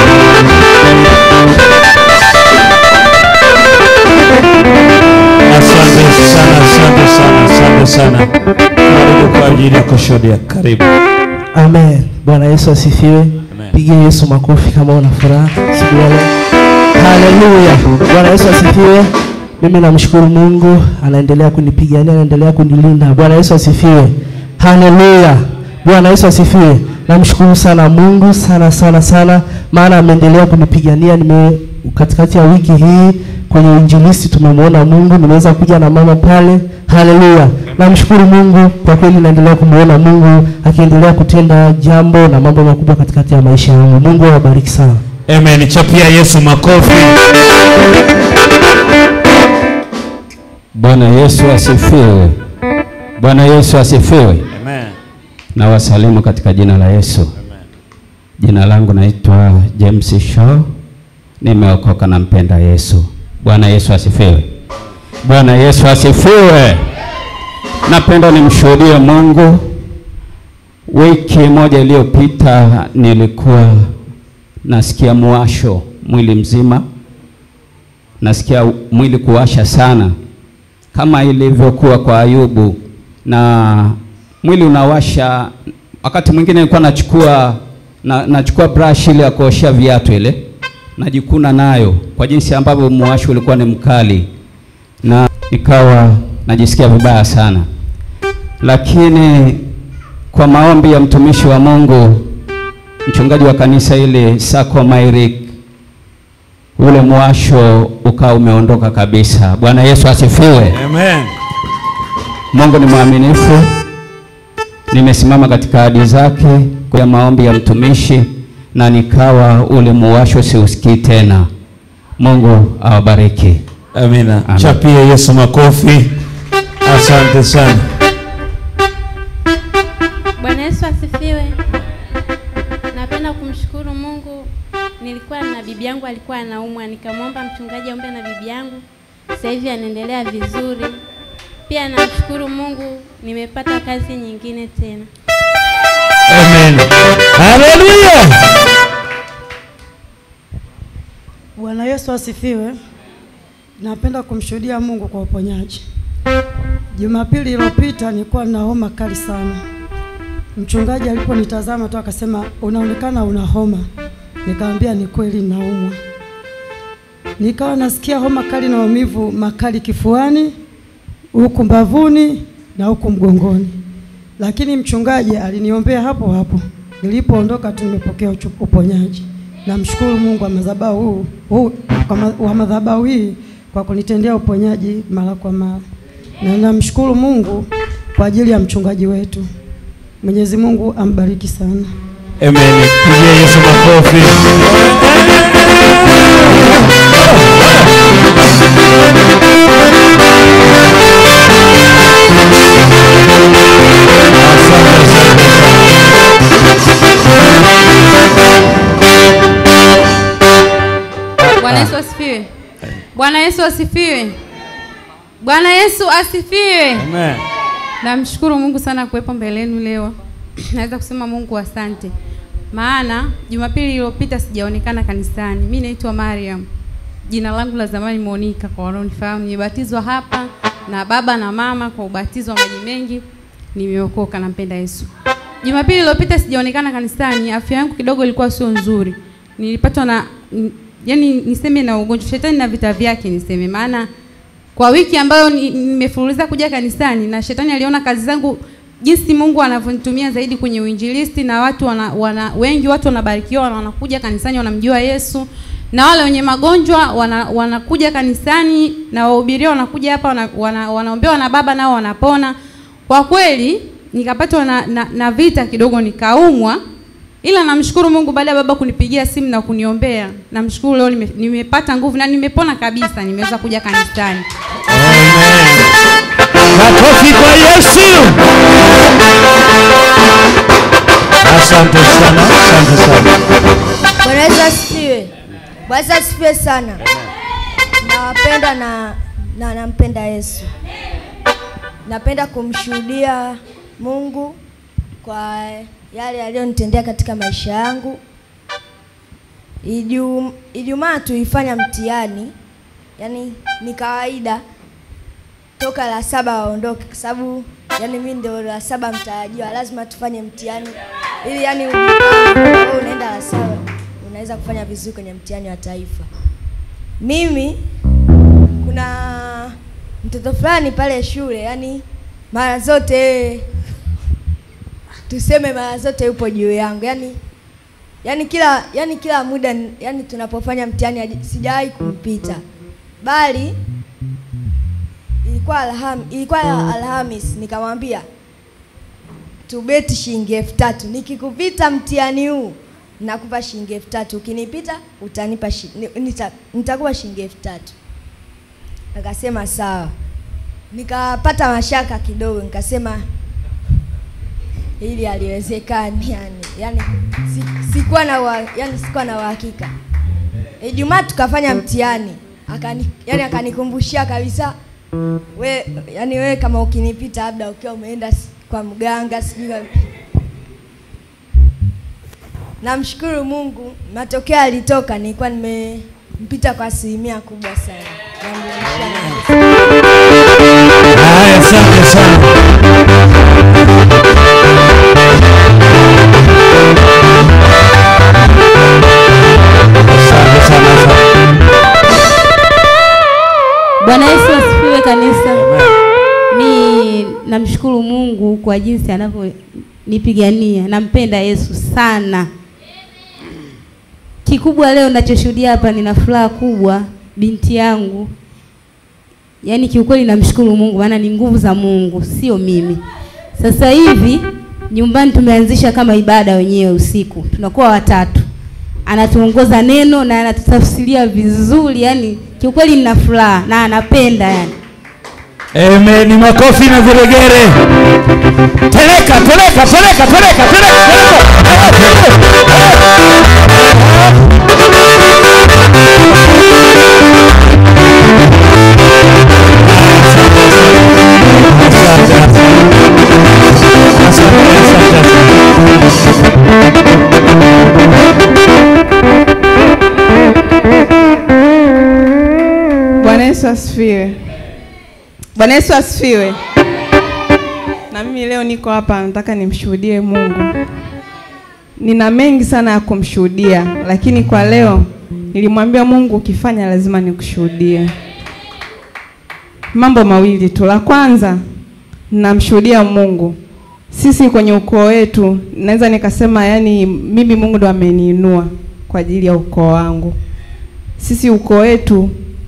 [SPEAKER 2] Asante sana, asante sana, asante sana. Karibu kwa ajili ya kushuhudia. Karibu.
[SPEAKER 7] Amen. Bwana Yesu asifiwe.
[SPEAKER 2] Amen.
[SPEAKER 7] Pigia Yesu makofi kama una furaha siku ya leo. Haleluya. Bwana Yesu asifiwe. Mimi namshukuru Mungu anaendelea kunipigania, anaendelea kunilinda. Bwana Yesu asifiwe. Haleluya. Bwana Yesu asifiwe. Namshukuru sana Mungu sana sana sana, maana ameendelea kunipigania. Nime katikati ya wiki hii kwenye uinjilisti tumemwona Mungu, nimeweza kuja na mama pale. Haleluya, namshukuru Mungu kwa kweli, naendelea kumwona Mungu akiendelea kutenda jambo na mambo makubwa katikati ya maisha yangu. Mungu awabariki sana.
[SPEAKER 2] Amen. Chapia Yesu makofi.
[SPEAKER 8] Bwana Yesu asifiwe. Bwana Yesu asifiwe.
[SPEAKER 2] Amen.
[SPEAKER 8] Na wasalimu katika jina la Yesu. Jina langu naitwa James Shaw. Nimeokoka na mpenda Yesu. Bwana Yesu asifiwe. Bwana Yesu asifiwe. Napenda nimshuhudie Mungu. Wiki moja iliyopita nilikuwa nasikia muwasho mwili mzima, nasikia mwili kuwasha sana kama ilivyokuwa kwa Ayubu, na mwili unawasha. Wakati mwingine nilikuwa nachukua na, nachukua brush ile ya kuoshea viatu ile najikuna nayo kwa jinsi ambavyo muwasho ulikuwa ni mkali, na nikawa najisikia vibaya sana, lakini kwa maombi ya mtumishi wa Mungu mchungaji wa kanisa ile Sako Mairik, ule mwasho ukawa umeondoka kabisa. Bwana Yesu asifiwe.
[SPEAKER 2] Amen.
[SPEAKER 8] Mungu ni mwaminifu. Nimesimama katika ahadi zake kwa maombi ya mtumishi na nikawa ule muwasho siusikii tena. Mungu awabariki.
[SPEAKER 2] Amina.
[SPEAKER 8] Amen.
[SPEAKER 2] Chapia Yesu makofi. Asante sana.
[SPEAKER 9] Bwana Yesu asifiwe. Napenda kumshukuru Mungu. Nilikuwa na bibi yangu alikuwa anaumwa, nikamwomba mchungaji aombe na bibi yangu. Sasa hivi anaendelea vizuri. Pia namshukuru Mungu nimepata kazi nyingine tena.
[SPEAKER 2] Amen. Haleluya.
[SPEAKER 6] Bwana Yesu asifiwe. Napenda kumshuhudia Mungu kwa uponyaji. Jumapili iliyopita nilikuwa na homa kali sana. Mchungaji aliponitazama tu akasema unaonekana una homa. Nikamwambia ni kweli naumwa. Nikawa nasikia homa kali na maumivu makali kifuani, huku mbavuni na huku mgongoni. Lakini mchungaji aliniombea hapo hapo. Nilipoondoka tu nimepokea uchu- uponyaji. Namshukuru Mungu wa madhabahu huu, huu kwa ma, wa madhabahu hii kwa kunitendea uponyaji mara kwa mara. Na namshukuru Mungu kwa ajili ya mchungaji wetu. Mwenyezi Mungu ambariki sana.
[SPEAKER 2] Amen. Pigia Yesu makofi.
[SPEAKER 10] Bwana Yesu asifiwe. Bwana Yesu asifiwe. Bwana Yesu asifiwe.
[SPEAKER 2] Amen.
[SPEAKER 10] Namshukuru Mungu sana kuwepo mbele yenu leo. Naweza kusema Mungu asante, maana Jumapili iliyopita sijaonekana kanisani. Mimi naitwa Mariam, jina langu la zamani Monica, kwa wanaonifahamu. Nimebatizwa hapa na baba na mama kwa ubatizo wa maji mengi, nimeokoka, nampenda Yesu. Jumapili iliyopita sijaonekana kanisani, afya yangu kidogo ilikuwa sio nzuri, nilipatwa na n- yani niseme na ugonjwa, shetani na vita vyake niseme, maana kwa wiki ambayo ni- nimefululiza kuja kanisani na shetani aliona kazi zangu jinsi Mungu anavyonitumia zaidi kwenye uinjilisti na watu wana, wana, wengi watu wanabarikiwa wana- wanakuja kanisani wanamjua Yesu na wale wenye magonjwa wana, wanakuja kanisani na wahubiria wanakuja hapa wana, wana, wanaombewa na baba nao wanapona. Kwa kweli nikapatwa na, na, na vita kidogo nikaumwa, ila namshukuru Mungu baada ya baba kunipigia simu na kuniombea, namshukuru leo nime, nimepata nguvu na nimepona kabisa, nimeweza kuja kanisani.
[SPEAKER 2] Makofi kwa Yesu. Asante sana. Asante sana.
[SPEAKER 11] Bwana Yesu asifiwe. Bwana Yesu asifiwe sana. Nawapenda na na nampenda Yesu. Napenda kumshuhudia Mungu kwa yale aliyonitendea katika maisha yangu. Ijum, Ijumaa tuifanya mtihani, yani ni kawaida toka la saba waondoke, kwa sababu yani mimi ndio la saba mtarajiwa, lazima tufanye mtihani ili yani ujipange, wewe unaenda la saba unaweza kufanya vizuri kwenye mtihani wa taifa. Mimi kuna mtoto fulani pale shule, yani mara zote tuseme mara zote yupo juu yangu, yani yani kila yani kila muda yani tunapofanya mtihani haji- sijawahi kumpita, bali ilikuwa alham, ilikuwa Alhamis nikamwambia tubeti shilingi elfu tatu nikikupita mtihani huu nakupa shilingi elfu tatu ukinipita utanipa shi, ni- nita, nitakupa shilingi elfu tatu akasema sawa nikapata mashaka kidogo nikasema hili haliwezekani yani yani si, sikuwa na wa, yani sikuwa na uhakika Ijumaa tukafanya mtihani akani yani akanikumbushia kabisa we yani wewe kama ukinipita labda ukiwa umeenda s- kwa mganga sijui kwa- namshukuru Mungu matokeo yalitoka nilikuwa nimempita kwa asilimia kubwa sana Namrudishia na-
[SPEAKER 2] Haya, asante sana. Asante sana, asante.
[SPEAKER 9] Bwana Yesu asifiwe kanisa. Mi namshukuru Mungu kwa jinsi anavyonipigania. Nampenda Yesu sana. Kikubwa leo ninachoshuhudia hapa, nina furaha kubwa. Binti yangu, yaani kiukweli namshukuru Mungu, maana ni nguvu za Mungu, sio mimi. Sasa hivi nyumbani tumeanzisha kama ibada wenyewe usiku, tunakuwa watatu anatuongoza neno na anatutafsiria vizuri, yani kiukweli nina furaha na anapenda yani.
[SPEAKER 2] Amen. Ni makofi na viregere. Peleka, peleka, peleka, peleka, peleka,
[SPEAKER 12] Bwana Yesu asifiwe. Bwana Yesu asifiwe. Na mimi leo niko hapa nataka nimshuhudie Mungu. Nina mengi sana ya kumshuhudia, lakini kwa leo nilimwambia Mungu ukifanya lazima nikushuhudie. Mambo mawili tu. La kwanza namshuhudia Mungu. Sisi kwenye ukoo wetu naweza nikasema yani mimi Mungu ndo ameniinua kwa ajili ya ukoo wangu. Sisi ukoo wetu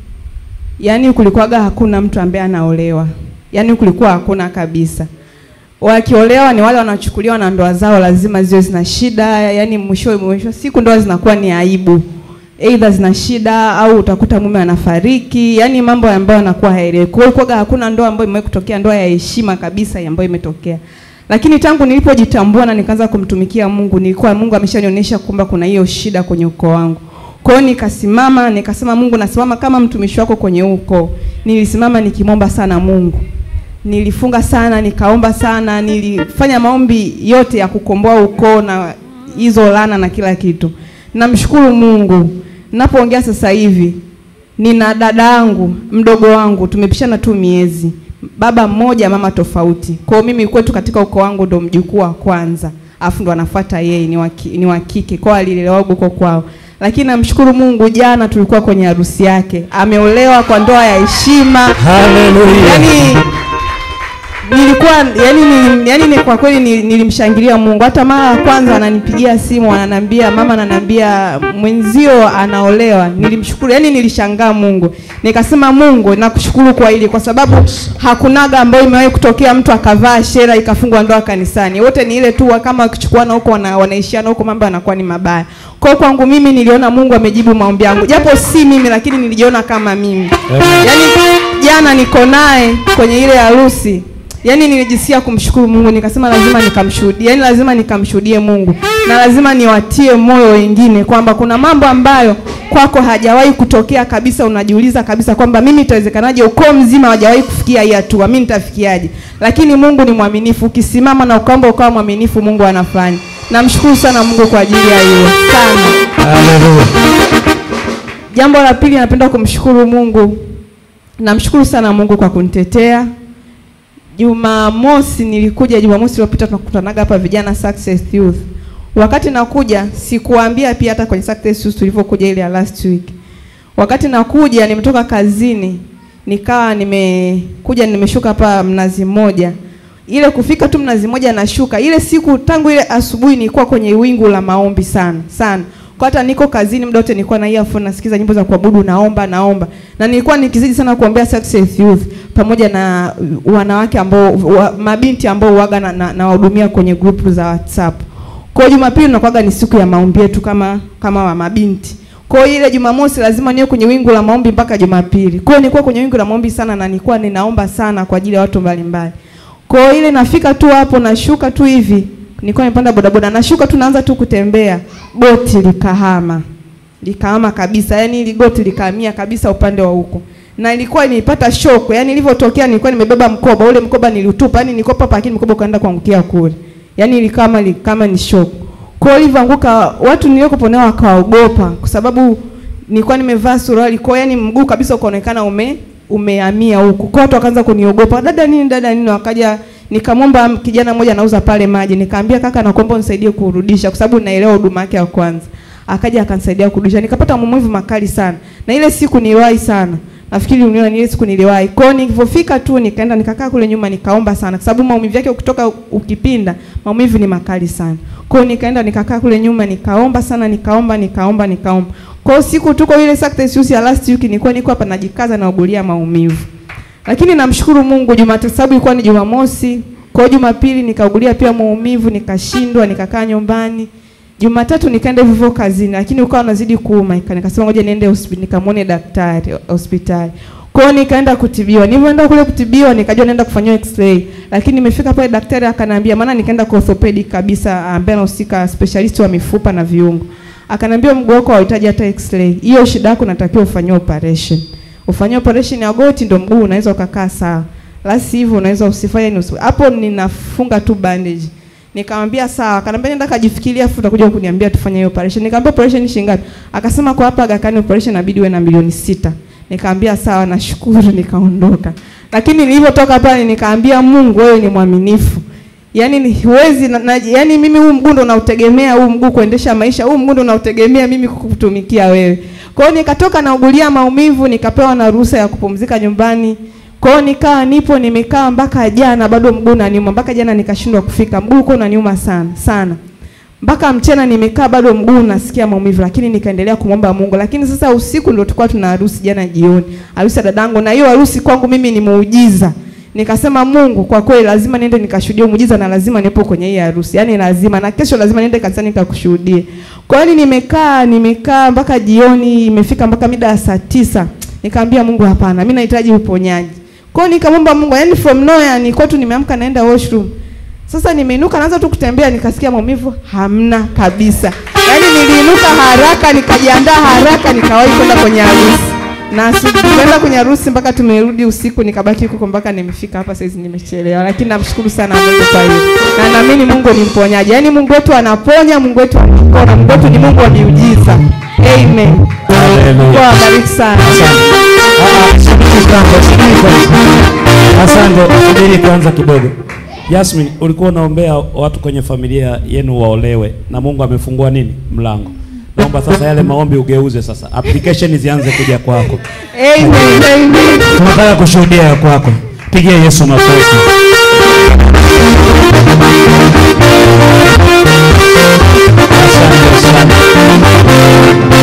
[SPEAKER 12] yaani kulikuwaga hakuna mtu ambaye anaolewa, yaani kulikuwa hakuna kabisa. Wakiolewa ni wale wanachukuliwa na ndoa zao lazima ziwe zina shida, yaani mwisho mwisho siku ndoa zinakuwa ni aibu, aidha zina shida au utakuta mume anafariki, yaani mambo ambayo yanakuwa haeleweki. Kwa hiyo kulikuwaga hakuna ndoa ambayo imewahi kutokea, ndoa ya heshima kabisa ambayo imetokea. Lakini tangu nilipojitambua na nikaanza kumtumikia Mungu, nilikuwa Mungu ameshanionyesha kwamba kuna hiyo shida kwenye ukoo wangu. Kwa hiyo nikasimama nikasema, Mungu, nasimama kama mtumishi wako kwenye huu ukoo. Nilisimama nikimwomba sana Mungu, nilifunga sana, nikaomba sana, nilifanya maombi yote ya kukomboa ukoo na hizo laana na kila kitu. Namshukuru Mungu, napoongea sasa hivi nina dada yangu mdogo wangu, tumepishana tu miezi, baba mmoja mama tofauti. Kwa hiyo mimi kwetu katika ukoo wangu ndo mjukuu wa kwanza, afu ndo anafuata yeye, ni wa ki- ni wa kike, kwa hiyo alilelewa huko kwao lakini namshukuru Mungu, jana tulikuwa kwenye harusi yake, ameolewa kwa ndoa ya heshima.
[SPEAKER 2] Haleluya.
[SPEAKER 12] Yani nilikuwa yani, ni, yani ni kwa kweli ni- nilimshangilia Mungu. Hata mara ya kwanza ananipigia simu ananiambia, mama ananiambia mwenzio anaolewa. Nilimshukuru, yani nilishangaa Mungu, nikasema Mungu nakushukuru kwa hili, kwa sababu hakunaga ambayo imewahi kutokea mtu akavaa shera ikafungwa ndoa kanisani. Wote ni ile tu kama wakichukuana huko wana, wanaishiana huko, mambo yanakuwa ni mabaya. Kwa hiyo kwangu mimi niliona Mungu amejibu maombi yangu, japo si mimi, lakini nilijiona kama mimi. Yaani jana niko naye kwenye ile harusi yaani nilijisikia kumshukuru Mungu, nikasema lazima nikamshuhudie, yaani lazima nikamshuhudie Mungu na lazima niwatie moyo wengine kwamba kuna mambo ambayo kwako hajawahi kutokea kabisa. Unajiuliza kabisa kwamba mimi itawezekanaje, ukoo mzima hawajawahi kufikia hii hatua, mimi nitafikiaje? Lakini Mungu ni mwaminifu, ukisimama na ukaomba ukawa mwaminifu, Mungu anafanya. Namshukuru sana Mungu kwa ajili ya hilo sana.
[SPEAKER 2] Haleluya.
[SPEAKER 12] Jambo la pili, napenda kumshukuru Mungu. Namshukuru sana Mungu kwa kunitetea. Jumamosi nilikuja, Jumamosi iliyopita tunakutanaga hapa vijana Success Youth. Wakati nakuja sikuambia pia hata kwenye Success Youth tulivyokuja ile ya last week. Wakati nakuja nimetoka kazini, nikawa nimekuja nimeshuka hapa Mnazi Mmoja. ile kufika tu mnazi moja nashuka ile siku tangu ile asubuhi nilikuwa kwenye wingu la maombi sana sana kwa hata niko kazini muda wote nilikuwa na earphone nasikiza nyimbo za kuabudu naomba naomba na nilikuwa nikizidi sana kuombea Success Youth pamoja na wanawake ambao wa, mabinti ambao waga na, na, na wahudumia kwenye group za WhatsApp kwa hiyo Jumapili nakuwaga ni siku ya maombi yetu kama kama wa mabinti kwa hiyo ile Jumamosi lazima niwe kwenye wingu la maombi mpaka Jumapili. Kwa hiyo nilikuwa kwenye wingu la maombi sana na nilikuwa ninaomba sana kwa ajili ya watu mbalimbali. Kwa hiyo ile nafika tu hapo nashuka tu hivi. Nilikuwa nimepanda bodaboda nashuka tu naanza tu kutembea. Goti likahama. Likahama kabisa. Yaani ile goti likahamia kabisa upande wa huko. Na ilikuwa nilipata shoko. Yaani ilivyotokea nilikuwa nimebeba mkoba. Ule mkoba niliutupa. Yaani nilikuwa hapa lakini mkoba ukaenda kuangukia kule. Yaani ilikama kama ni shoko. Kwa hiyo ilivyoanguka watu niliokuwa nao wakaogopa kwa sababu nilikuwa nimevaa suruali kwa yani mguu kabisa ukaonekana ume umehamia huku. Kwa watu wakaanza kuniogopa. Dada nini dada nini wakaja nikamwomba kijana mmoja anauza pale maji. Nikamwambia kaka nakuomba unisaidie kurudisha kwa sababu naelewa huduma yake ya kwanza. Akaja akanisaidia kurudisha. Nikapata maumivu makali sana. Na ile siku niliwahi sana. Nafikiri uniona ile siku niliwahi. Kwa hiyo nilipofika tu nikaenda nikakaa kule nyuma nikaomba sana kwa sababu maumivu yake ukitoka ukipinda maumivu ni makali sana. Kwa hiyo nikaenda nikakaa kule nyuma nikaomba sana nikaomba nikaomba nikaomba. Kwa hiyo siku tuko ile Success Youth ya last week nilikuwa niko hapa najikaza na ugulia maumivu. Lakini namshukuru Mungu Jumatatu sababu ilikuwa ni Jumamosi. Kwa hiyo Jumapili nikaugulia pia maumivu nikashindwa nikakaa nyumbani. Jumatatu nikaenda hivyo hivyo kazini lakini ukawa unazidi kuuma nikasema ngoja niende hospitali nikamwone daktari hospitali. Kwa hiyo nikaenda kutibiwa. Nilipoenda kule kutibiwa nikajua naenda kufanyiwa x-ray. Lakini nimefika pale daktari akaniambia maana nikaenda kwa orthopedic kabisa ambaye anahusika specialist wa mifupa na viungo. Akaniambia mguu wako hauhitaji hata x-ray. Hiyo shida yako unatakiwa ufanyiwe operation. Ufanyie operation ya goti ndio mguu unaweza ukakaa sawa. La sivyo unaweza usifanye ni usi. Hapo ninafunga tu bandage. Nikamwambia sawa. Akaniambia nenda kajifikiria afu utakuja kuniambia tufanye hiyo operation. Nikamwambia operation ni shilingi ngapi? Akasema kwa hapa Aga Khan operation inabidi uwe na milioni sita. Nikaambia sawa, nashukuru, nikaondoka. Lakini nilipotoka pale nikaambia Mungu, wewe ni mwaminifu. Yaani ni huwezi na, na, yaani mimi huu mguu ndo unautegemea huu mguu kuendesha maisha, huu mguu ndo unautegemea mimi kukutumikia wewe. Kwa hiyo nikatoka naugulia maumivu, nikapewa na ruhusa ya kupumzika nyumbani. Kwa hiyo nikaa nipo nimekaa mpaka jana bado mguu unaniuma, mpaka jana nikashindwa kufika. Mguu uko unaniuma sana sana mpaka mchana nimekaa bado mguu nasikia maumivu, lakini nikaendelea kumwomba Mungu. Lakini sasa usiku ndio tulikuwa tuna harusi jana jioni, harusi ya dadangu, na hiyo harusi kwangu mimi ni muujiza. Nikasema Mungu, kwa kweli lazima niende nikashuhudie muujiza na lazima nipo kwenye hii harusi, yaani lazima, na kesho lazima niende kanisani nikakushuhudie. Kwa hiyo nimekaa nimekaa mpaka jioni, imefika mpaka mida ya saa tisa, nikaambia Mungu, hapana, mimi nahitaji uponyaji. Kwa hiyo nikamwomba Mungu, yaani from nowhere nilikuwa tu nimeamka naenda washroom sasa nimeinuka naanza tu kutembea nikasikia maumivu hamna kabisa. Yaani niliinuka haraka nikajiandaa haraka nikawahi kwenda kwenye harusi. Na tukaenda kwenye harusi mpaka tumerudi usiku nikabaki huko mpaka nimefika hapa saizi nimechelewa. Lakini namshukuru sana Mungu kwa hiyo. Na naamini Mungu ni mponyaji. Yaani Mungu wetu anaponya, Mungu wetu anaponya. Mungu wetu ni Mungu wa miujiza. Amen.
[SPEAKER 2] Hallelujah.
[SPEAKER 12] Mungu awabariki sana.
[SPEAKER 2] Asante, subiri kwanza kidogo. Yasmin, ulikuwa unaombea watu kwenye familia yenu waolewe na Mungu amefungua nini? Mlango. Naomba sasa yale maombi ugeuze sasa. Application zianze kuja kwako.
[SPEAKER 12] Amen. Amen.
[SPEAKER 2] Tunataka kushuhudia ya kwako. Pigia Yesu makofi. Asante sana.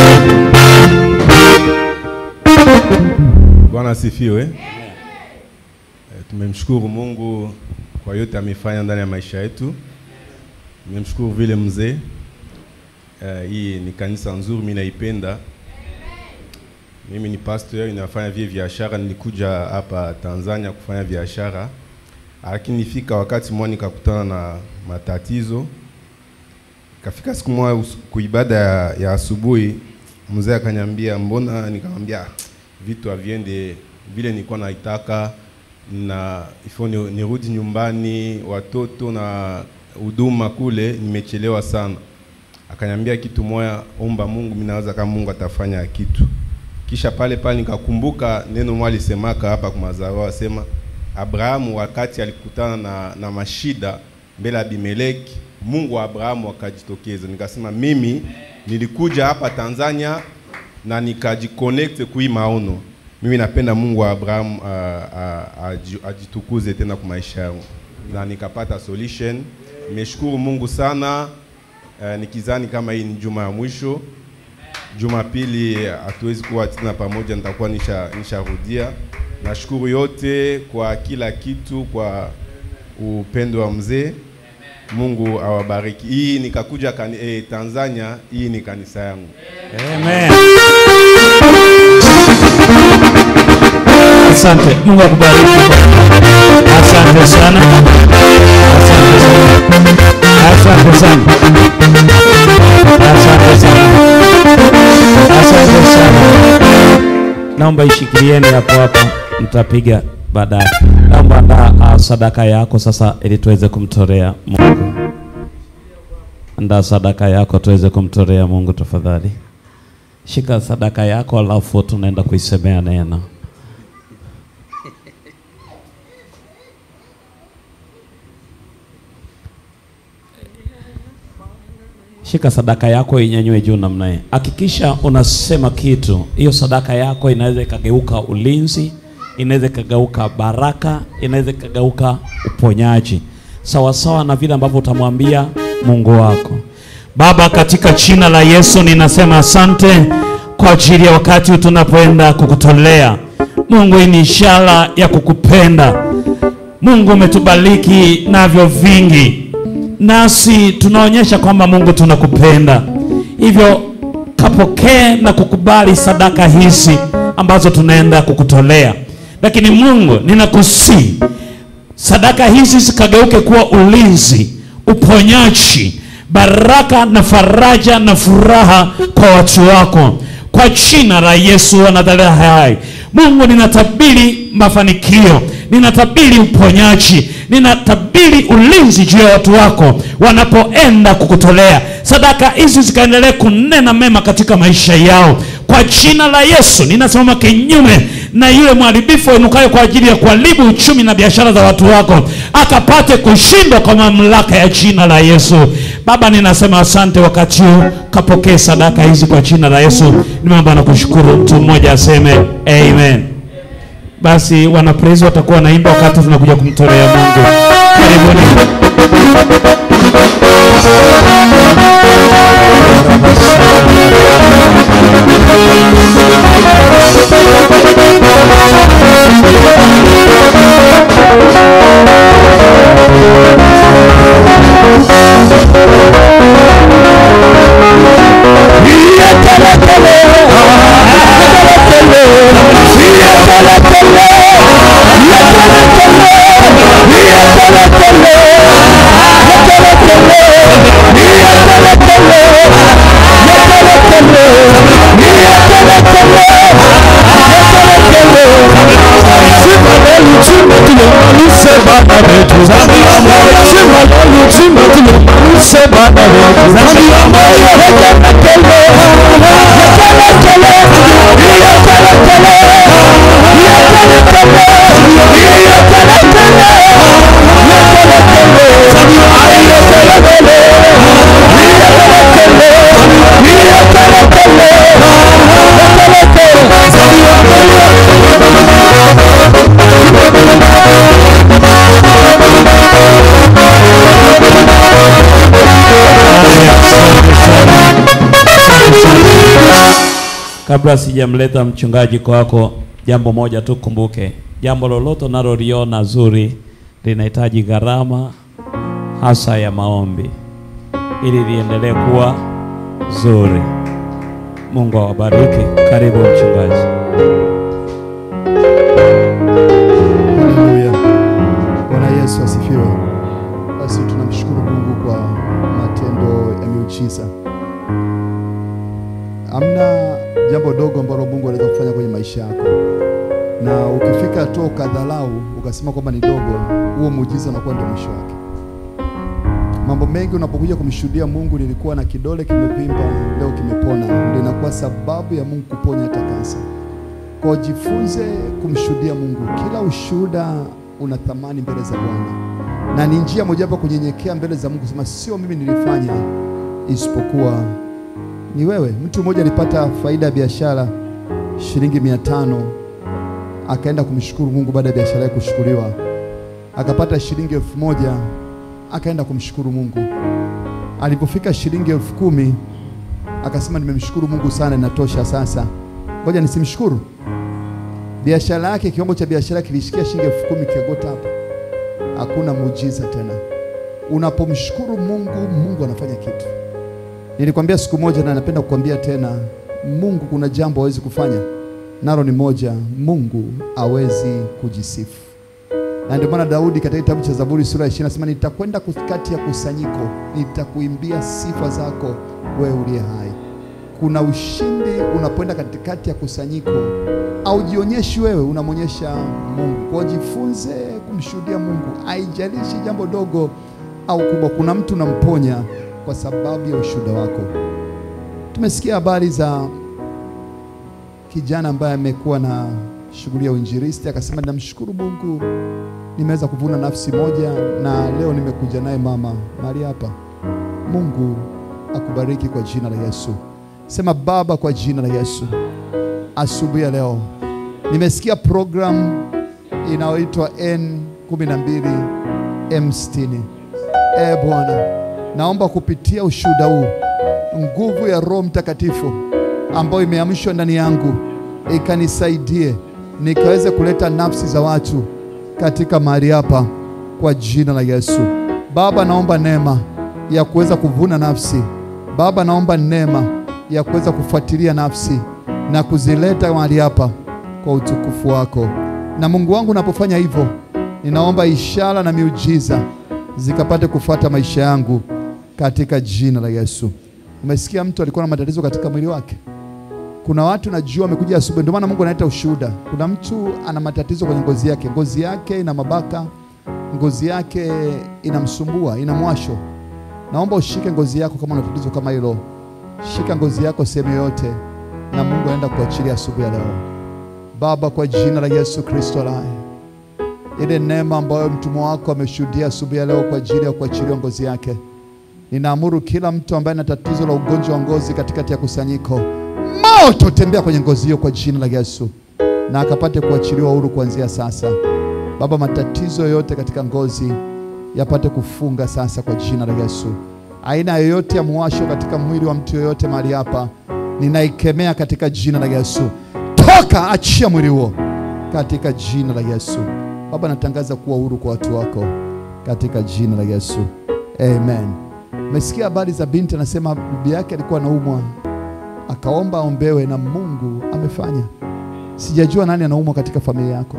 [SPEAKER 13] Bwana asifiwe. Eh, Tumemshukuru Mungu kwa yote amefanya ndani ya maisha yetu. Tumemshukuru vile mzee. Eh, hii ni kanisa nzuri, mimi naipenda. Mimi ni pastor, ninafanya vile biashara. Nilikuja hapa Tanzania kufanya biashara, lakini nifika wakati mmoja nikakutana na matatizo. Kafika siku moja us- kuibada ya, ya asubuhi, mzee akaniambia mbona, nikamwambia "Ah, vitu haviende vile nilikuwa naitaka, na ifo ni- nirudi nyumbani, watoto na huduma kule, nimechelewa sana. Akaniambia kitu moya, omba Mungu, mimi nawaza kama Mungu atafanya kitu. Kisha pale pale nikakumbuka neno moja alisemaka hapa kwa mazao, asema Abrahamu wakati alikutana na, na mashida mbele ya Abimeleki, Mungu wa Abrahamu akajitokeza. Nikasema mimi nilikuja hapa Tanzania na nikajiconnect kui maono. Mimi napenda Mungu wa Abrahamu ah, ah, aji- ajitukuze tena kwa maisha yangu. na nikapata solution. Nimeshukuru Mungu sana eh, nikizani kama hii ni juma ya mwisho. Jumapili hatuwezi kuwa tena pamoja, nitakuwa nisha nisharudia. Nashukuru yote kwa kila kitu, kwa upendo wa mzee. Mungu awabariki. Hii nikakuja kani, eh, Tanzania, hii ni kanisa yangu.
[SPEAKER 2] Amen. Asante. Mungu akubariki. Asante sana. Asante sana. Asante sana. Asante sana. Asante sana. Naomba ishikilieni hapo hapo, mtapiga baadaye. Naomba andaa ah, sadaka yako sasa, ili tuweze kumtolea Mungu. Andaa sadaka yako tuweze kumtolea Mungu tafadhali. Shika sadaka yako, alafu tunaenda kuisemea neno. Shika sadaka yako inyanyue juu namna hii. Hakikisha unasema kitu. Hiyo sadaka yako inaweza ikageuka ulinzi, inaweza ikageuka baraka, inaweza ikageuka uponyaji, sawa sawa na vile ambavyo utamwambia Mungu wako. Baba, katika jina la Yesu ninasema asante kwa ajili ya wakati huu tunapoenda kukutolea. Mungu, hii ni ishara ya kukupenda. Mungu umetubariki navyo vingi, nasi tunaonyesha kwamba Mungu tunakupenda. Hivyo kapokee na kukubali sadaka hizi ambazo tunaenda kukutolea. Lakini Mungu, ninakusii sadaka hizi zikageuke kuwa ulinzi, uponyaji, baraka na faraja na furaha kwa watu wako, kwa jina la Yesu wa Nazareti hai. Mungu, ninatabiri mafanikio, ninatabiri uponyaji, ninatabiri ulinzi juu ya watu wako wanapoenda kukutolea sadaka hizi, zikaendelee kunena mema katika maisha yao kwa jina la Yesu. Ninasimama kinyume na yule mharibifu ainukayo kwa ajili ya kuharibu uchumi na biashara za watu wako, akapate kushindwa kwa mamlaka ya jina la Yesu. Baba, ninasema asante wakati huu, kapokee sadaka hizi kwa jina la Yesu. Nimeomba na kushukuru. Mtu mmoja aseme amen. Basi wanapraise watakuwa wanaimba wakati tunakuja kumtolea Mungu. Karibuni. Kabla sijamleta mchungaji kwako, jambo moja tu kumbuke, jambo lolote unaloliona zuri linahitaji gharama hasa ya maombi ili liendelee kuwa zuri. Mungu awabariki. Karibu mchungaji.
[SPEAKER 3] Haleluya. Bwana Yesu asifiwe. Basi tunamshukuru Mungu kwa matendo ya miujiza. Hamna jambo dogo ambalo Mungu anaweza kufanya kwenye maisha yako, na ukifika hatua ukadhalau ukasema kwamba ni dogo, huo muujiza unakuwa ndio mwisho wake. Mambo mengi unapokuja kumshuhudia Mungu, nilikuwa na kidole kimevimba, leo kimepona, ndio inakuwa sababu ya Mungu kuponya hata kansa. Kwa jifunze kumshuhudia Mungu. Kila ushuhuda una thamani mbele za Bwana, na ni njia mojawapo ya kunyenyekea mbele za Mungu, sema sio mimi nilifanya, isipokuwa ni wewe. Mtu mmoja alipata faida ya biashara shilingi mia tano akaenda kumshukuru Mungu baada ya biashara yake kushukuriwa, akapata shilingi elfu moja akaenda kumshukuru Mungu. Alipofika shilingi elfu kumi akasema nimemshukuru Mungu sana, inatosha sasa, ngoja nisimshukuru. Biashara yake, kiwango cha biashara kilishikia shilingi elfu kumi kiogota hapo. Hakuna muujiza tena. Unapomshukuru Mungu, Mungu anafanya kitu. Nilikwambia siku moja na napenda kukwambia tena, Mungu kuna jambo hawezi kufanya, nalo ni moja, Mungu hawezi kujisifu. Na ndio maana Daudi katika kitabu cha Zaburi sura ya 20 anasema nitakwenda katikati ya kusanyiko, nitakuimbia sifa zako wewe uliye hai. Kuna ushindi unapoenda katikati ya kusanyiko, au jionyeshi wewe, unamwonyesha Mungu. Kwa hiyo jifunze kumshuhudia Mungu, haijalishi jambo dogo au kubwa. Kuna mtu unamponya kwa sababu ya ushuhuda wako. Tumesikia habari za kijana ambaye amekuwa na shughuli ya uinjilisti, akasema ninamshukuru Mungu nimeweza kuvuna nafsi moja na leo nimekuja naye mama mahali hapa. Mungu akubariki kwa jina la Yesu. Sema Baba, kwa jina la Yesu, asubuhi ya leo nimesikia program inayoitwa N12 M60. E Bwana, naomba kupitia ushuhuda huu nguvu ya Roho Mtakatifu ambayo imeamshwa ndani yangu ikanisaidie nikaweze kuleta nafsi za watu katika mahali hapa kwa jina la Yesu. Baba, naomba neema ya kuweza kuvuna nafsi. Baba, naomba neema ya kuweza kufuatilia nafsi na kuzileta mahali hapa kwa utukufu wako. Na Mungu wangu, unapofanya hivyo, ninaomba ishara na miujiza zikapate kufuata maisha yangu katika jina la Yesu. Umesikia mtu alikuwa na matatizo katika mwili wake? Kuna watu najua wamekuja asubuhi, ndio maana Mungu analeta ushuhuda. Kuna mtu ana matatizo kwenye ngozi yake, ngozi yake ina mabaka, ngozi yake inamsumbua, ina mwasho. Naomba ushike ngozi yako kama una tatizo kama hilo, shika ngozi yako sehemu yoyote, na Mungu anaenda kuachilia asubuhi ya leo. Baba, kwa jina la Yesu Kristo hai, ile neema ambayo mtumwa wako ameshuhudia asubuhi ya leo kwa ajili ya kuachiliwa ngozi yake, ninaamuru kila mtu ambaye ana tatizo la ugonjwa wa ngozi katikati ya kusanyiko moto tembea kwenye ngozi hiyo kwa jina la Yesu, na akapate kuachiliwa huru kuanzia sasa. Baba, matatizo yoyote katika ngozi yapate kufunga sasa kwa jina la Yesu. Aina yoyote ya muwasho katika mwili wa mtu yoyote mahali hapa, ninaikemea katika jina la Yesu. Toka, achia mwili huo katika jina la Yesu. Baba, natangaza kuwa huru kwa watu wako katika jina la Yesu, amen. Umesikia habari za binti anasema bibi yake alikuwa anaumwa akaomba aombewe na Mungu amefanya. Sijajua nani anaumwa katika familia yako.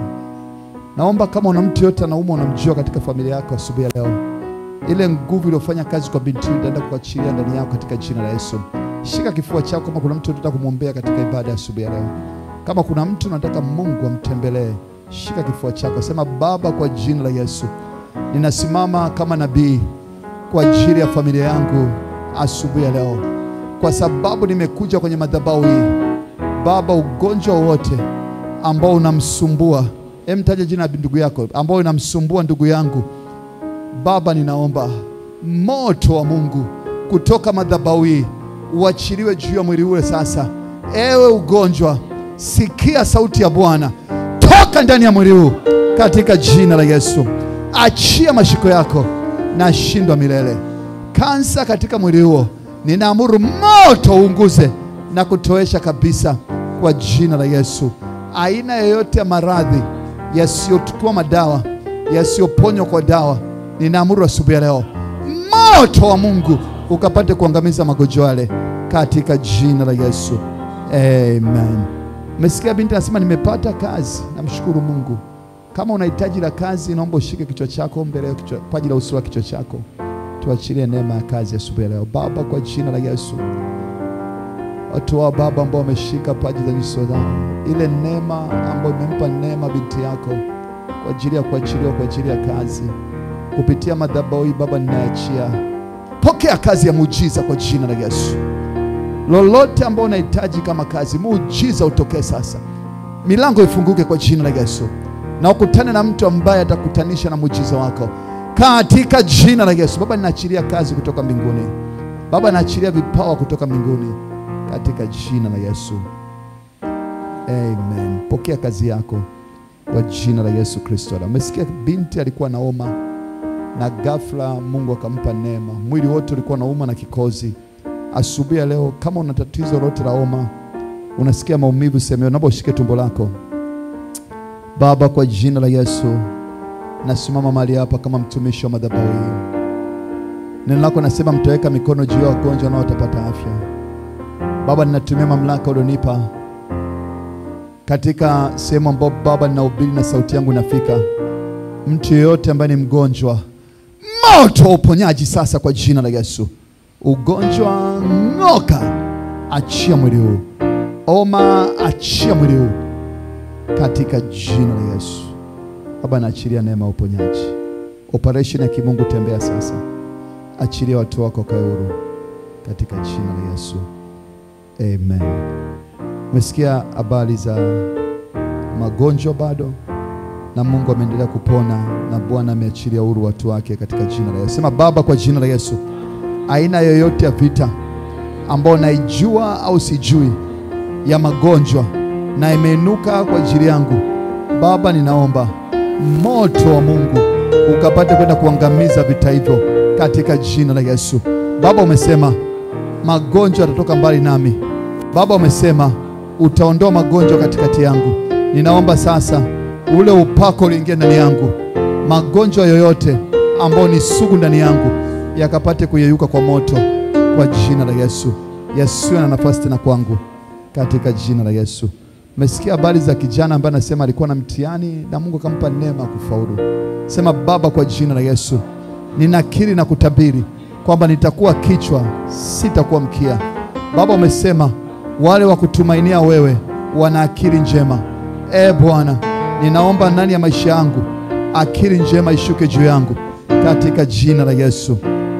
[SPEAKER 3] Naomba kama una mtu yote anaumwa, unamjua katika familia yako, asubuhi ya leo, ile nguvu iliyofanya kazi kwa binti huyu itaenda kuachilia ndani yako katika jina la Yesu. Shika kifua chako kama kuna mtu unataka kumwombea katika ibada ya asubuhi ya leo. Kama kuna mtu unataka Mungu amtembelee, shika kifua chako, sema Baba, kwa jina la Yesu ninasimama kama nabii kwa ajili ya familia yangu asubuhi ya leo kwa sababu nimekuja kwenye madhabahu hii Baba, ugonjwa wote ambao unamsumbua, hem, taja jina la ndugu yako ambao unamsumbua ndugu yangu Baba, ninaomba moto wa Mungu kutoka madhabahu hii uachiliwe juu ya mwili ule sasa. Ewe ugonjwa, sikia sauti ya Bwana, toka ndani ya mwili huu katika jina la Yesu. Achia mashiko yako na shindwa milele. Kansa katika mwili huo ninaamuru moto uunguze na kutoesha kabisa kwa jina la Yesu. Aina yoyote ya maradhi yasiyochukua madawa, yasiyoponywa kwa dawa, ninaamuru asubuhi ya leo moto wa Mungu ukapate kuangamiza magonjwa yale katika jina la Yesu, amen. Umesikia binti anasema nimepata kazi, namshukuru Mungu. Kama una hitaji la kazi, naomba ushike kichwa chako mbele ya kichwa, paji la uso wa kichwa chako tuachilie neema ya kazi asubuhi leo Baba, kwa jina la Yesu. Watu wa Baba ambao wameshika paji za nyuso zao, ile neema ambayo imempa neema binti yako kwa ajili ya kuachiliwa kwa ajili ya kazi kupitia madhabahu hii Baba, ninaachia pokea kazi ya muujiza kwa jina la Yesu. Lolote ambao unahitaji kama kazi, muujiza utokee sasa, milango ifunguke kwa jina la Yesu, na ukutane na mtu ambaye atakutanisha na muujiza wako katika jina la Yesu. Baba, ninaachilia kazi kutoka mbinguni. Baba, naachilia vipawa kutoka mbinguni katika jina la Yesu, amen. Pokea kazi yako kwa jina la Yesu Kristo. Na umesikia binti alikuwa naoma na ghafla Mungu akampa neema, mwili wote ulikuwa nauma na kikozi. Asubuhi ya leo, kama una tatizo lolote la homa, unasikia maumivu sehemu, naomba ushike tumbo lako. Baba, kwa jina la Yesu nasimama mahali hapa kama mtumishi wa madhabahu hii. Neno lako nasema mtaweka mikono juu ya wagonjwa nao watapata afya. Baba, ninatumia mamlaka ulionipa katika sehemu ambayo Baba ninahubiri na sauti yangu inafika. Mtu yeyote ambaye ni mgonjwa, moto wa uponyaji sasa kwa jina la Yesu. Ugonjwa ng'oka, achia mwili huu. Oma, achia mwili huu katika jina la Yesu. Baba, naachilia neema ya uponyaji, operation ya kimungu, tembea sasa, achilia watu wako kae huru katika jina la Yesu, amen. Umesikia habari za magonjwa bado, na Mungu ameendelea kupona na Bwana ameachilia huru watu wake katika jina la Yesu. Sema Baba, kwa jina la Yesu, aina yoyote ya vita ambayo naijua au sijui ya magonjwa na imeinuka kwa ajili yangu, Baba, ninaomba moto wa Mungu ukapate kwenda kuangamiza vita hivyo katika jina la Yesu. Baba, umesema magonjwa yatatoka mbali nami. Baba, umesema utaondoa magonjwa katikati yangu. Ninaomba sasa ule upako uliingia ndani yangu, magonjwa yoyote ambayo ni sugu ndani yangu yakapate kuyeyuka kwa moto kwa jina la Yesu, yasiwe na nafasi tena kwangu katika jina la Yesu. Umesikia habari za kijana ambaye anasema alikuwa na mtihani na Mungu akampa neema ya kufaulu. Sema Baba, kwa jina la Yesu ninakiri na kutabiri kwamba nitakuwa kichwa, sitakuwa mkia. Baba, umesema wale wa kutumainia wewe wana akili njema. E Bwana, ninaomba ndani ya maisha yangu akili njema ishuke juu yangu katika jina la Yesu,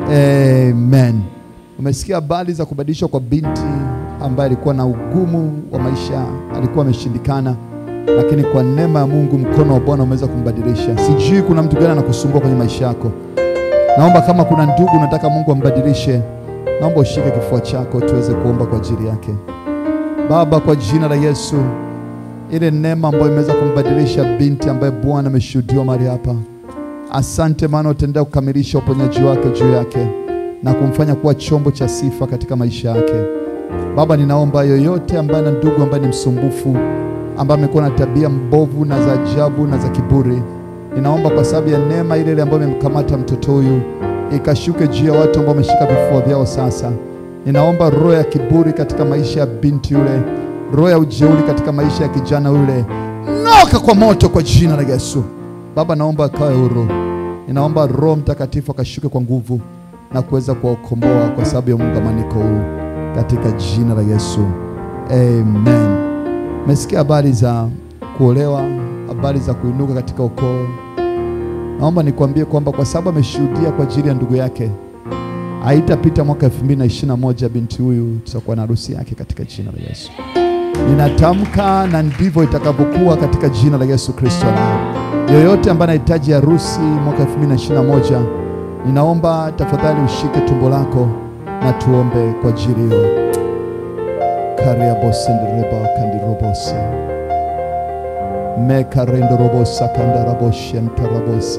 [SPEAKER 3] amen. Umesikia habari za kubadilishwa kwa binti ambaye alikuwa na ugumu wa maisha, alikuwa ameshindikana, lakini kwa neema ya Mungu mkono wa Bwana umeweza kumbadilisha. Sijui kuna mtu gani anakusumbua kwenye maisha yako. Naomba kama kuna ndugu unataka Mungu ambadilishe, naomba ushike kifua chako tuweze kuomba kwa ajili yake. Baba, kwa jina la Yesu, ile neema ambayo imeweza kumbadilisha binti ambaye Bwana ameshuhudiwa mahali hapa, asante, maana utaendelea kukamilisha uponyaji wake juu yake na kumfanya kuwa chombo cha sifa katika maisha yake. Baba, ninaomba yoyote ambaye na ndugu ambaye ni msumbufu, ambaye amekuwa na tabia mbovu na za ajabu na za kiburi, ninaomba kwa sababu ya neema ile ile ambayo imemkamata mtoto huyu ikashuke juu ya watu ambao wameshika vifua vyao sasa. Ninaomba roho ya kiburi katika maisha ya binti yule, roho ya ujeuri katika maisha ya kijana yule, ng'oka kwa moto kwa jina la Yesu. Baba, naomba akawe huru. Ninaomba Roho Mtakatifu akashuke kwa nguvu na kuweza kuwakomboa kwa sababu ya muungamaniko huu katika jina la Yesu, amen. Umesikia habari za kuolewa, habari za kuinuka katika ukoo. Naomba nikwambie kwamba kwa sababu ameshuhudia kwa ajili ya ndugu yake, haitapita mwaka 2021 binti huyu tutakuwa na harusi yake katika jina la Yesu. Ninatamka na ndivyo itakavyokuwa katika jina la Yesu Kristo. Na yoyote ambaye anahitaji harusi mwaka 2021, ninaomba tafadhali ushike tumbo lako na tuombe kwa ajili hiyo. kariabosendereba kandirobose mekarendorobosa kandaraboshentarabose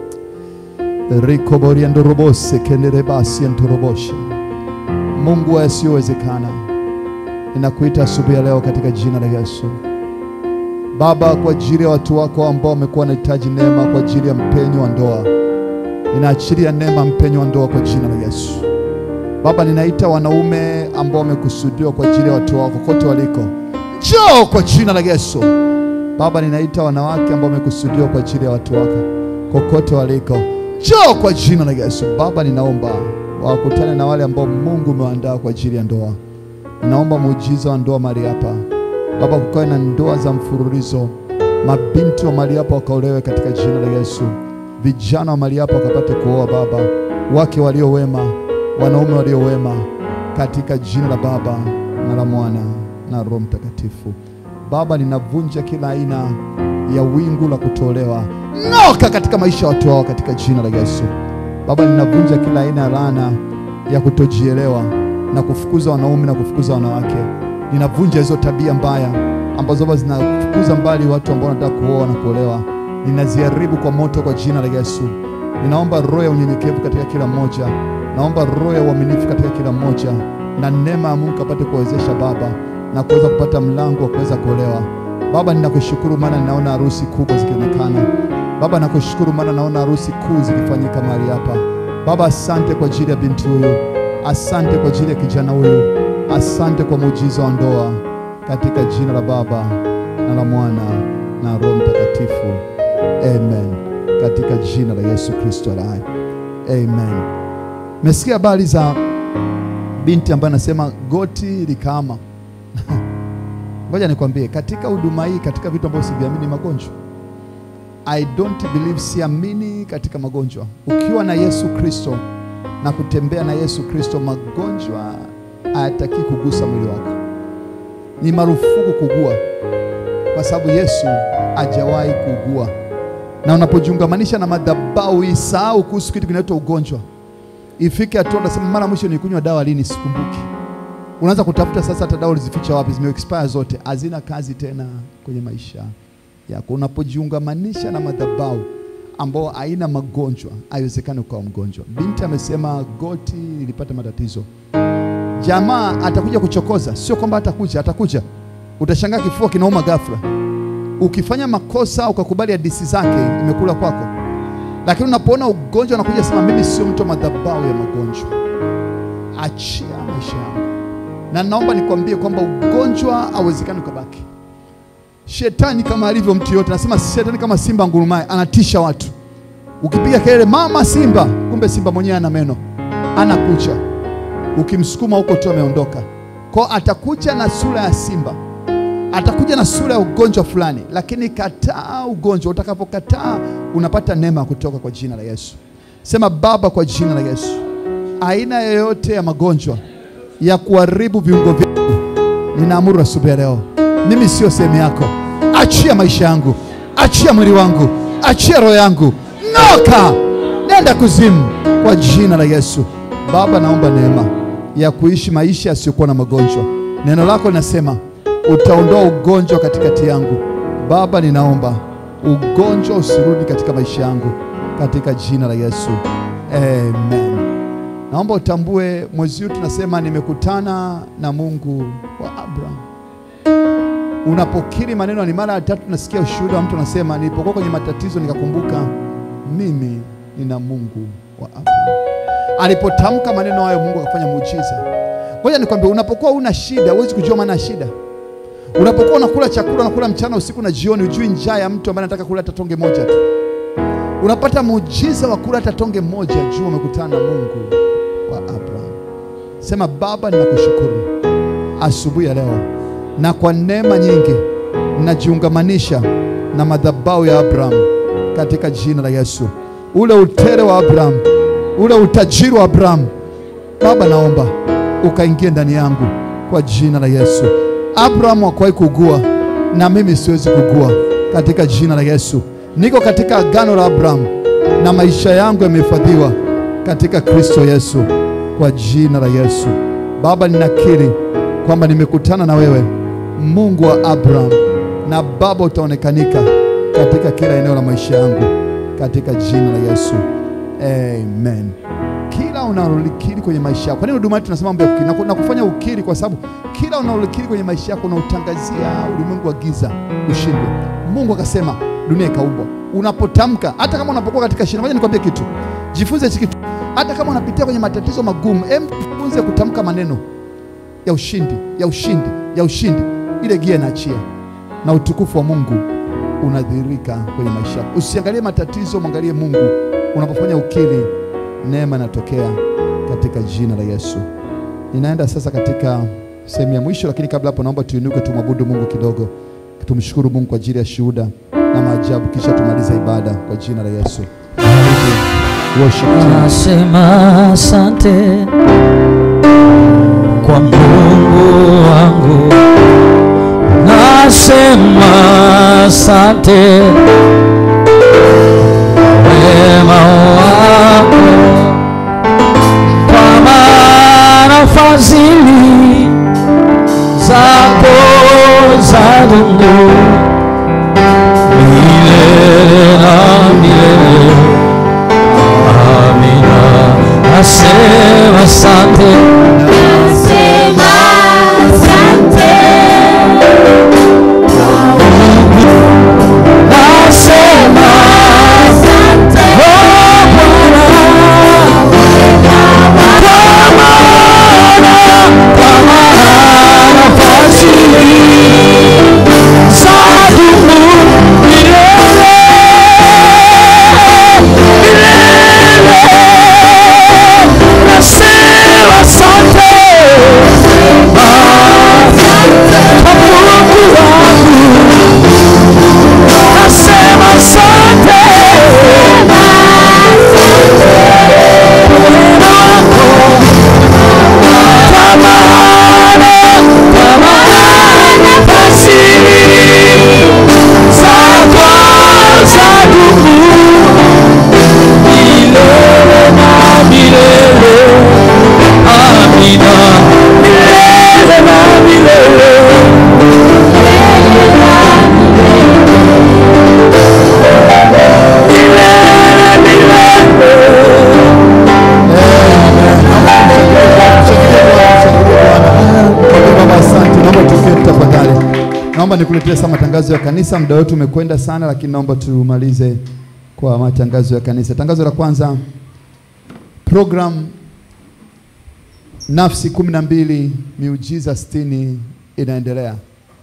[SPEAKER 3] rikoboriandorobose kenderebasientoroboshe Mungu wa yasiyowezekana, ninakuita asubuhi ya leo katika jina la Yesu. Baba, kwa ajili ya watu wako ambao wamekuwa wanahitaji neema kwa ajili ya mpenyo wa ndoa, ninaachilia neema mpenyo wa ndoa kwa jina la Yesu. Baba, ninaita wanaume ambao wamekusudiwa kwa ajili ya watu wako kote waliko, njoo kwa jina la Yesu. Baba, ninaita wanawake ambao wamekusudiwa kwa ajili ya watu wako kokote waliko, njoo kwa jina la Yesu. Baba, ninaomba wakutane na wale ambao Mungu umewaandaa kwa ajili ya ndoa. Ninaomba muujiza wa ndoa mahali hapa Baba, kukawe na ndoa za mfululizo, mabinti wa mahali hapa wakaolewe katika jina la Yesu, vijana wa mahali hapa wakapate kuoa Baba, wake walio wema, wanaume walio wema, katika jina la Baba na la Mwana na Roho Mtakatifu. Baba, ninavunja kila aina ya wingu la kutolewa, ng'oka katika maisha ya watu wao katika jina la Yesu. Baba, ninavunja kila aina ya laana ya kutojielewa na kufukuza wanaume na kufukuza wanawake. Ninavunja hizo tabia mbaya ambazo baba zinafukuza mbali watu ambao wanataka kuoa na kuolewa, ninaziharibu kwa moto kwa jina la Yesu. Ninaomba roho ya unyenyekevu katika kila mmoja, naomba roho ya uaminifu katika kila mmoja, na neema ya Mungu apate kuwezesha baba na kuweza kupata mlango wa kuweza kuolewa. Baba, ninakushukuru maana ninaona harusi kubwa zikionekana. Baba, nakushukuru maana naona harusi kuu zikifanyika mahali hapa. Baba, asante kwa ajili ya binti huyu, asante kwa ajili ya kijana huyu, asante kwa muujiza wa ndoa, katika jina la Baba na la Mwana na Roho Mtakatifu, amen. Katika jina la Yesu Kristo aliye hai, amen. Mesikia habari za binti ambaye anasema goti likaama. Ngoja nikwambie, katika huduma hii, katika vitu ambavyo siviamini, magonjwa I don't believe, siamini katika magonjwa. Ukiwa na Yesu Kristo na kutembea na Yesu Kristo, magonjwa hayataki kugusa mwili wako. Ni marufuku kugua, kwa sababu Yesu hajawahi kugua. Na unapojiungamanisha na madhabahu, isahau kuhusu kitu kinaitwa ugonjwa. Ifike hatua unasema, mara mwisho nilikunywa dawa lini? Sikumbuki. Unaanza kutafuta sasa, hata dawa ulizificha wapi? Zime expire zote, hazina kazi tena kwenye maisha yako. Unapojiungamanisha na madhabahu ambao haina magonjwa, haiwezekani ukawa mgonjwa. Binti amesema goti lilipata matatizo. Jamaa atakuja kuchokoza, sio kwamba atakuja, atakuja. Utashangaa kifua kinauma ghafla. Ukifanya makosa ukakubali hadithi zake, imekula kwako. Lakini unapoona ugonjwa unakuja sema, mimi sio mtu wa madhabahu ya magonjwa, achia maisha yangu. Na naomba nikwambie kwamba ugonjwa hauwezekani ukabaki. Shetani kama alivyo mtu yote, nasema shetani kama simba ngurumaye, anatisha watu. Ukipiga kelele mama simba, kumbe simba mwenyewe ana meno, ana kucha. Ukimsukuma huko tu ameondoka. Kwa atakuja na sura ya simba, atakuja na sura ya ugonjwa fulani, lakini kataa ugonjwa. Utakapokataa unapata neema kutoka kwa jina la Yesu. Sema Baba, kwa jina la Yesu, aina yoyote ya magonjwa ya kuharibu viungo vyangu, ninaamuru asubuhi ya leo mimi sio sehemu yako. Achia maisha yangu, achia mwili wangu, achia roho yangu, noka, nenda kuzimu kwa jina la Yesu. Baba, naomba neema ya kuishi maisha yasiyokuwa na magonjwa. Neno lako linasema utaondoa ugonjwa katikati yangu. Baba, ninaomba ugonjwa usirudi katika maisha yangu katika jina la Yesu, amen. Naomba utambue mwezi huu tunasema nimekutana na Mungu wa Abraham. Unapokiri maneno, ni mara ya tatu nasikia ushuhuda wa mtu anasema, nilipokuwa kwenye matatizo nikakumbuka mimi nina Mungu wa Abraham. Alipotamka maneno hayo, Mungu akafanya muujiza. Ngoja nikwambie, unapokuwa una shida huwezi kujua maana ya shida. Unapokuwa unakula chakula, unakula mchana, usiku na jioni, ujui njaa ya mtu ambaye anataka kula hata tonge moja tu. Unapata muujiza wa kula hata tonge moja, jua umekutana na Mungu wa Abraham. Sema Baba, ninakushukuru asubuhi ya leo na kwa neema nyingi najiungamanisha na madhabahu ya Abraham katika jina la Yesu. Ule utere wa Abraham, ule utajiri wa Abraham, Baba, naomba ukaingie ndani yangu kwa jina la Yesu. Abraham hakuwahi kugua na mimi siwezi kugua katika jina la Yesu. Niko katika agano la Abraham na maisha yangu yamehifadhiwa katika Kristo Yesu kwa jina la Yesu. Baba, ninakiri kwamba nimekutana na wewe Mungu wa Abraham, na Baba utaonekanika katika kila eneo la maisha yangu katika jina la Yesu, amen. Kila unalolikiri kwenye maisha yako, kwa nini huduma yetu tunasema mambo ya kukiri na ku- na kufanya ukiri? Kwa sababu kila unalolikiri kwenye maisha yako unautangazia ulimwengu wa giza ushindwe. Mungu akasema dunia ikaumbwa. Unapotamka, hata kama unapokuwa katika shida, ngoja nikwambie kitu, jifunze hiki kitu. Hata kama unapitia kwenye matatizo magumu, em, jifunze kutamka maneno ya ushindi, ya ushindi, ya ushindi. Ile gia inaachia na utukufu wa Mungu unadhihirika kwenye maisha yako. Usiangalie matatizo, mwangalie Mungu. Unapofanya ukiri, neema inatokea katika jina la Yesu. Ninaenda sasa katika sehemu ya mwisho, lakini kabla hapo, naomba tuinuke tumwabudu Mungu kidogo, tumshukuru Mungu kwa ajili ya shuhuda na maajabu, kisha tumalize ibada kwa jina la Yesu. Worship team.
[SPEAKER 1] Nasema asante kwa Mungu wangu, nasema asante wema wako, kwa maana fadhili zako zadumu nasema asante
[SPEAKER 14] Nasema asante.
[SPEAKER 1] nasema
[SPEAKER 14] asante
[SPEAKER 1] oh Bwana kwa maana kwa maana fadhili zadumu milele milele nasema asante kwa Mungu wangu nasema asante kwa maana kwa maana fadhili zako zadumu milele na milele. Amina. Milele na milele. Milele, milele.
[SPEAKER 3] Baba, asante. Naomba tuketi tafadhali. Naomba nikuletee sasa matangazo ya kanisa. Muda wetu umekwenda sana, lakini naomba tumalize kwa matangazo ya kanisa. Tangazo la kwanza, program nafsi kumi na mbili miujiza sitini inaendelea.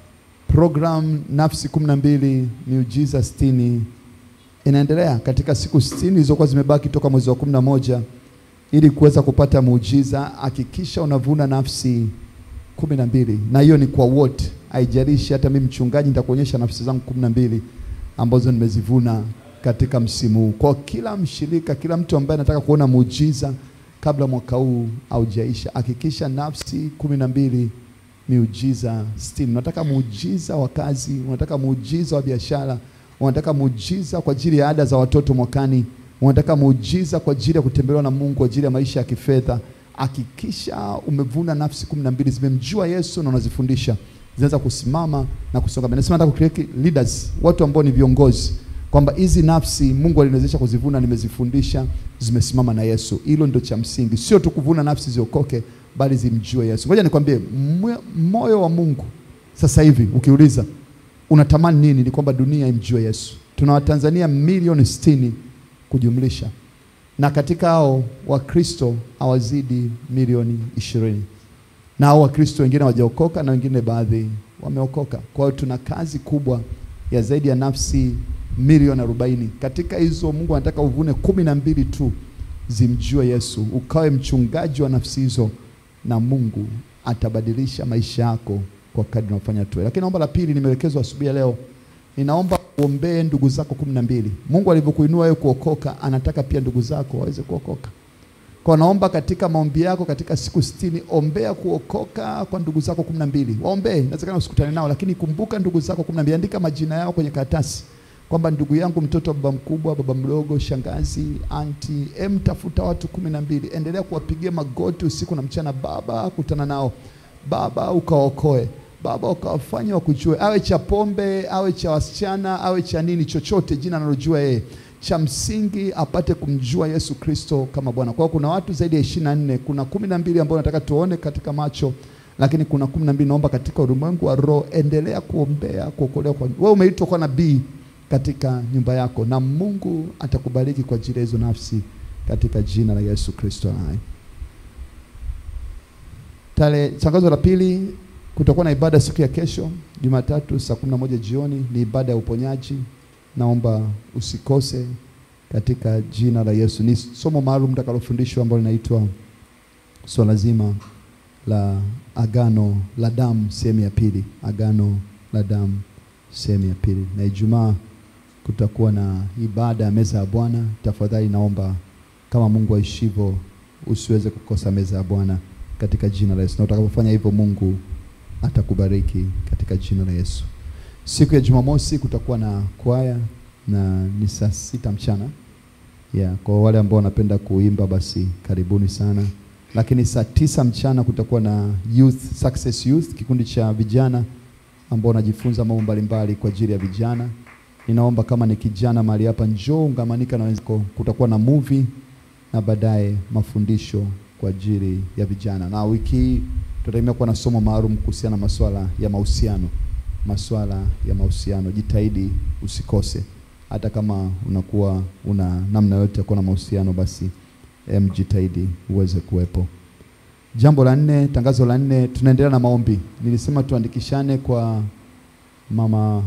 [SPEAKER 3] Program nafsi kumi na mbili miujiza sitini inaendelea katika siku sitini zilizokuwa zimebaki toka mwezi wa kumi na moja ili kuweza kupata muujiza. Hakikisha unavuna nafsi kumi na mbili na hiyo ni kwa wote, haijalishi. Hata mimi mchungaji nitakuonyesha nafsi zangu kumi na mbili ambazo nimezivuna katika msimu huu. Kwa kila mshirika, kila mtu ambaye anataka kuona muujiza kabla mwaka huu haujaisha, hakikisha nafsi kumi na mbili miujiza sitini. Unataka muujiza wa kazi, unataka muujiza wa biashara, unataka muujiza kwa ajili ya ada za watoto mwakani, unataka muujiza kwa ajili ya kutembelewa na Mungu, kwa ajili ya maisha ya kifedha, hakikisha umevuna nafsi kumi na mbili zimemjua Yesu na unazifundisha, zinaweza kusimama na kusonga mbele. Nasema nataka kucreate leaders, watu ambao ni viongozi, kwamba hizi nafsi Mungu aliniwezesha kuzivuna, nimezifundisha, zimesimama na Yesu. Hilo ndio cha msingi, sio tu kuvuna nafsi ziokoke, bali zimjue Yesu. Ngoja nikwambie, mwe- moyo wa Mungu sasa hivi ukiuliza unatamani nini, ni kwamba dunia imjue Yesu. Tuna Watanzania milioni sitini kujumlisha, na katika hao Wakristo hawazidi milioni ishirini na hao Wakristo wengine hawajaokoka na wengine baadhi wameokoka. Kwa hiyo tuna kazi kubwa ya zaidi ya nafsi milioni arobaini. Katika hizo Mungu anataka uvune kumi na mbili tu zimjue Yesu, ukawe mchungaji wa nafsi hizo, na Mungu atabadilisha maisha yako kwa kadri unafanya tu. Lakini naomba la pili, nimeelekezwa asubuhi ya leo, ninaomba uombee ndugu zako kumi na mbili. Mungu alivyokuinua wewe kuokoka, anataka pia ndugu zako waweze kuokoka. Kwa naomba katika maombi yako katika siku sitini, ombea kuokoka kwa ndugu zako kumi na mbili. Waombee, inawezekana usikutane nao, lakini kumbuka ndugu zako kumi na mbili. Andika majina yao kwenye karatasi kwamba ndugu yangu, mtoto wa baba mkubwa, baba mdogo, shangazi, anti, em, tafuta watu kumi na mbili. Endelea kuwapigia magoti usiku na mchana. Baba, kutana nao Baba, ukawaokoe Baba, ukawafanye wakujue, awe cha pombe, awe cha wasichana, awe cha nini, chochote jina analojua yeye cha msingi apate kumjua Yesu Kristo kama Bwana. Kwa hiyo kuna watu zaidi ya ishirini na nne. Kuna kumi na mbili ambao nataka tuone katika macho, lakini kuna kumi na mbili naomba katika ulimwengu wa roho, endelea kuombea kuokolewa kwa wewe. Umeitwa kuwa nabii katika nyumba yako, na Mungu atakubariki kwa ajili ya hizo nafsi katika jina la Yesu Kristo hai. Tale tangazo la pili, kutakuwa na ibada siku ya kesho Jumatatu saa kumi na moja jioni, ni ibada ya uponyaji. Naomba usikose katika jina la Yesu. Ni somo maalum takalofundishwa ambalo linaitwa swala zima la agano la damu sehemu ya pili, agano la damu sehemu ya pili, na Ijumaa kutakuwa na ibada ya meza ya Bwana. Tafadhali naomba kama Mungu aishivyo, usiweze kukosa meza ya Bwana katika jina la Yesu, na utakapofanya hivyo Mungu atakubariki katika jina la Yesu. Siku ya Jumamosi kutakuwa na kwaya na ni saa sita mchana yeah. Kwa wale ambao wanapenda kuimba basi karibuni sana, lakini saa tisa mchana kutakuwa na youth, Success Youth, kikundi cha vijana ambao wanajifunza mambo mbalimbali kwa ajili ya vijana. Ninaomba kama ni kijana mahali hapa, njoo ungamanika na wenzako. Kutakuwa na movie na baadaye mafundisho kwa ajili ya vijana. Na wiki hii tutategemea kuwa na somo maalum kuhusiana na masuala ya mahusiano, masuala ya mahusiano. Jitahidi usikose, hata kama unakuwa una namna yote ya kuwa na mahusiano, basi em, jitahidi uweze kuwepo. Jambo la nne, tangazo la nne, tunaendelea na maombi. Nilisema tuandikishane kwa mama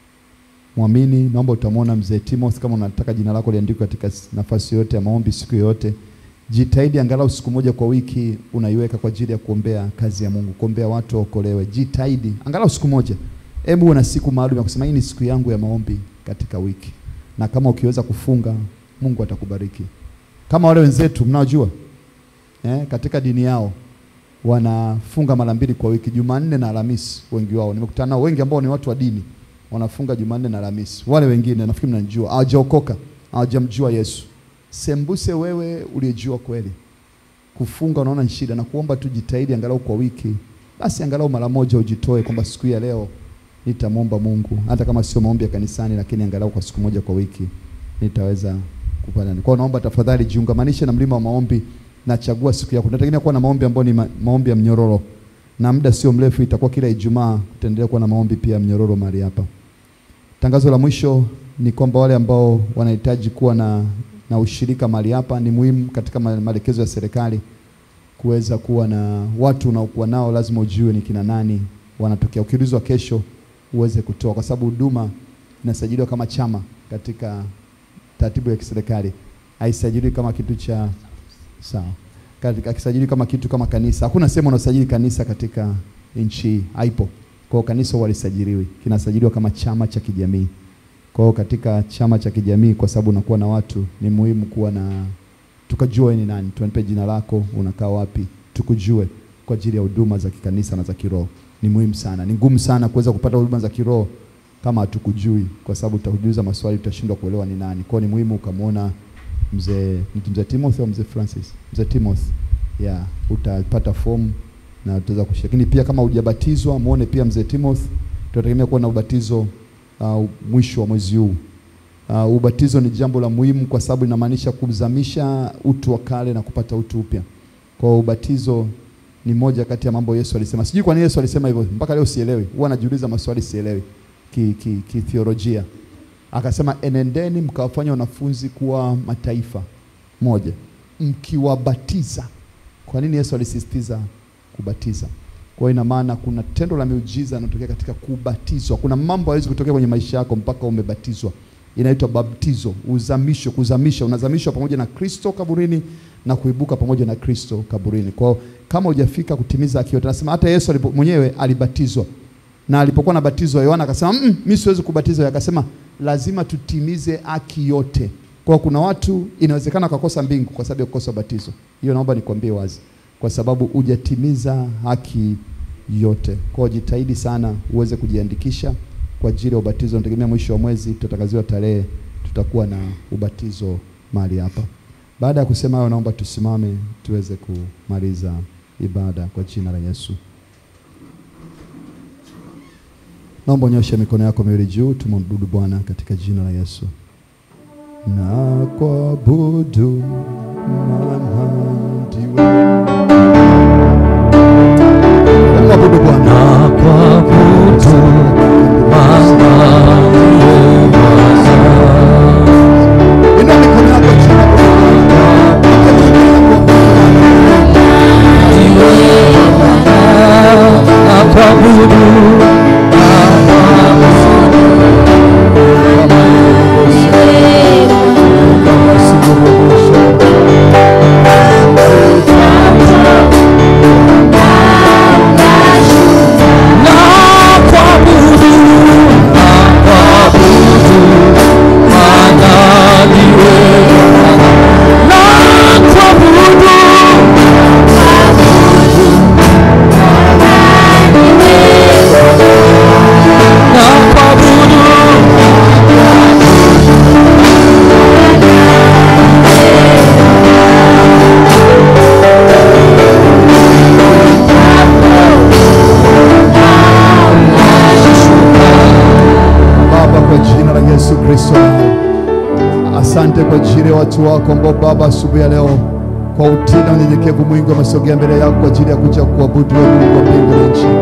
[SPEAKER 3] mwamini. Naomba utamwona mzee Timothy, kama unataka jina lako liandikwe katika s- nafasi yote ya maombi siku yoyote, jitahidi angalau siku moja kwa wiki unaiweka kwa ajili ya kuombea kazi ya Mungu, kuombea watu waokolewe. Jitahidi angalau siku moja, hebu uwe na siku maalum ya kusema hii ni siku yangu ya maombi katika wiki, na kama ukiweza kufunga, Mungu atakubariki kama wale wenzetu mnaojua eh, katika dini yao wanafunga mara mbili kwa wiki, Jumanne na Alhamisi. Wengi wao nimekutana nao wengi ambao ni watu wa dini wanafunga Jumanne na Alhamisi. Wale wengine nafikiri mnanijua, hawajaokoka, hawajamjua Yesu. Sembuse wewe uliyejua kweli, kufunga unaona ni shida, na kuomba tu jitahidi angalau kwa wiki, basi angalau mara moja ujitoe kwamba siku hii ya leo nitamwomba Mungu, hata kama sio maombi ya kanisani, lakini angalau kwa siku moja kwa wiki nitaweza kupanda. Kwa hiyo naomba tafadhali jiungamanishe na mlima wa maombi na chagua siku yako. Tunategemea kuwa na maombi ambayo ni ma maombi ya mnyororo, na muda sio mrefu itakuwa kila Ijumaa tutaendelea kuwa na maombi pia ya mnyororo mahali hapa. Tangazo la mwisho ni kwamba wale ambao wanahitaji kuwa na, na ushirika mahali hapa, ni muhimu katika ma- maelekezo ya serikali kuweza kuwa na watu unaokuwa nao, lazima ujue ni kina nani wanatokea. Ukiulizwa kesho uweze kutoa, kwa sababu huduma inasajiliwa kama chama katika taratibu ya kiserikali, haisajiliwi kama kitu cha sawa, Katika- akisajiliwi kama kitu kama kanisa. Hakuna sehemu unasajili kanisa katika nchi hii, haipo. Kwa hiyo kanisa huwa lisajiliwi, kinasajiliwa kama chama cha kijamii. Kwa hiyo katika chama cha kijamii, kwa sababu unakuwa na watu, ni muhimu kuwa na tukajua wewe ni nani, tuanipe jina lako, unakaa wapi, tukujue kwa ajili ya huduma za kikanisa na za kiroho. Ni muhimu sana, ni ngumu sana kuweza kupata huduma za kiroho kama hatukujui, kwa sababu tutakujuza maswali, tutashindwa kuelewa ni nani. Kwa hiyo ni muhimu ukamwona mzee mzee Timothy au mzee Francis, mzee Timothy, yeah, utapata fomu na utaweza kushiriki. Lakini pia kama hujabatizwa, muone pia mzee Timothy. Tunategemea kuwa na ubatizo uh, mwisho wa mwezi huu. Uh, ubatizo ni jambo la muhimu kwa sababu inamaanisha kuzamisha utu wa kale na kupata utu upya. Kwa hiyo ubatizo ni moja kati ya mambo Yesu alisema. Sijui kwa nini Yesu alisema hivyo, mpaka leo sielewi. Huwa najiuliza maswali sielewi ki, ki, ki theolojia. Akasema enendeni mkawafanya wanafunzi kuwa mataifa moja, mkiwabatiza. Kwa nini Yesu alisisitiza kubatiza? Kwa hiyo ina maana kuna tendo la miujiza linatokea katika kubatizwa. Kuna mambo hawezi kutokea kwenye maisha yako mpaka umebatizwa. Inaitwa baptizo, uzamisho, kuzamisha. Unazamishwa pamoja na Kristo kaburini na kuibuka pamoja na Kristo kaburini. Kwa hiyo kama hujafika kutimiza haki yote, nasema hata Yesu alipo, mwenyewe alibatizwa na alipokuwa anabatizwa Yohana akasema mm, mimi siwezi kubatizwa. Akasema lazima tutimize haki yote. Kwa kuna watu inawezekana wakakosa mbingu kwa sababu ya kukosa batizo. Hiyo naomba nikwambie wazi, kwa sababu hujatimiza haki yote. Kwa hiyo jitahidi sana uweze kujiandikisha kwa ajili ya ubatizo. Nategemea mwisho wa mwezi tutatangaziwa tarehe, tutakuwa na ubatizo mahali hapa. Baada ya kusema hayo, naomba tusimame tuweze kumaliza ibada kwa jina la Yesu. Naomba unyoshe mikono yako miwili juu, tumwabudu Bwana katika jina la Yesu. Na kuabudu maana ndiwe. Mwabudu Bwana. Na kuabudu maana ndiwe Bwana. Inua mikono yako juu.
[SPEAKER 1] na kuabudu
[SPEAKER 3] Baba, kwa jina la Yesu Kristo, Asante kwa ajili ya watu wako ambao Baba, asubuhi ya leo kwa utii na unyenyekevu mwingi wamesogea mbele yako kwa ajili ya kuja kuabudu wewe, Mungu wa mbingu na nchi.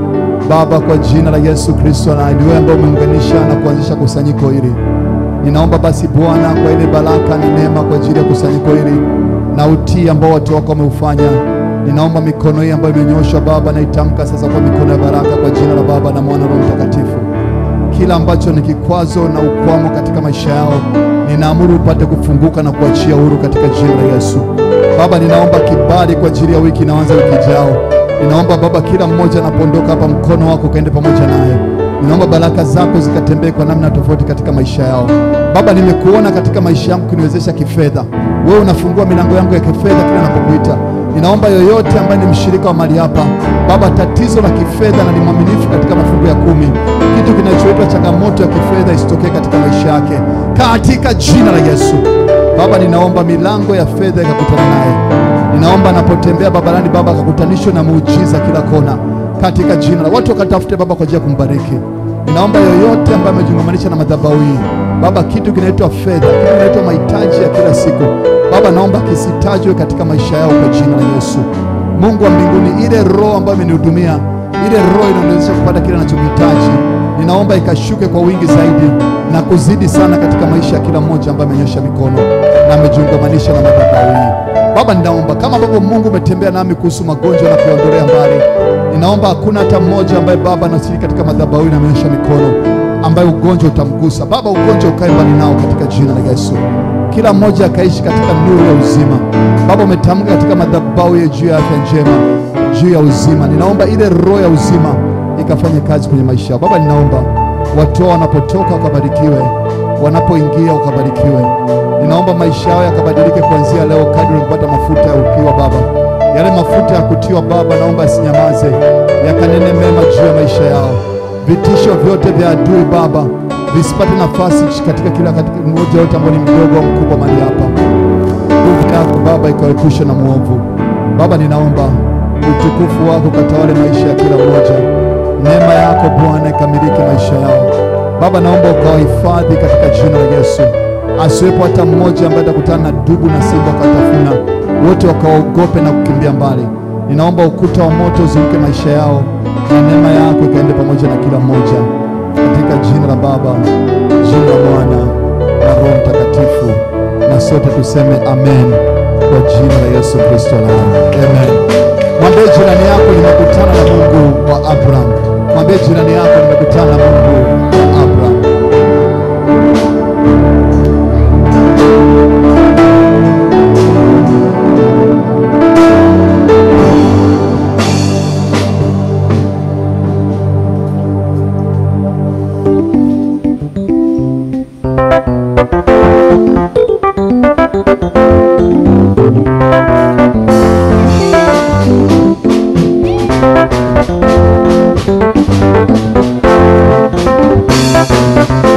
[SPEAKER 3] Baba, kwa jina la Yesu Kristo, na ni wewe ambaye umeunganisha na kuanzisha kusanyiko hili, ninaomba basi Bwana, kwa ile baraka na neema kwa ajili ya kusanyiko hili na utii ambao watu wako wameufanya, ninaomba mikono hii ambayo imenyoshwa Baba, naitamka sasa kwa mikono ya baraka kwa jina la Baba na Mwana na Roho Mtakatifu kila ambacho ni kikwazo na ukwamo katika maisha yao, ninaamuru upate kufunguka na kuachia huru katika jina la Yesu. Baba, ninaomba kibali kwa ajili ya wiki inaanza wiki ijao. Ninaomba Baba, kila mmoja anapoondoka hapa, mkono wako ukaende pamoja naye. Ninaomba baraka zako zikatembee kwa namna tofauti katika maisha yao. Baba, nimekuona katika maisha yangu kuniwezesha kifedha. Wewe unafungua milango yangu ya kifedha kila ninapokuita. Ninaomba yoyote ambaye ni mshirika wa mali hapa, Baba, tatizo la kifedha na ni mwaminifu katika mafungu ya kumi, kitu kinachoitwa changamoto ya kifedha isitokee katika maisha yake, katika jina la Yesu. Baba, ninaomba milango ya fedha ikakutana naye. Ninaomba anapotembea barabarani, Baba, akakutanishwe na muujiza kila kona, katika jina la watu wakatafute Baba kwa ajili ya kumbariki. Ninaomba yoyote ambaye amejungamanisha na madhabahu hii Baba, kitu kinaitwa fedha, kitu kinaitwa mahitaji ya kila siku Baba, naomba kisitajwe katika maisha yao kwa jina la Yesu. Mungu wa mbinguni, ile roho ambayo imenihudumia, ile roho inaniwezesha kupata kile ninachokihitaji, ninaomba ikashuke kwa wingi zaidi na kuzidi sana katika maisha ya kila mmoja ambaye amenyosha mikono na amejiungamanisha na madhabahu hii. Baba, ninaomba kama ambavyo Mungu umetembea nami kuhusu magonjwa na kuyaondolea mbali, ninaomba hakuna hata mmoja ambaye Baba anashiriki katika madhabahu hii na amenyosha mikono ambaye ugonjwa utamgusa. Baba, ugonjwa ukae mbali nao katika jina la Yesu. Kila mmoja akaishi katika nuru ya uzima. Baba, umetamka katika madhabahu ya juu ya afya njema, juu ya uzima. Ninaomba ile roho ya uzima ikafanye kazi kwenye maisha yao. Baba, ninaomba watu wao wanapotoka wakabarikiwe, wanapoingia wakabarikiwe. Ninaomba maisha yao yakabadilike kuanzia leo, kadri wanapata mafuta ya ukiwa Baba, yale mafuta ya kutiwa Baba, naomba yasinyamaze, yakanene mema juu ya maisha yao. Vitisho vyote vya adui Baba visipate nafasi katika kila katika mmoja yote ambao ni mdogo au mkubwa mahali hapa. Nguvu yako Baba ikawaepusha na mwovu. Baba, ninaomba utukufu wako katawale maisha ya kila mmoja, neema yako Bwana ikamiliki maisha yao. Baba, naomba ukawahifadhi katika jina la Yesu, asiwepo hata mmoja ambaye atakutana na dubu na simba wakatafuna, wote wakaogope na kukimbia mbali. Ninaomba ukuta wa moto uzunguke maisha yao na neema yako ikaende pamoja na kila mmoja katika jina la Baba, jina la Mwana na Roho Mtakatifu, na sote tuseme amen kwa jina la Yesu Kristo na amen. Mwambie jirani yako, nimekutana na Mungu wa Abraham. Mwambie jirani yako, nimekutana na Mungu wa Abraham.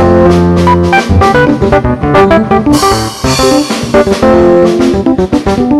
[SPEAKER 14] Thank you.